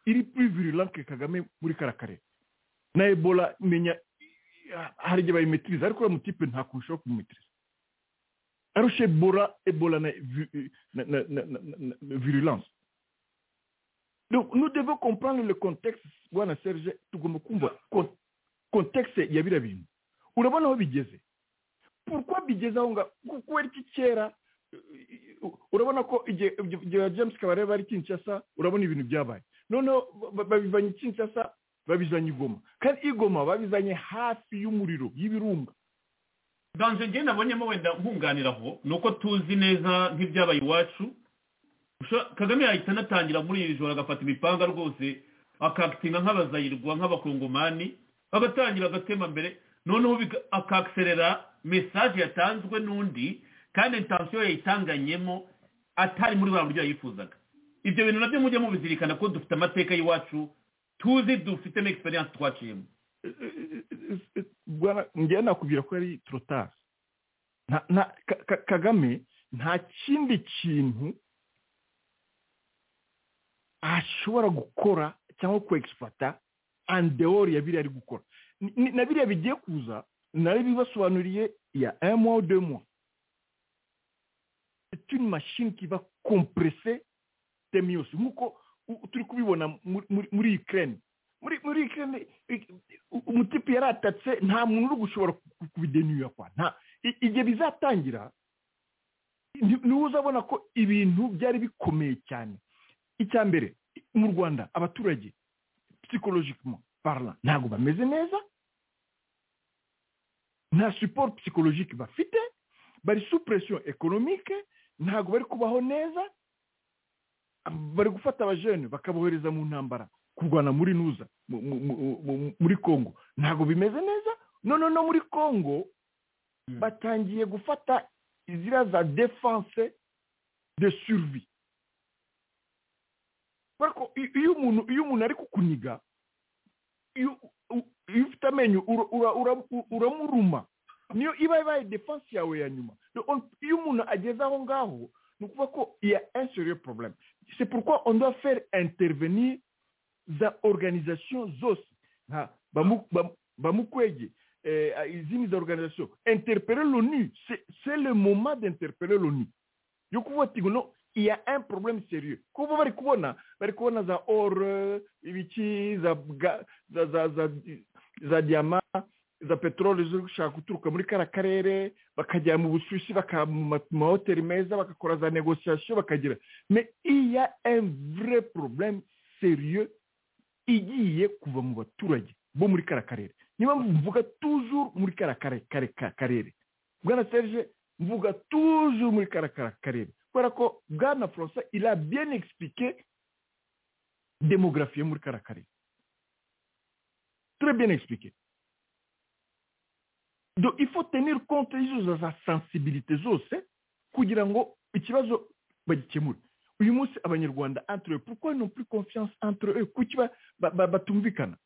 iri puri virulanke kagame muri kariya karere na ebola menya hari igihe bayimitiriza ariko uriya mutipe nta kuntu ushobora kumumitiriza arusha ebola ebola na vi- na- na- na- na- na- na virulence Donc, nous devons comprendre le contexte bwana serge tugomba kumva kon- contexte ya biriya bintu urabona aho bigeze pourquoi bigeze aho ngaho kuko ari iki kera urabona ko igihe igihe- igihe james kabarebe ari kinshasa urabona ibintu byabaye noneho ba- babivanye kinshasa babizanye igoma kandi igoma babizanye hafi y'umuriro y'ibirunga ganje ngewe nabonyemo wenda nkunganira aho ni uko tuzi neza nk'ibyabaye iwacu Usha- kagame yahita anatangira muri iri joro agafata imipanga rwose akakitinga nk'abazayirwa nk'abakongomani agatangira agatema mbere noneho bika- akakiserera mesaje yatanzwe n'undi kandi intansiyo yayitanganyemo atari muri buriya buryo yayifuzaga ibyo bintu nabyo mujye mubizirikana ko dufite amateka y'iwacu tuzi dufite n'egisperiyanse twaciyemo bwana njyewe nakubwira ko ari torotari nta nta Ka- Ka- kagame nta kindi kintu ashobora gukora cyangwa kwegisiparata andewori ya biriya ari gukora Ni- ni- na biriya bigiye kuza nari bibasobanuriye ya emwa demwa c'est une machine qui va compresser thème yose nk'uko u- turi kubibona muri- muri- muri ukraine muri muri ukraine i- u- umutipe yaratatse nta muntu uri gushobora ku- kubidenyuya kwa nta i- igihe bizatangira ni- niwe uzabona ko ibintu byari bikomeye cyane icya mbere mu rwanda abaturage psychologiquement parlant ntabwo bameze neza nta support psychologique bafite bari sous pression économique ntabwo bari kubaho neza bari gufata abajene bakabohereza mu ntambara kurwana muri nuza mu- mu- mu- mu- muri congo ntabwo bimeze neza none no muri congo batangiye gufata izira za defense de survie kubera ko i- iyo umuntu iyo umuntu ari kukuniga iyo u- iyo ufite amenyo ura- ura- ura- uramuruma niyo iba ibaye defense yawe ya nyuma Donc, on- iyo umuntu ageze aho ngaho ni ukuvuga ko iya un sérieux problème c'est pourquoi on doit faire intervenir za organisation zose nka bamu- bamu- bamukwege eh, izindi za organisation interpeller l'onu c'est c'est le moment d'interpeller l'onu yo kuvuga ati ngo no il y a un problème sérieux kuba bari kubona bari kubona za or eh, ibiki za ga- za za za za diama za peteroli ziri gushaka guturuka muri kara karere bakajya mu bushyushyu bakaba mu ma- mu mahoteli meza bagakora za negociation bakagira mais il y a un vrai problème sérieux igiye kuva mu baturage bo muri kara karere niba mvuga toujours muri kara kare- kare- ka- karere bwana serge mvuga toujours muri kara kara- karere kubera ko bwana françois il a bien expliqué démographie yo muri kara karere très bien expliqué donc il faut tenir compte y'izo za sensibilité zose kugira ngo ikibazo bagikemure uyu munsi abanyarwanda entre eux pourquoi ils n'ont plus confiance entre eux kuki ba- ba- ba- batumvikana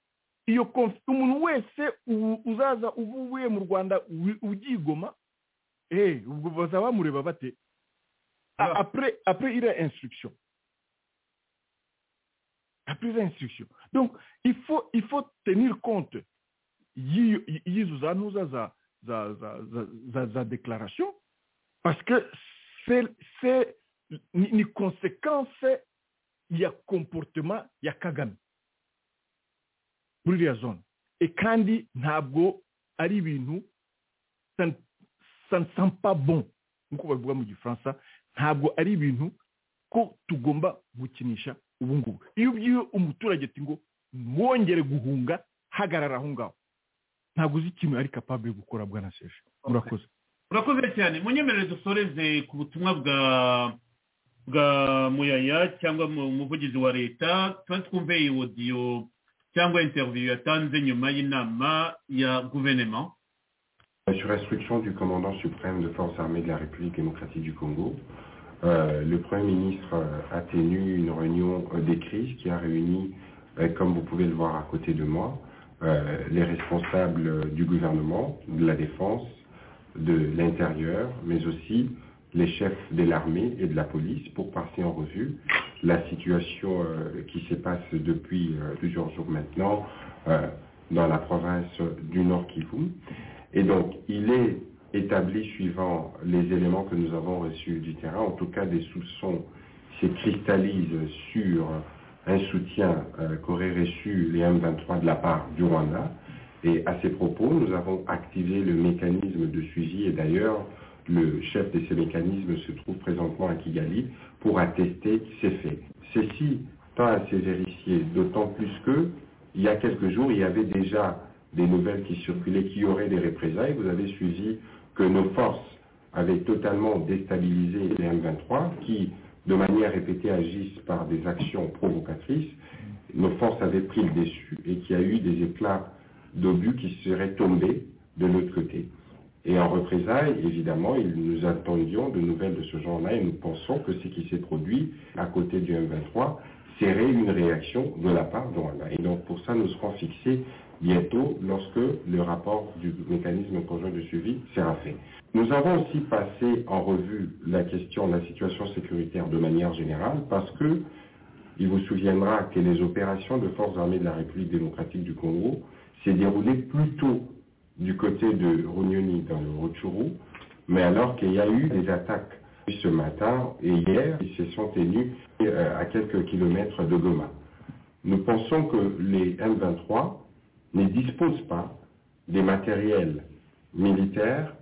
iyo conf- umuntu wese u- uzaza uvuye mu rwanda wi- ugigoma eh ubwo bazaba bamureba bate A- après après il y a instruction après il y a instruction donc il faut il faut tenir compte y'iyo- y'izo za ntuza za za za za za za déclaration parce que c'est c'est ni, ni conséquence ya comportement ya kagame muri iriya zone e kandi ntabwo ari ibintu ça ne- ça ne sent pas bon nk'uko babivuga mu gifaransa ntabwo ari ibintu ko tugomba gukinisha ubu ngubu iyo ubwiye umuturage ati ngo mwongere guhunga hagarara aho ngaho ntabwo uzi ikintu ari capable gukora bwana seje murakoze urakoze cyane munyemerere dusoreze ku butumwa bwa bwa muyaya cyangwa mu- umuvugizi wa leta tuba twumve iyi odiyo cyangwa interiviyu yatanze nyuma y'inama ya guverinoma Sur instruction du commandant suprême de forces armées de la République démocratique du Congo, euh, le Premier ministre euh, a tenu une réunion euh, des crises qui a réuni, euh, comme vous pouvez le voir à côté de moi, euh, les responsables euh, du gouvernement, de la défense, de l'intérieur, mais aussi les chefs de l'armée et de la police pour passer en revue la situation euh, qui se passe depuis euh, plusieurs jours maintenant, euh, dans la province du Nord Kivu. Et donc, il est établi suivant les éléments que nous avons reçus du terrain, en tout cas des soupçons se cristallisent sur un soutien euh, qu'auraient reçu les M23 de la part du Rwanda. Et à ces propos, nous avons activé le mécanisme de suivi et d'ailleurs, le chef de ces mécanismes se trouve présentement à Kigali pour attester ces faits. Ceci tend à se vérifier, d'autant plus que, il y a quelques jours, il y avait déjà des nouvelles qui circulaient, qui auraient des représailles. Vous avez suivi que nos forces avaient totalement déstabilisé les M23, qui, de manière répétée, agissent par des actions provocatrices. Nos forces avaient pris le dessus et qu'il y a eu des éclats d'obus qui seraient tombés de l'autre côté. Et en représailles, évidemment, il- nous attendions de nouvelles de ce genre-là et nous pensons que ce qui s'est produit à côté du M23 serait une réaction de la part de Rwanda. Et donc pour ça, nous serons fixés bientôt lorsque le rapport du mécanisme conjoint de suivi sera fait. Nous avons aussi passé en revue la question de la situation sécuritaire de manière générale parce que il vous souviendra que les opérations de forces armées de la République démocratique du Congo s'est déroulée plutôt du côté de Runyoni dans le Rutshuru, mais alors qu'il y a eu des attaques ce matin et hier, ils se sont tenus euh, à quelques kilomètres de Goma. Nous pensons que les M23 ne disposent pas des matériels militaires,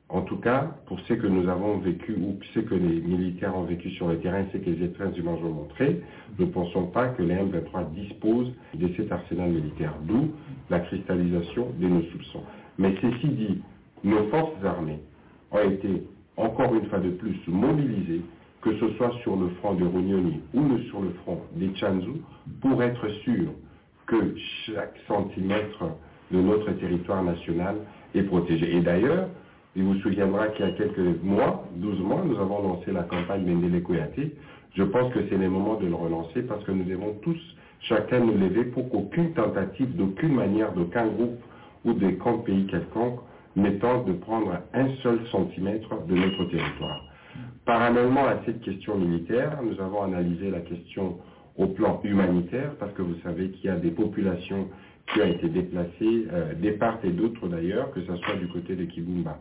en tout cas pour ce que nous avons vécu ou ce que les militaires ont vécu sur le terrain, ce que les êtres humains ont montré, nous ne pensons pas que les M23 disposent de cet arsenal militaire, d'où la cristallisation de nos soupçons. Mais ceci dit, nos forces armées ont été encore une fois de plus mobilisés, que ce soit sur le front de Runyoni ou le- sur le front des Chanzu, pour être sûr que chaque centimètre de notre territoire national est protégé. Et d'ailleurs, il vous souviendra qu'il y a quelques mois, 12 mois, nous avons lancé la campagne Mendele Koyate. Je pense que c'est le moment de le relancer parce que nous devons tous, chacun, nous lever pour qu'aucune tentative, d'aucune manière, d'aucun groupe ou de camp pays quelconque ne tente de prendre un seul centimètre de notre territoire. Parallèlement à cette question militaire, nous avons analysé la question au plan humanitaire, parce que vous savez qu'il y a des populations qui ont été déplacées, euh, des part et d'autre d'ailleurs, que ce soit du côté de Kibumba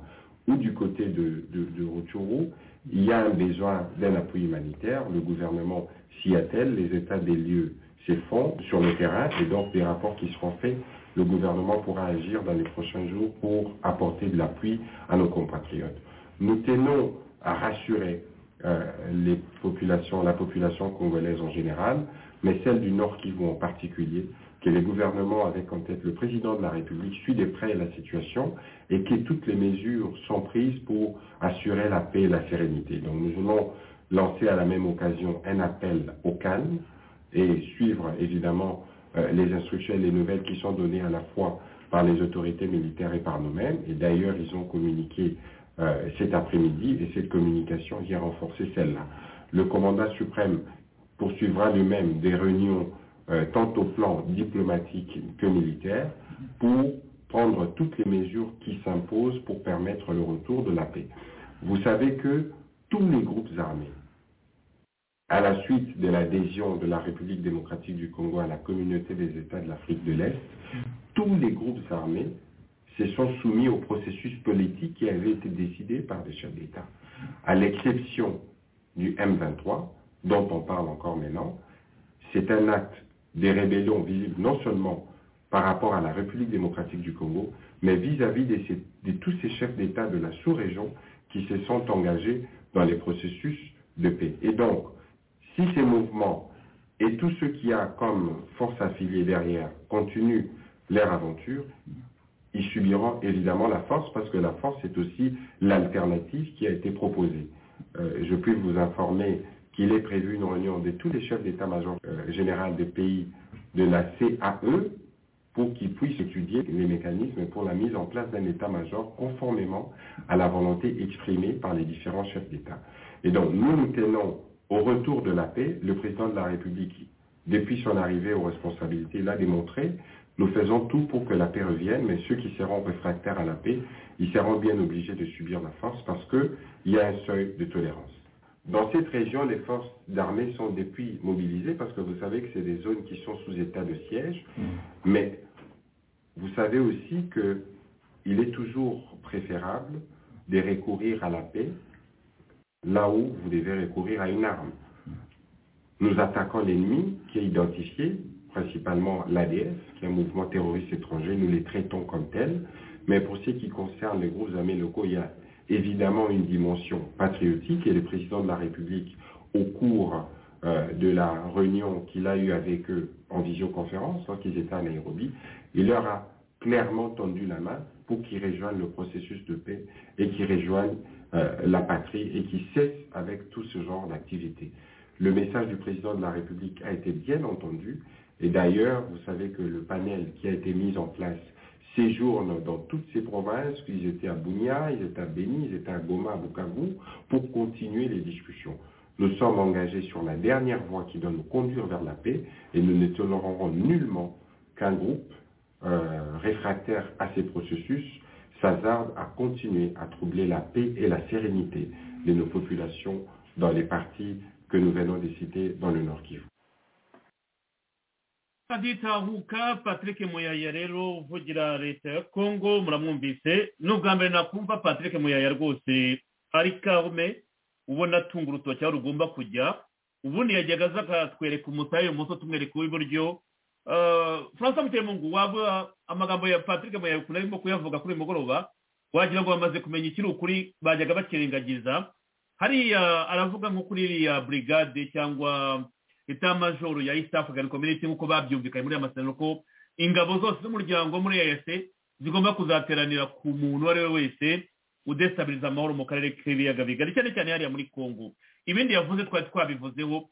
ou du côté de, de, de Rutshuru, il y a un besoin d'un appui humanitaire. Le gouvernement s'y attelle, les états des lieux s'y font sur le terrain, et donc des rapports qui seront faits, le gouvernement pourra agir dans les prochains jours pour apporter de l'appui à nos compatriotes. Nous tenons à rassurer euh, les populations, la population congolaise en général, mais celle du Nord Kivu en particulier, que les gouvernements, avec en tête le président de la République, suit de près la situation et que toutes les mesures sont prises pour assurer la paix et la sérénité. Donc nous voulons lancer à la même occasion un appel au calme et suivre évidemment euh, les instructions et les nouvelles qui sont données à la fois par les autorités militaires et par nous-mêmes. Et d'ailleurs, ils ont communiqué euh, cet après-midi et cette communication vient renforcer celle-là. Le commandant suprême poursuivra lui-même des réunions euh, tant au plan diplomatique que militaire pour prendre toutes les mesures qui s'imposent pour permettre le retour de la paix. Vous savez que tous les groupes armés, à la suite de l'adhésion de la République démocratique du Congo à la communauté des États de l'Afrique de l'Est, tous les groupes armés se sont soumis au processus politique qui avait été décidé par les chefs d'État, à l'exception du M23, dont on parle encore maintenant. C'est un acte des rébellions visible non seulement par rapport à la République démocratique du Congo, mais vis-à-vis de, ces- de tous ces chefs d'État de la sous-région qui se sont engagés dans les processus de paix. Et donc, si ces mouvements et tout ce qui a comme force affiliée derrière continuent leur aventure, ils subiront évidemment la force parce que la force est aussi l'alternative qui a été proposée. Euh, je puis vous informer qu'il est prévu une réunion de tous les chefs d'état-major euh, général des pays de la CAE pour qu'ils puissent étudier les mécanismes pour la mise en place d'un état-major conformément à la volonté exprimée par les différents chefs d'État. Et donc, nous nous tenons au retour de la paix. Le président de la République, depuis son arrivée aux responsabilités, l'a démontré. Nous faisons tout pour que la paix revienne, mais ceux qui seront réfractaires à la paix, ils seront bien obligés de subir la force parce qu'il y a un seuil de tolérance. Dans cette région, les forces d'armée sont depuis mobilisées parce que vous savez que c'est des zones qui sont sous état de siège. Mais Vous savez aussi que il est toujours préférable de recourir à la paix là où vous devez recourir à une arme. Nous attaquons l'ennemi qui est identifié, principalement l'ADF, qui est un mouvement terroriste étranger, nous les traitons comme tels, mais pour ce qui concerne les groupes armés locaux, il y a évidemment une dimension patriotique et le président de la République, au cours euh, de la réunion qu'il a eue avec eux en visioconférence, lorsqu'ils étaient à Nairobi, il leur a clairement tendu la main pour qu'ils rejoignent le processus de paix et qu'ils rejoignent euh, la patrie et qu'ils cessent avec tout ce genre d'activité. Le message du président de la République a été bien entendu et d'ailleurs, vous savez que le panel qui a été mis en place séjourne dans toutes ces provinces, ils étaient à Bounia, ils étaient à Beni, ils étaient à Goma, à Bukavu, pour continuer les discussions. Nous sommes engagés sur la dernière voie qui doit nous conduire vers la paix et nous ne tolérerons nullement qu'un groupe euh, réfractaire à ces processus s'hazarde à continuer à troubler la paix et la sérénité de nos populations dans les parties que nous venons de citer dans le Nord Kivu. aditahuka patrick muyaya rero uvugira leta ya congo muramwumvise ni ubwa mbere nakumva patrick muyaya rwose ari karume ubona atunga urutoki aho rugomba kujya ubundi yajyaga aza akatwereka umutayi ibumoso tumwereka uw'iburyo francois mutemungu waba amagambo ya patrick muyaya ukuntu arimo kuyavuga kuri uyu mugoroba wagira ngo bamaze kumenya ikiri ukuri bajyaga bakirengagiza hariya aravuga nko kuri iriya burigade cyangwa etamajoro ya east african community nk'uko babyumvikanye muri aya masezerano ko ingabo zose z'umuryango muri eas zigomba kuzateranira ku muntu uwo ari we wese udesitabiliza amahoro mu karere k'ibiyaga bigari cyane cyane hariya muri congo ibindi yavuze twari twabivuzeho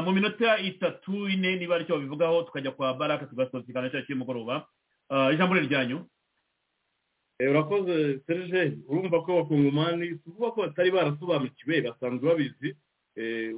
mu minota itatu ine niba aricyo babivugaho tukajya kwa baraka tugasohokana cya cy'umugoroba ijambo ni ryanyu urakoze serge urumva ko abakungomani tuvuga ko batari barasobanukiwe basanzwe babizi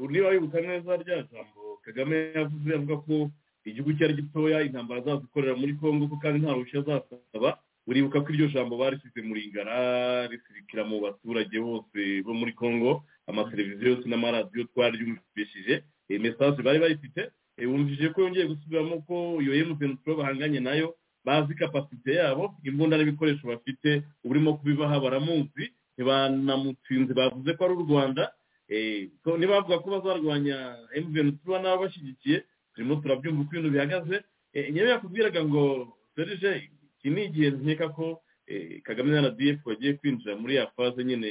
niba wibuka neza rya jambo kagame yavuze avuga ko igihugu cye ari gitoya intambara azazikorera muri congo ko kandi nta ruhushya azasaba uribuka ko iryo jambo barishyize muri ngara risirikira mu baturage bose bo muri congo amateleviziyo yose n'amaradiyo twari ryumvishije mesaje bari bayifite wumvishije ko yongeye gusubiramo ko iyo emutiyeni pro bahanganye nayo bazi kapasite yabo imbunda n'ibikoresho bafite urimo kubibaha baramuzi ntibanamutsinze bavuze ko ari u rwanda ntibavuga ko bazarwanya emuveni tuba n'ababashyigikiye turimo turabyumva uko ibintu bihagaze nyewe yakubwiraga ngo serije iki ni igihe nkeka ko kagame na rdf bagiye kwinjira muri ya faze nyine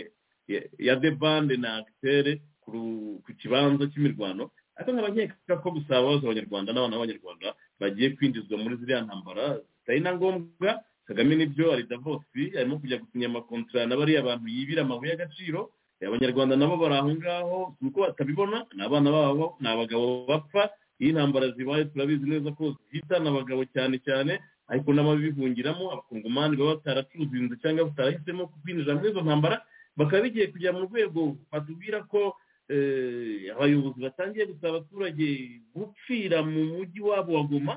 ya debande na agitere ku kibanza cy'imirwano ariko nkaba nkeka ko gusa ababaza abanyarwanda n'abana b'abanyarwanda bagiye kwinjizwa muri ziriya ntambara zitari na ngombwa kagame nibyo ari davosi arimo kujya gusinya amakontara na bariya bantu yibira amabuye y'agaciro abanyarwanda nabo bari aho ngaho ni uko batabibona ni abana babo ni abagabo bapfa iyo intambara zibaye turabizi neza ko zihitana abagabo cyane cyane ariko n'ababivungiramo abakungomani baba bataracuruzinze cyangwa batarahisemo kwinjira muri izo ntambara bakaba bigiye kujya mu rwego batubwira ko abayobozi batangiye gusaba abaturage gupfira mu mujyi wabo wa goma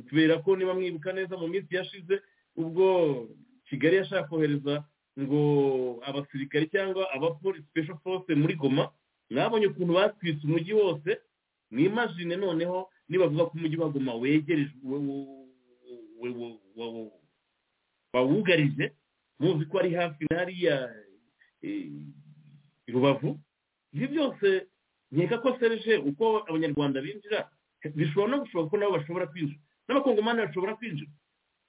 kubera ko niba mwibuka neza mu minsi yashize ubwo kigali yashaka kohereza ngo abasirikare cyangwa abapolisi special force muri goma mwabonye ukuntu batwitse umujyi wose mwimajine noneho nibavuga ko umujyi wa goma wegereje wawugarije muzi ko ari hafi n'ariya rubavu ibi byose nkeka ko serije uko abanyarwanda binjira bishobora no gushoboka ko nabo bashobora kwinjira n'abakongomani bashobora kwinjira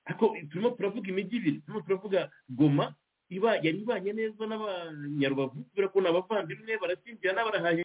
ariko turimo turavuga imijyi ibiri turimo turavuga goma iba yari ibanye neza n'abanyarubavu kubera ko ni abavandimwe barashyingira n'abarahanye